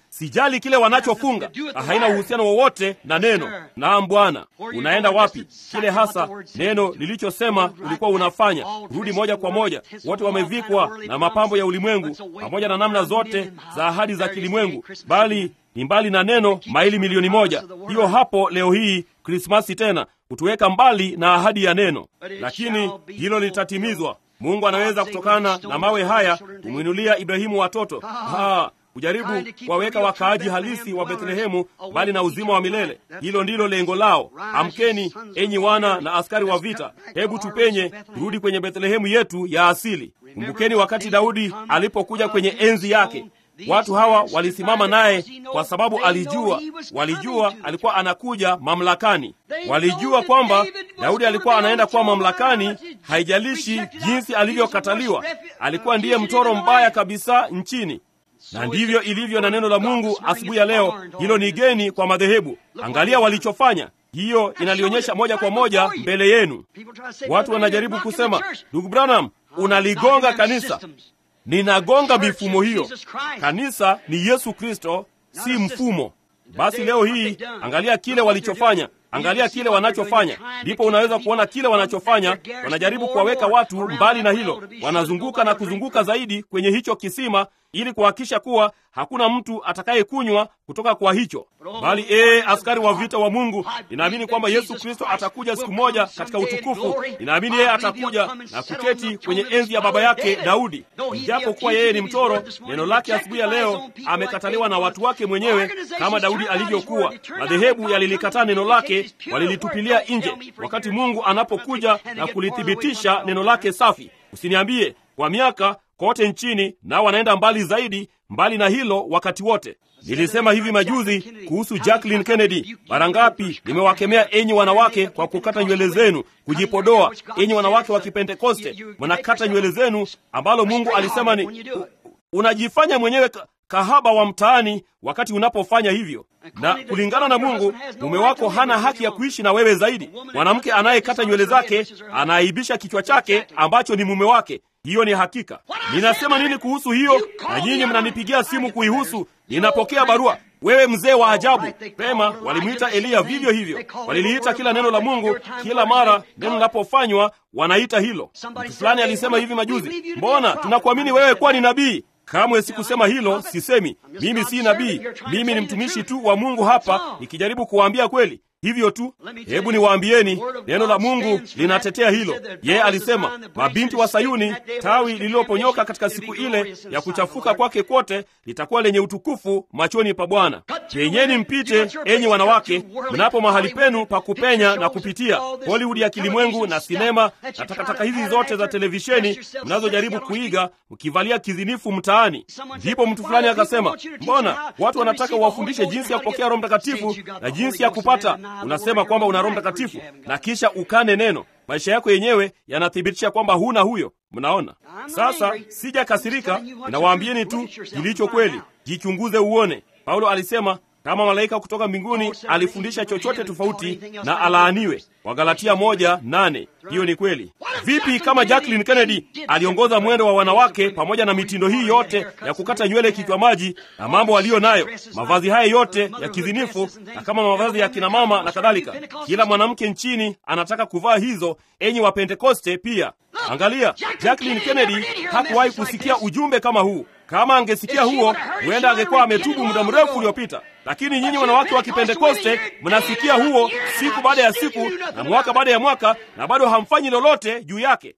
sijali kile wanachofunga, haina uhusiano wowote na neno. Naam Bwana, unaenda wapi? Kile hasa neno lilichosema ulikuwa unafanya, rudi moja kwa moja. Wote wamevikwa na mapambo ya ulimwengu pamoja na namna zote za ahadi za kilimwengu, bali ni mbali na neno maili milioni moja. Hiyo hapo leo hii Krismasi tena kutuweka mbali na ahadi ya neno, lakini hilo litatimizwa. Mungu anaweza kutokana na mawe haya kumwinulia Ibrahimu watoto ha, kujaribu kuwaweka wakaaji halisi wa Bethlehemu mbali na uzima wa milele. Hilo ndilo lengo lao. Amkeni enyi wana na askari wa vita, hebu tupenye turudi kwenye Bethlehemu yetu ya asili. Kumbukeni wakati Daudi alipokuja kwenye enzi yake. Watu hawa walisimama naye kwa sababu alijua, walijua alikuwa anakuja mamlakani. Walijua kwamba Daudi alikuwa anaenda kuwa mamlakani, haijalishi jinsi alivyokataliwa. Alikuwa ndiye mtoro mbaya kabisa nchini, na ndivyo ilivyo na neno la Mungu asubuhi ya leo. Hilo ni geni kwa madhehebu. Angalia walichofanya. Hiyo inalionyesha moja kwa moja mbele yenu. Watu wanajaribu kusema, ndugu Branham, unaligonga kanisa. Ninagonga mifumo hiyo. Kanisa ni Yesu Kristo, si mfumo. Basi leo hii angalia kile walichofanya, angalia kile wanachofanya, ndipo unaweza kuona kile wanachofanya. Wanajaribu kuwaweka watu mbali na hilo, wanazunguka na kuzunguka zaidi kwenye hicho kisima ili kuhakikisha kuwa hakuna mtu atakayekunywa kutoka kwa hicho, bali ee, askari wa vita wa Mungu, ninaamini kwamba Yesu Kristo atakuja siku moja katika utukufu. Ninaamini yeye atakuja na kuketi kwenye enzi ya baba yake Daudi. Ijapo kuwa yeye ni mtoro, neno lake asubuhi ya leo amekataliwa na watu wake mwenyewe, kama Daudi alivyokuwa. Madhehebu yalilikataa neno lake, walilitupilia nje, wakati Mungu anapokuja na kulithibitisha neno lake safi. Usiniambie kwa miaka kote nchini, nao wanaenda mbali zaidi, mbali na hilo wakati wote. Nilisema hivi majuzi kuhusu Jacqueline Kennedy. Mara ngapi nimewakemea enyi wanawake kwa kukata nywele zenu, kujipodoa. Enyi wanawake wa Kipentekoste, mnakata nywele zenu, ambalo Mungu alisema ni unajifanya mwenyewe kahaba wa mtaani wakati unapofanya hivyo. Na kulingana na Mungu, mume wako hana haki ya kuishi na wewe zaidi. Mwanamke anayekata nywele zake anaaibisha kichwa chake ambacho ni mume wake. Hiyo ni hakika. Ninasema nini kuhusu hiyo? Na nyinyi mnanipigia simu kuihusu. Ninapokea barua. Wewe mzee wa ajabu. Pema walimwita Eliya vivyo hivyo, waliliita kila neno la Mungu. Kila mara neno linapofanywa wanaita hilo. Mtu fulani alisema hivi majuzi, mbona tunakuamini wewe kuwa ni nabii? Kamwe sikusema hilo, sisemi mimi si nabii. Mimi ni mtumishi tu wa Mungu hapa nikijaribu kuwaambia kweli. Hivyo tu. Hebu niwaambieni, neno la Mungu linatetea hilo. Yeye alisema, mabinti wa Sayuni, tawi lililoponyoka katika siku ile ya kuchafuka kwake kwote, litakuwa lenye utukufu machoni pa Bwana. Penyeni mpite, enyi wanawake, mnapo mahali penu pa kupenya na kupitia Hollywood ya kilimwengu na sinema na takataka hizi zote za televisheni mnazojaribu kuiga, mkivalia kizinifu mtaani. Ndipo mtu fulani akasema, mbona watu wanataka uwafundishe jinsi ya kupokea Roho Mtakatifu na jinsi ya kupata Unasema kwamba una Roho Mtakatifu na kisha ukane neno. Maisha yako yenyewe yanathibitisha kwamba huna huyo. Mnaona sasa, sijakasirika, ninawaambieni tu kilicho kweli. Jichunguze uone. Paulo alisema kama malaika kutoka mbinguni alifundisha chochote tofauti na alaaniwe. Wagalatia moja nane. Hiyo ni kweli. Vipi kama Jacqueline Kennedy aliongoza mwendo wa wanawake pamoja na mitindo hii yote ya kukata nywele kichwa maji na mambo aliyo nayo, mavazi haya yote ya kizinifu na kama mavazi ya kina mama na kadhalika. Kila mwanamke nchini anataka kuvaa hizo, enyi wa Pentekoste pia. Angalia, Jacqueline Kennedy hakuwahi kusikia ujumbe kama huu. Kama angesikia huo, huenda angekuwa ametubu muda mrefu uliopita. Lakini nyinyi wanawake wa Kipentekoste mnasikia huo siku baada ya siku na mwaka baada ya mwaka, na bado hamfanyi lolote juu yake.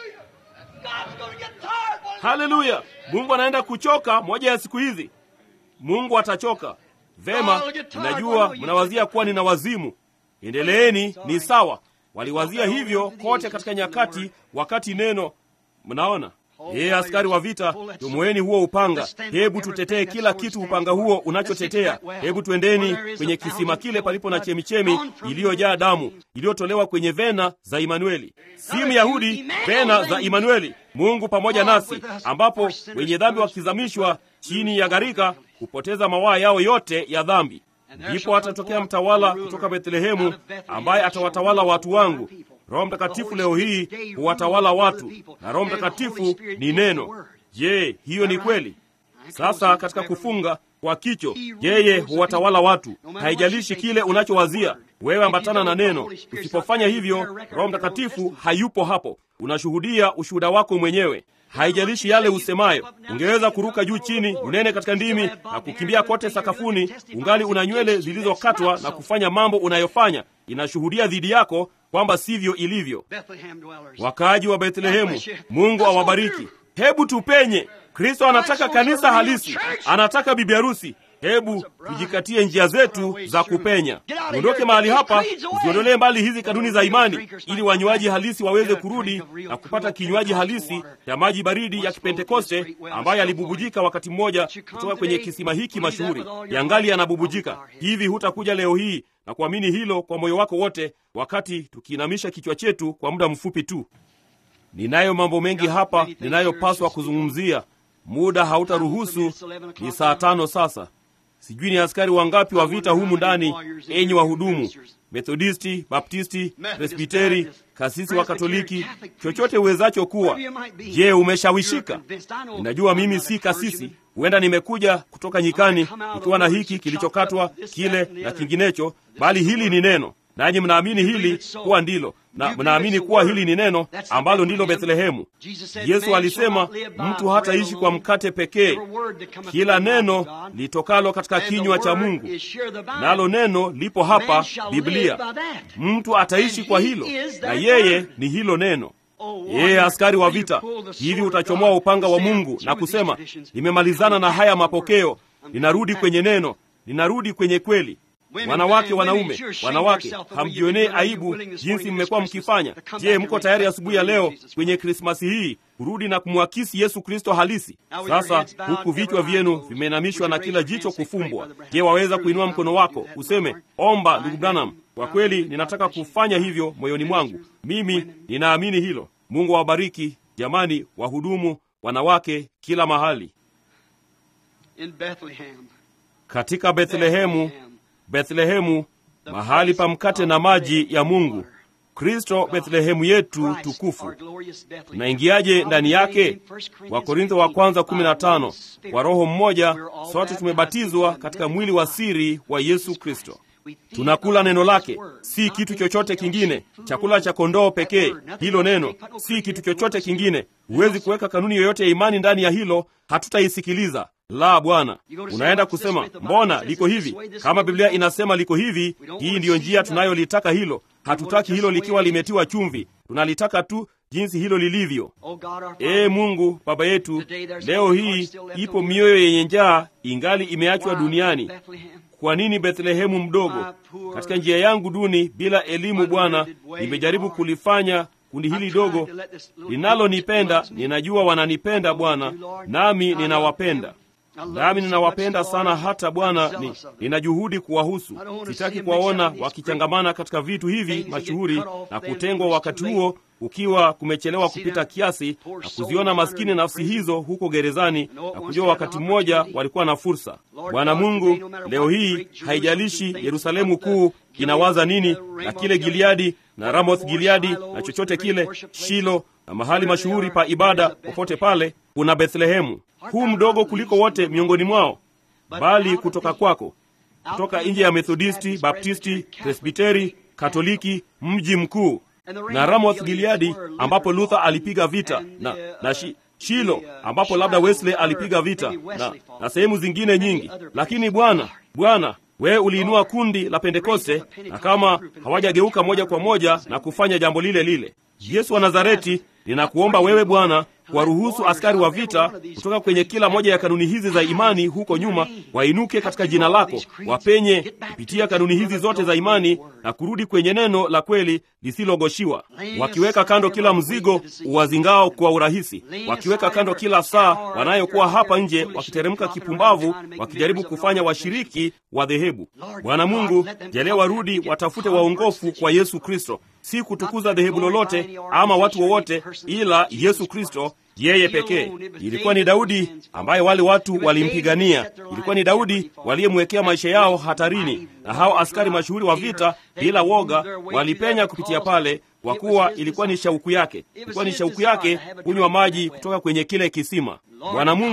Haleluya! Mungu anaenda kuchoka moja ya siku hizi. Mungu atachoka. Vema, ninajua mnawazia kuwa nina wazimu. Endeleeni, ni sawa. Waliwazia hivyo kote katika nyakati, wakati neno. Mnaona Yeye askari wa vita, tumoeni huo upanga. Hebu tutetee kila kitu upanga huo unachotetea. Hebu twendeni kwenye kisima kile palipo na chemichemi iliyojaa damu iliyotolewa kwenye vena za Imanueli, si Myahudi, vena za Imanueli, Mungu pamoja nasi, ambapo wenye dhambi wakizamishwa chini ya gharika hupoteza mawaa yao yote ya dhambi. Ndipo atatokea mtawala kutoka Bethlehemu ambaye atawatawala watu wangu. Roho Mtakatifu leo hii huwatawala watu, na Roho Mtakatifu ni neno. Je, hiyo ni kweli? Sasa katika kufunga, kwa kicho. Yeye huwatawala watu, haijalishi kile unachowazia wewe, ambatana na neno. Usipofanya hivyo, Roho Mtakatifu hayupo hapo, unashuhudia ushuhuda wako mwenyewe. Haijalishi yale usemayo. Ungeweza kuruka juu chini, unene katika ndimi na kukimbia kote sakafuni, ungali una nywele zilizokatwa na kufanya mambo unayofanya, inashuhudia dhidi yako kwamba sivyo ilivyo. Wakaaji wa Bethlehemu, Mungu awabariki. Hebu tupenye. Kristo anataka kanisa halisi, anataka bibi harusi. Hebu tujikatie njia zetu za kupenya, tuondoke mahali hapa, tuziondolee mbali hizi kanuni za imani, ili wanywaji halisi waweze kurudi na kupata kinywaji halisi cha maji baridi ya Kipentekoste ambayo yalibubujika wakati mmoja kutoka kwenye kisima hiki mashuhuri, yangali yanabubujika hivi. Hutakuja leo hii na kuamini hilo kwa moyo wako wote, wakati tukiinamisha kichwa chetu kwa muda mfupi tu. Ninayo mambo mengi hapa ninayopaswa kuzungumzia, muda hautaruhusu. Ni saa tano sasa. Sijui ni askari wangapi wa vita humu ndani, enyi wahudumu Methodisti, Baptisti, Presbiteri, kasisi wa Katoliki, chochote uwezacho kuwa. Je, umeshawishika? Ninajua mimi si kasisi, huenda nimekuja kutoka nyikani nikiwa na hiki kilichokatwa kile na kinginecho, bali hili ni neno, nanyi mnaamini hili kuwa ndilo na mnaamini kuwa hili ni neno ambalo ndilo Bethlehemu. Yesu alisema mtu hataishi kwa mkate pekee, kila neno litokalo katika kinywa cha Mungu, nalo neno lipo hapa, Biblia. Mtu ataishi kwa hilo, na yeye ni hilo neno. Yeye askari wa vita, hivi utachomoa upanga wa Mungu na kusema, nimemalizana na haya mapokeo, ninarudi kwenye neno, ninarudi kwenye kweli. Wanawake, wanaume, wanawake, hamjionee aibu jinsi mmekuwa mkifanya. Je, mko tayari asubuhi ya leo kwenye Krismasi hii kurudi na kumwakisi Yesu Kristo halisi? Sasa huku vichwa vyenu vimeinamishwa na kila jicho kufumbwa, je, waweza kuinua mkono wako useme, omba ndugu Branham, kwa kweli ninataka kufanya hivyo moyoni mwangu, mimi ninaamini hilo. Mungu awabariki jamani, wahudumu, wanawake, kila mahali katika Bethlehemu Bethlehemu, mahali pa mkate na maji ya Mungu. Kristo Bethlehemu yetu tukufu. Tunaingiaje ndani yake? Wakorintho wa kwanza 15. Kwa Roho mmoja sote tumebatizwa katika mwili wa siri wa Yesu Kristo. Tunakula neno lake, si kitu chochote kingine. Chakula cha kondoo pekee, hilo neno, si kitu chochote kingine. Huwezi kuweka kanuni yoyote ya imani ndani ya hilo, hatutaisikiliza. La, Bwana, unaenda kusema mbona liko hivi? Kama Biblia inasema liko hivi, hii ndiyo njia tunayolitaka hilo. Hatutaki hilo likiwa limetiwa chumvi, tunalitaka tu jinsi hilo lilivyo. Ee Mungu Baba yetu, leo hii ipo mioyo yenye njaa ingali imeachwa duniani. Kwa nini Bethlehemu mdogo? Katika njia yangu duni bila elimu, Bwana, nimejaribu kulifanya kundi hili dogo linalonipenda. Ninajua wananipenda Bwana, nami ninawapenda nami ninawapenda sana hata Bwana ni, nina juhudi kuwahusu. Sitaki kuwaona wakichangamana katika vitu hivi mashuhuri na kutengwa, wakati huo ukiwa kumechelewa kupita kiasi, na kuziona maskini nafsi hizo huko gerezani na kujua wakati mmoja walikuwa na fursa. Bwana Mungu, leo hii haijalishi Yerusalemu kuu inawaza nini na kile Gileadi na Ramoth Gileadi na chochote kile, Shilo na mahali mashuhuri pa ibada popote pale, kuna Bethlehemu huu mdogo kuliko wote miongoni mwao, bali kutoka kwako, kutoka nje ya Methodisti, Baptisti, Presbiteri, Katoliki, mji mkuu na Ramoth Gileadi ambapo Luther alipiga vita na, na shi, Shilo ambapo labda Wesley alipiga vita na, na sehemu zingine nyingi. Lakini Bwana, Bwana wewe uliinua kundi la Pentekoste, na kama hawajageuka moja kwa moja na kufanya jambo lile lile, Yesu wa Nazareti, ninakuomba wewe Bwana kuwaruhusu askari wa vita kutoka kwenye kila moja ya kanuni hizi za imani huko nyuma wainuke katika jina lako, wapenye kupitia kanuni hizi zote za imani na kurudi kwenye neno la kweli lisilogoshiwa, wakiweka kando kila mzigo uwazingao kwa urahisi, wakiweka kando kila saa wanayokuwa hapa nje wakiteremka kipumbavu, wakijaribu kufanya washiriki wa dhehebu. Bwana Mungu, jalia warudi watafute waongofu kwa Yesu Kristo, si kutukuza dhehebu lolote ama watu wowote, ila Yesu Kristo yeye pekee. Ilikuwa ni Daudi ambaye wale watu walimpigania. Ilikuwa ni Daudi waliyemwekea maisha yao hatarini, na hao askari mashuhuri wa vita bila woga walipenya kupitia pale, kwa kuwa ilikuwa ni shauku yake, ilikuwa ni shauku yake kunywa maji kutoka kwenye kile kisima. Bwana Mungu,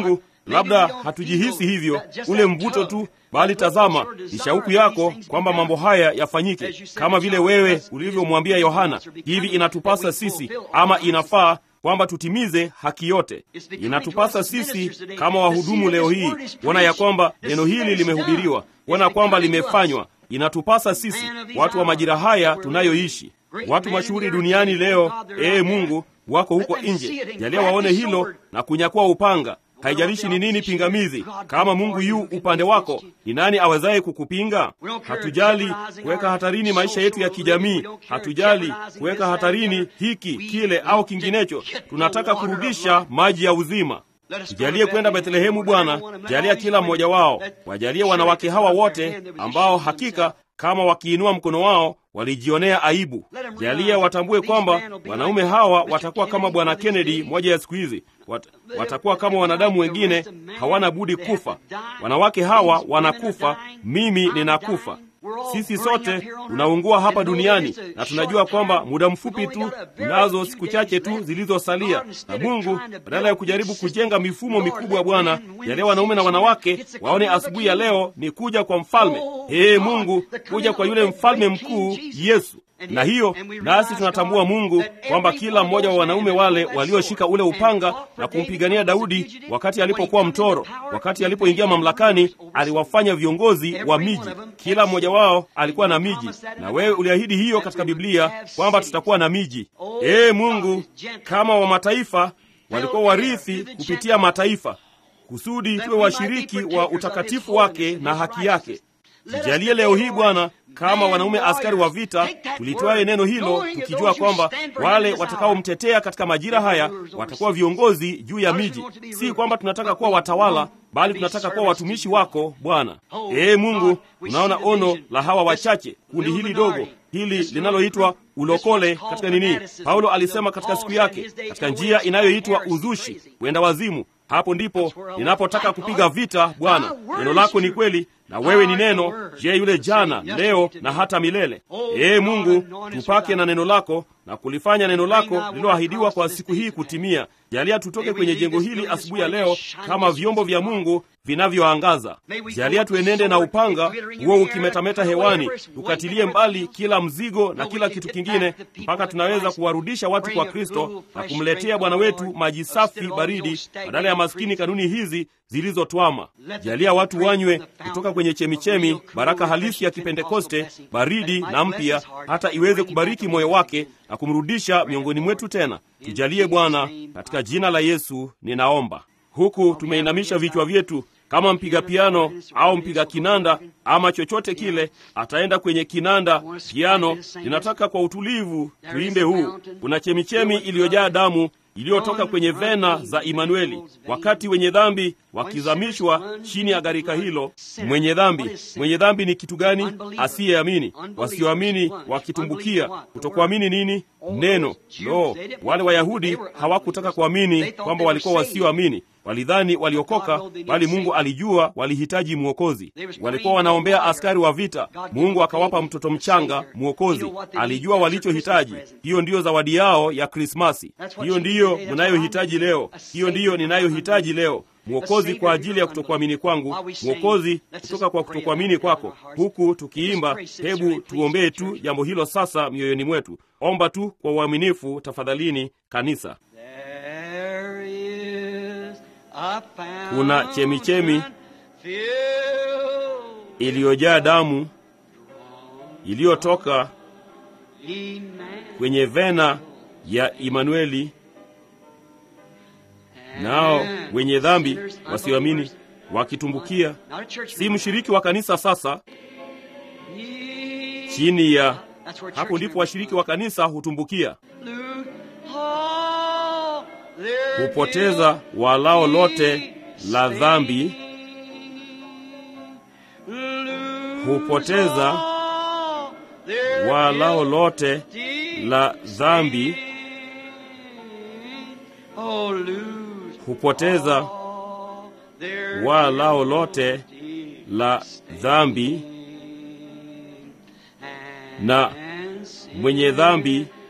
Labda hatujihisi hivyo, ule mvuto tu, bali tazama, ni shauku yako kwamba mambo haya yafanyike, kama vile wewe ulivyomwambia Yohana. Hivi inatupasa sisi ama inafaa kwamba tutimize haki yote. Inatupasa sisi kama wahudumu leo hii kuona ya kwamba neno hili limehubiriwa, kuona kwamba limefanywa. Inatupasa sisi watu wa majira haya tunayoishi, watu mashuhuri duniani leo, ee Mungu, wako huko nje. Jalia waone hilo na kunyakua upanga. Haijalishi ni nini pingamizi, kama Mungu yu upande wako, ni nani awezaye kukupinga? Hatujali kuweka hatarini maisha yetu ya kijamii, hatujali kuweka hatarini hiki kile au kinginecho. Tunataka kurudisha maji ya uzima. Tujalie kwenda Bethlehemu, Bwana. Jalia kila mmoja wao, wajalie wanawake hawa wote ambao hakika kama wakiinua mkono wao walijionea aibu. Jalia watambue kwamba wanaume hawa watakuwa kama Bwana Kennedy moja ya siku hizi, Wat, watakuwa kama wanadamu wengine, hawana budi kufa. Wanawake hawa wanakufa, mimi ninakufa. Sisi sote tunaungua hapa duniani, na tunajua kwamba muda mfupi tu, nazo siku chache tu zilizosalia. Na Mungu badala ya kujaribu kujenga mifumo mikubwa, Bwana, jalia wanaume na wanawake waone asubuhi ya leo ni kuja kwa mfalme. Ee Mungu, kuja kwa yule mfalme mkuu Yesu na hiyo nasi tunatambua Mungu kwamba kila mmoja wa wanaume wale walioshika ule upanga na kumpigania Daudi wakati alipokuwa mtoro, wakati alipoingia mamlakani, aliwafanya viongozi wa miji. Kila mmoja wao alikuwa na miji, na wewe uliahidi hiyo katika Biblia kwamba tutakuwa na miji. Ee Mungu, kama wa mataifa walikuwa warithi kupitia mataifa, kusudi tuwe washiriki wa utakatifu wake na haki yake. Tujalie leo hii Bwana, kama wanaume askari wa vita, tulitwaye neno hilo tukijua kwamba wale watakaomtetea katika majira haya watakuwa viongozi juu ya miji. Si kwamba tunataka kuwa watawala, bali tunataka kuwa watumishi wako Bwana. Ee Mungu, tunaona ono la hawa wachache, kundi hili dogo hili linaloitwa ulokole katika nini. Paulo alisema katika siku yake, katika njia inayoitwa uzushi, kwenda wazimu. Hapo ndipo ninapotaka kupiga vita Bwana. Neno lako ni kweli na wewe ni neno, je, yule jana, leo na hata milele. Ee Mungu, tupake na neno lako na kulifanya neno lako lililoahidiwa kwa siku hii kutimia. Jalia tutoke kwenye jengo hili asubuhi ya leo kama vyombo vya Mungu vinavyoangaza. Jalia tuenende na upanga huo ukimetameta hewani, tukatilie mbali kila mzigo na kila kitu kingine, mpaka tunaweza kuwarudisha watu kwa Kristo na kumletea Bwana wetu maji safi baridi, badala ya maskini kanuni hizi zilizotwama. Jalia watu wanywe kutoka kwenye chemichemi, baraka halisi ya Kipentekoste, baridi na mpya, hata iweze kubariki moyo wake na kumrudisha miongoni mwetu tena. Tujalie Bwana, katika jina la Yesu ninaomba. Huku tumeinamisha vichwa vyetu kama mpiga piano au mpiga kinanda ama chochote kile ataenda kwenye kinanda piano, ninataka kwa utulivu tuimbe huu. Kuna chemichemi iliyojaa damu iliyotoka kwenye vena za Imanueli, wakati wenye dhambi wakizamishwa chini ya gharika hilo. Mwenye dhambi, mwenye dhambi ni kitu gani? Asiyeamini. Wasioamini wakitumbukia. Kutokuamini nini? Neno. Lo, wale Wayahudi hawakutaka kuamini kwamba walikuwa wasioamini walidhani waliokoka, bali Mungu alijua walihitaji mwokozi. Walikuwa wanaombea askari wa vita, Mungu akawapa mtoto mchanga mwokozi. Alijua walichohitaji. Hiyo ndiyo zawadi yao ya Krismasi. Hiyo ndiyo mnayohitaji leo. Hiyo ndiyo ninayohitaji leo, mwokozi kwa ajili ya kutokuamini kwangu, mwokozi kutoka kwa kutokuamini kwako. Huku tukiimba, hebu tuombee tu jambo hilo sasa mioyoni mwetu. Omba tu kwa uaminifu, tafadhalini, kanisa. Kuna chemichemi iliyojaa damu iliyotoka kwenye vena ya Imanueli, nao wenye dhambi wasioamini wakitumbukia. Si mshiriki wa kanisa sasa, chini ya hapo ndipo washiriki wa kanisa hutumbukia hupoteza walao lote la dhambi, hupoteza walao lote la dhambi, hupoteza walao lote la dhambi, na mwenye dhambi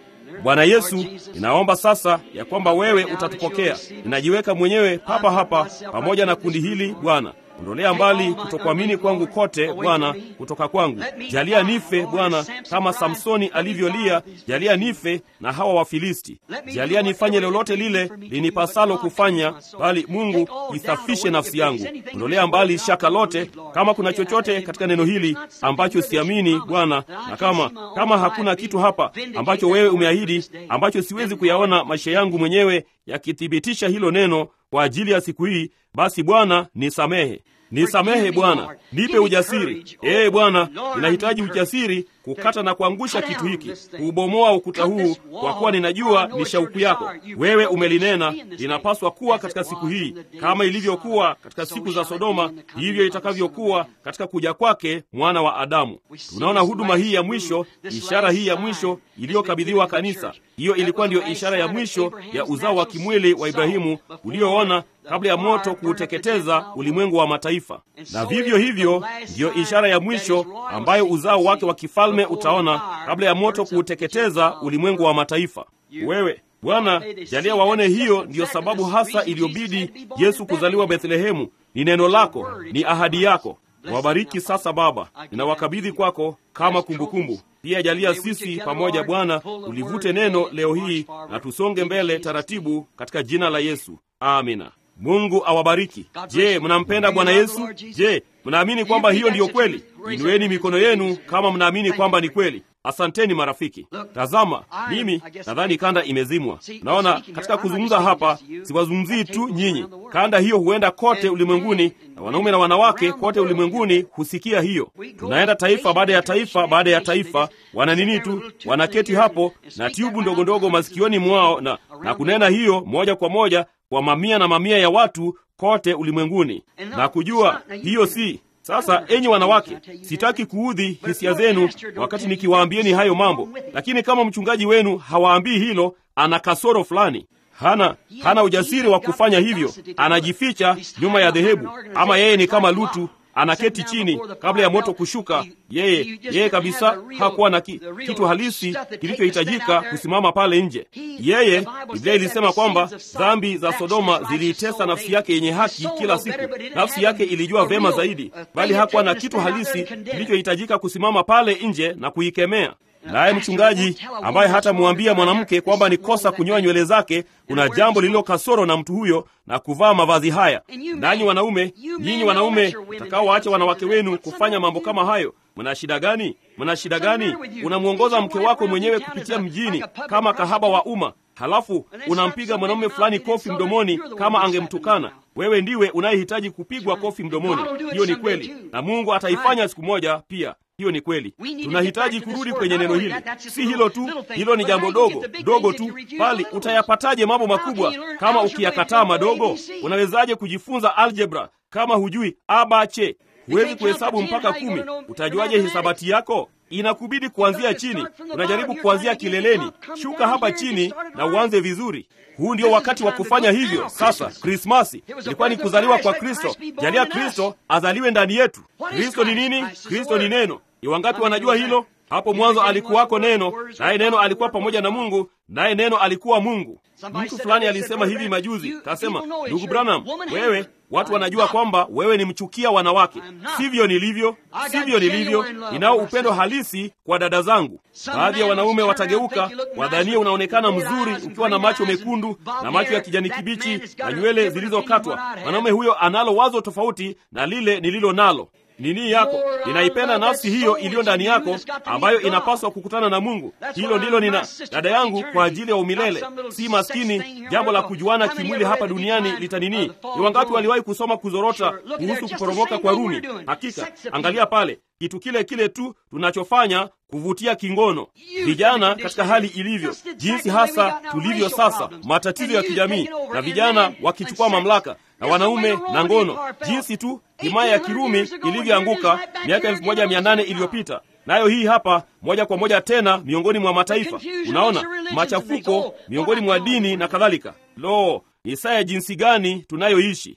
Bwana Yesu, ninaomba sasa ya kwamba wewe utatupokea. Ninajiweka mwenyewe papa hapa pamoja na kundi hili Bwana. Ondolea mbali kutokuamini kwangu kote Bwana, kutoka kwangu. Jalia nife Bwana, kama Samsoni alivyolia, jalia nife na hawa Wafilisti. Jalia nifanye lolote lile linipasalo kufanya, bali Mungu isafishe nafsi yangu. Ondolea mbali shaka lote, kama kuna chochote katika neno hili ambacho siamini Bwana, na kama kama hakuna kitu hapa ambacho wewe umeahidi, ambacho siwezi kuyaona maisha yangu mwenyewe yakithibitisha hilo neno kwa ajili ya siku hii, basi Bwana nisamehe, nisamehe Bwana, nipe ujasiri. Ee Bwana, ninahitaji ujasiri kukata na kuangusha kitu hiki, kuubomoa ukuta huu, kwa kuwa ninajua ni shauku yako. Wewe umelinena linapaswa kuwa katika siku hii, kama ilivyokuwa katika siku za Sodoma, hivyo itakavyokuwa katika kuja kwake mwana wa Adamu. Tunaona huduma hii ya mwisho, ishara hii ya mwisho iliyokabidhiwa kanisa. Hiyo ilikuwa ndiyo ishara ya mwisho ya uzao wa kimwili wa Ibrahimu ulioona kabla ya moto kuuteketeza ulimwengu wa mataifa, na vivyo hivyo ndiyo ishara ya mwisho ambayo uzao wake wa kifalme utaona kabla ya moto kuuteketeza ulimwengu wa mataifa. Wewe Bwana, jalia waone hiyo ndiyo sababu hasa iliyobidi Yesu kuzaliwa Bethlehemu. Ni neno lako, ni ahadi yako. Wabariki sasa Baba, ninawakabidhi kwako kama kumbukumbu. Pia jalia sisi pamoja Bwana tulivute neno leo hii na tusonge mbele taratibu katika jina la Yesu, amina. Mungu awabariki. Je, mnampenda Bwana Yesu? Je, mnaamini kwamba hiyo ndiyo kweli? Inueni mikono yenu kama mnaamini kwamba ni kweli. Asanteni marafiki. Tazama, mimi nadhani kanda imezimwa. Naona katika kuzungumza hapa siwazungumzii tu nyinyi. Kanda hiyo huenda kote ulimwenguni, na wanaume na wanawake kote ulimwenguni husikia hiyo. Tunaenda taifa baada ya taifa baada ya taifa, wana nini tu, wanaketi hapo na tyubu ndogo ndogo masikioni mwao na, na kunena hiyo moja kwa moja kwa mamia na mamia ya watu kote ulimwenguni, na kujua hiyo si sasa enyi wanawake, sitaki kuudhi hisia zenu wakati nikiwaambieni hayo mambo, lakini kama mchungaji wenu hawaambii hilo, ana kasoro fulani. Hana hana ujasiri wa kufanya hivyo, anajificha nyuma ya dhehebu, ama yeye ni kama Lutu anaketi chini kabla ya moto kushuka. Yeye yeye kabisa hakuwa na ki, kitu halisi kilichohitajika kusimama pale nje. Yeye, Biblia ilisema kwamba dhambi za Sodoma ziliitesa nafsi yake yenye haki kila siku. Nafsi yake ilijua vema zaidi, bali hakuwa na kitu halisi kilichohitajika kusimama pale nje na kuikemea. Naye mchungaji ambaye hatamwambia mwanamke kwamba ni kosa kunyoa nywele zake, kuna jambo lililo kasoro na mtu huyo na kuvaa mavazi haya. Nanyi wanaume, nyinyi wanaume mtakaowaacha wanawake wenu kufanya mambo kama hayo, mna shida gani? Mna shida gani? Unamwongoza mke wako mwenyewe kupitia mjini kama kahaba wa umma, halafu unampiga mwanamume fulani kofi mdomoni kama angemtukana wewe. Ndiwe unayehitaji kupigwa kofi mdomoni. Hiyo ni kweli, na Mungu ataifanya siku moja pia. Hiyo ni kweli. Tunahitaji kurudi kwenye neno hili. Si hilo tu, hilo ni jambo dogo dogo tu, bali utayapataje mambo makubwa kama ukiyakataa madogo? Unawezaje kujifunza aljebra kama hujui abache? Huwezi kuhesabu mpaka kumi. Utajuaje hisabati yako? Inakubidi kuanzia chini. Unajaribu kuanzia kileleni. Shuka hapa chini na uanze vizuri. Huu ndio wakati wa kufanya hivyo. Sasa Krismasi ilikuwa ni kuzaliwa kwa Kristo. Jalia Kristo azaliwe ndani yetu. Kristo ni nini? Kristo ni neno. Ni wangapi wanajua hilo? Hapo mwanzo alikuwako neno, naye neno alikuwa pamoja na Mungu, naye neno alikuwa Mungu. Mtu fulani alisema hivi majuzi, kasema, ndugu Branham, wewe watu wanajua kwamba wewe ni mchukia wanawake. Sivyo nilivyo, sivyo nilivyo. Ninao upendo halisi kwa dada zangu. Baadhi ya wanaume watageuka, wadhanie unaonekana mzuri ukiwa na macho mekundu na macho ya kijani kibichi na nywele zilizokatwa. Mwanaume huyo analo wazo tofauti na lile nililo nalo. Nini yako ninaipenda nafsi hiyo iliyo ndani yako ambayo inapaswa kukutana na Mungu. Hilo ndilo nina dada yangu kwa ajili ya umilele, si maskini. Jambo la kujuana kimwili hapa duniani litanini. Ni wangapi waliwahi kusoma kuzorota kuhusu kuporomoka kwa Rumi? Hakika, angalia pale, kitu kile kile tu tunachofanya kuvutia kingono. Vijana katika hali ilivyo, jinsi hasa tulivyo sasa, matatizo ya kijamii na vijana wakichukua mamlaka na wanaume na ngono, jinsi tu himaya ya Kirumi ilivyoanguka miaka elfu moja mia nane iliyopita. Nayo hii hapa moja kwa moja tena miongoni mwa mataifa. Unaona machafuko miongoni mwa dini na kadhalika. Lo, ni saa ya jinsi gani tunayoishi!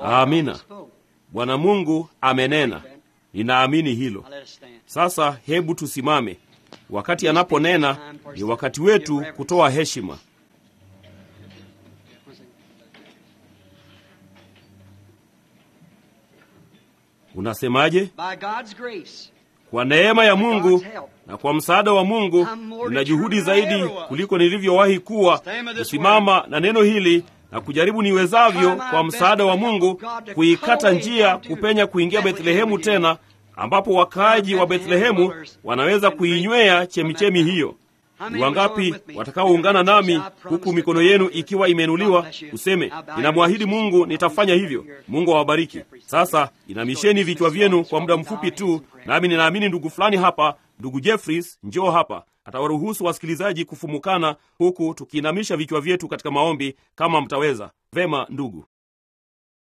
Amina. Bwana Mungu amenena, ninaamini hilo. Now let us stand. Sasa hebu tusimame. Wakati anaponena ni wakati wetu kutoa heshima. Unasemaje? By God's grace, Kwa neema ya Mungu na kwa msaada wa Mungu, nina juhudi zaidi kuliko nilivyowahi kuwa kusimama na neno hili na kujaribu niwezavyo kwa msaada wa Mungu kuikata njia kupenya kuingia Bethlehemu tena, ambapo wakaaji wa Bethlehemu wanaweza kuinywea chemichemi hiyo. Ni wangapi watakaoungana nami huku mikono yenu ikiwa imeinuliwa, useme ninamwahidi Mungu nitafanya hivyo. Mungu awabariki. Sasa inamisheni vichwa vyenu kwa muda mfupi tu, nami ninaamini ndugu fulani hapa, ndugu Jeffries, njoo hapa, atawaruhusu wasikilizaji kufumukana huku tukiinamisha vichwa vyetu katika maombi, kama mtaweza. Vema ndugu.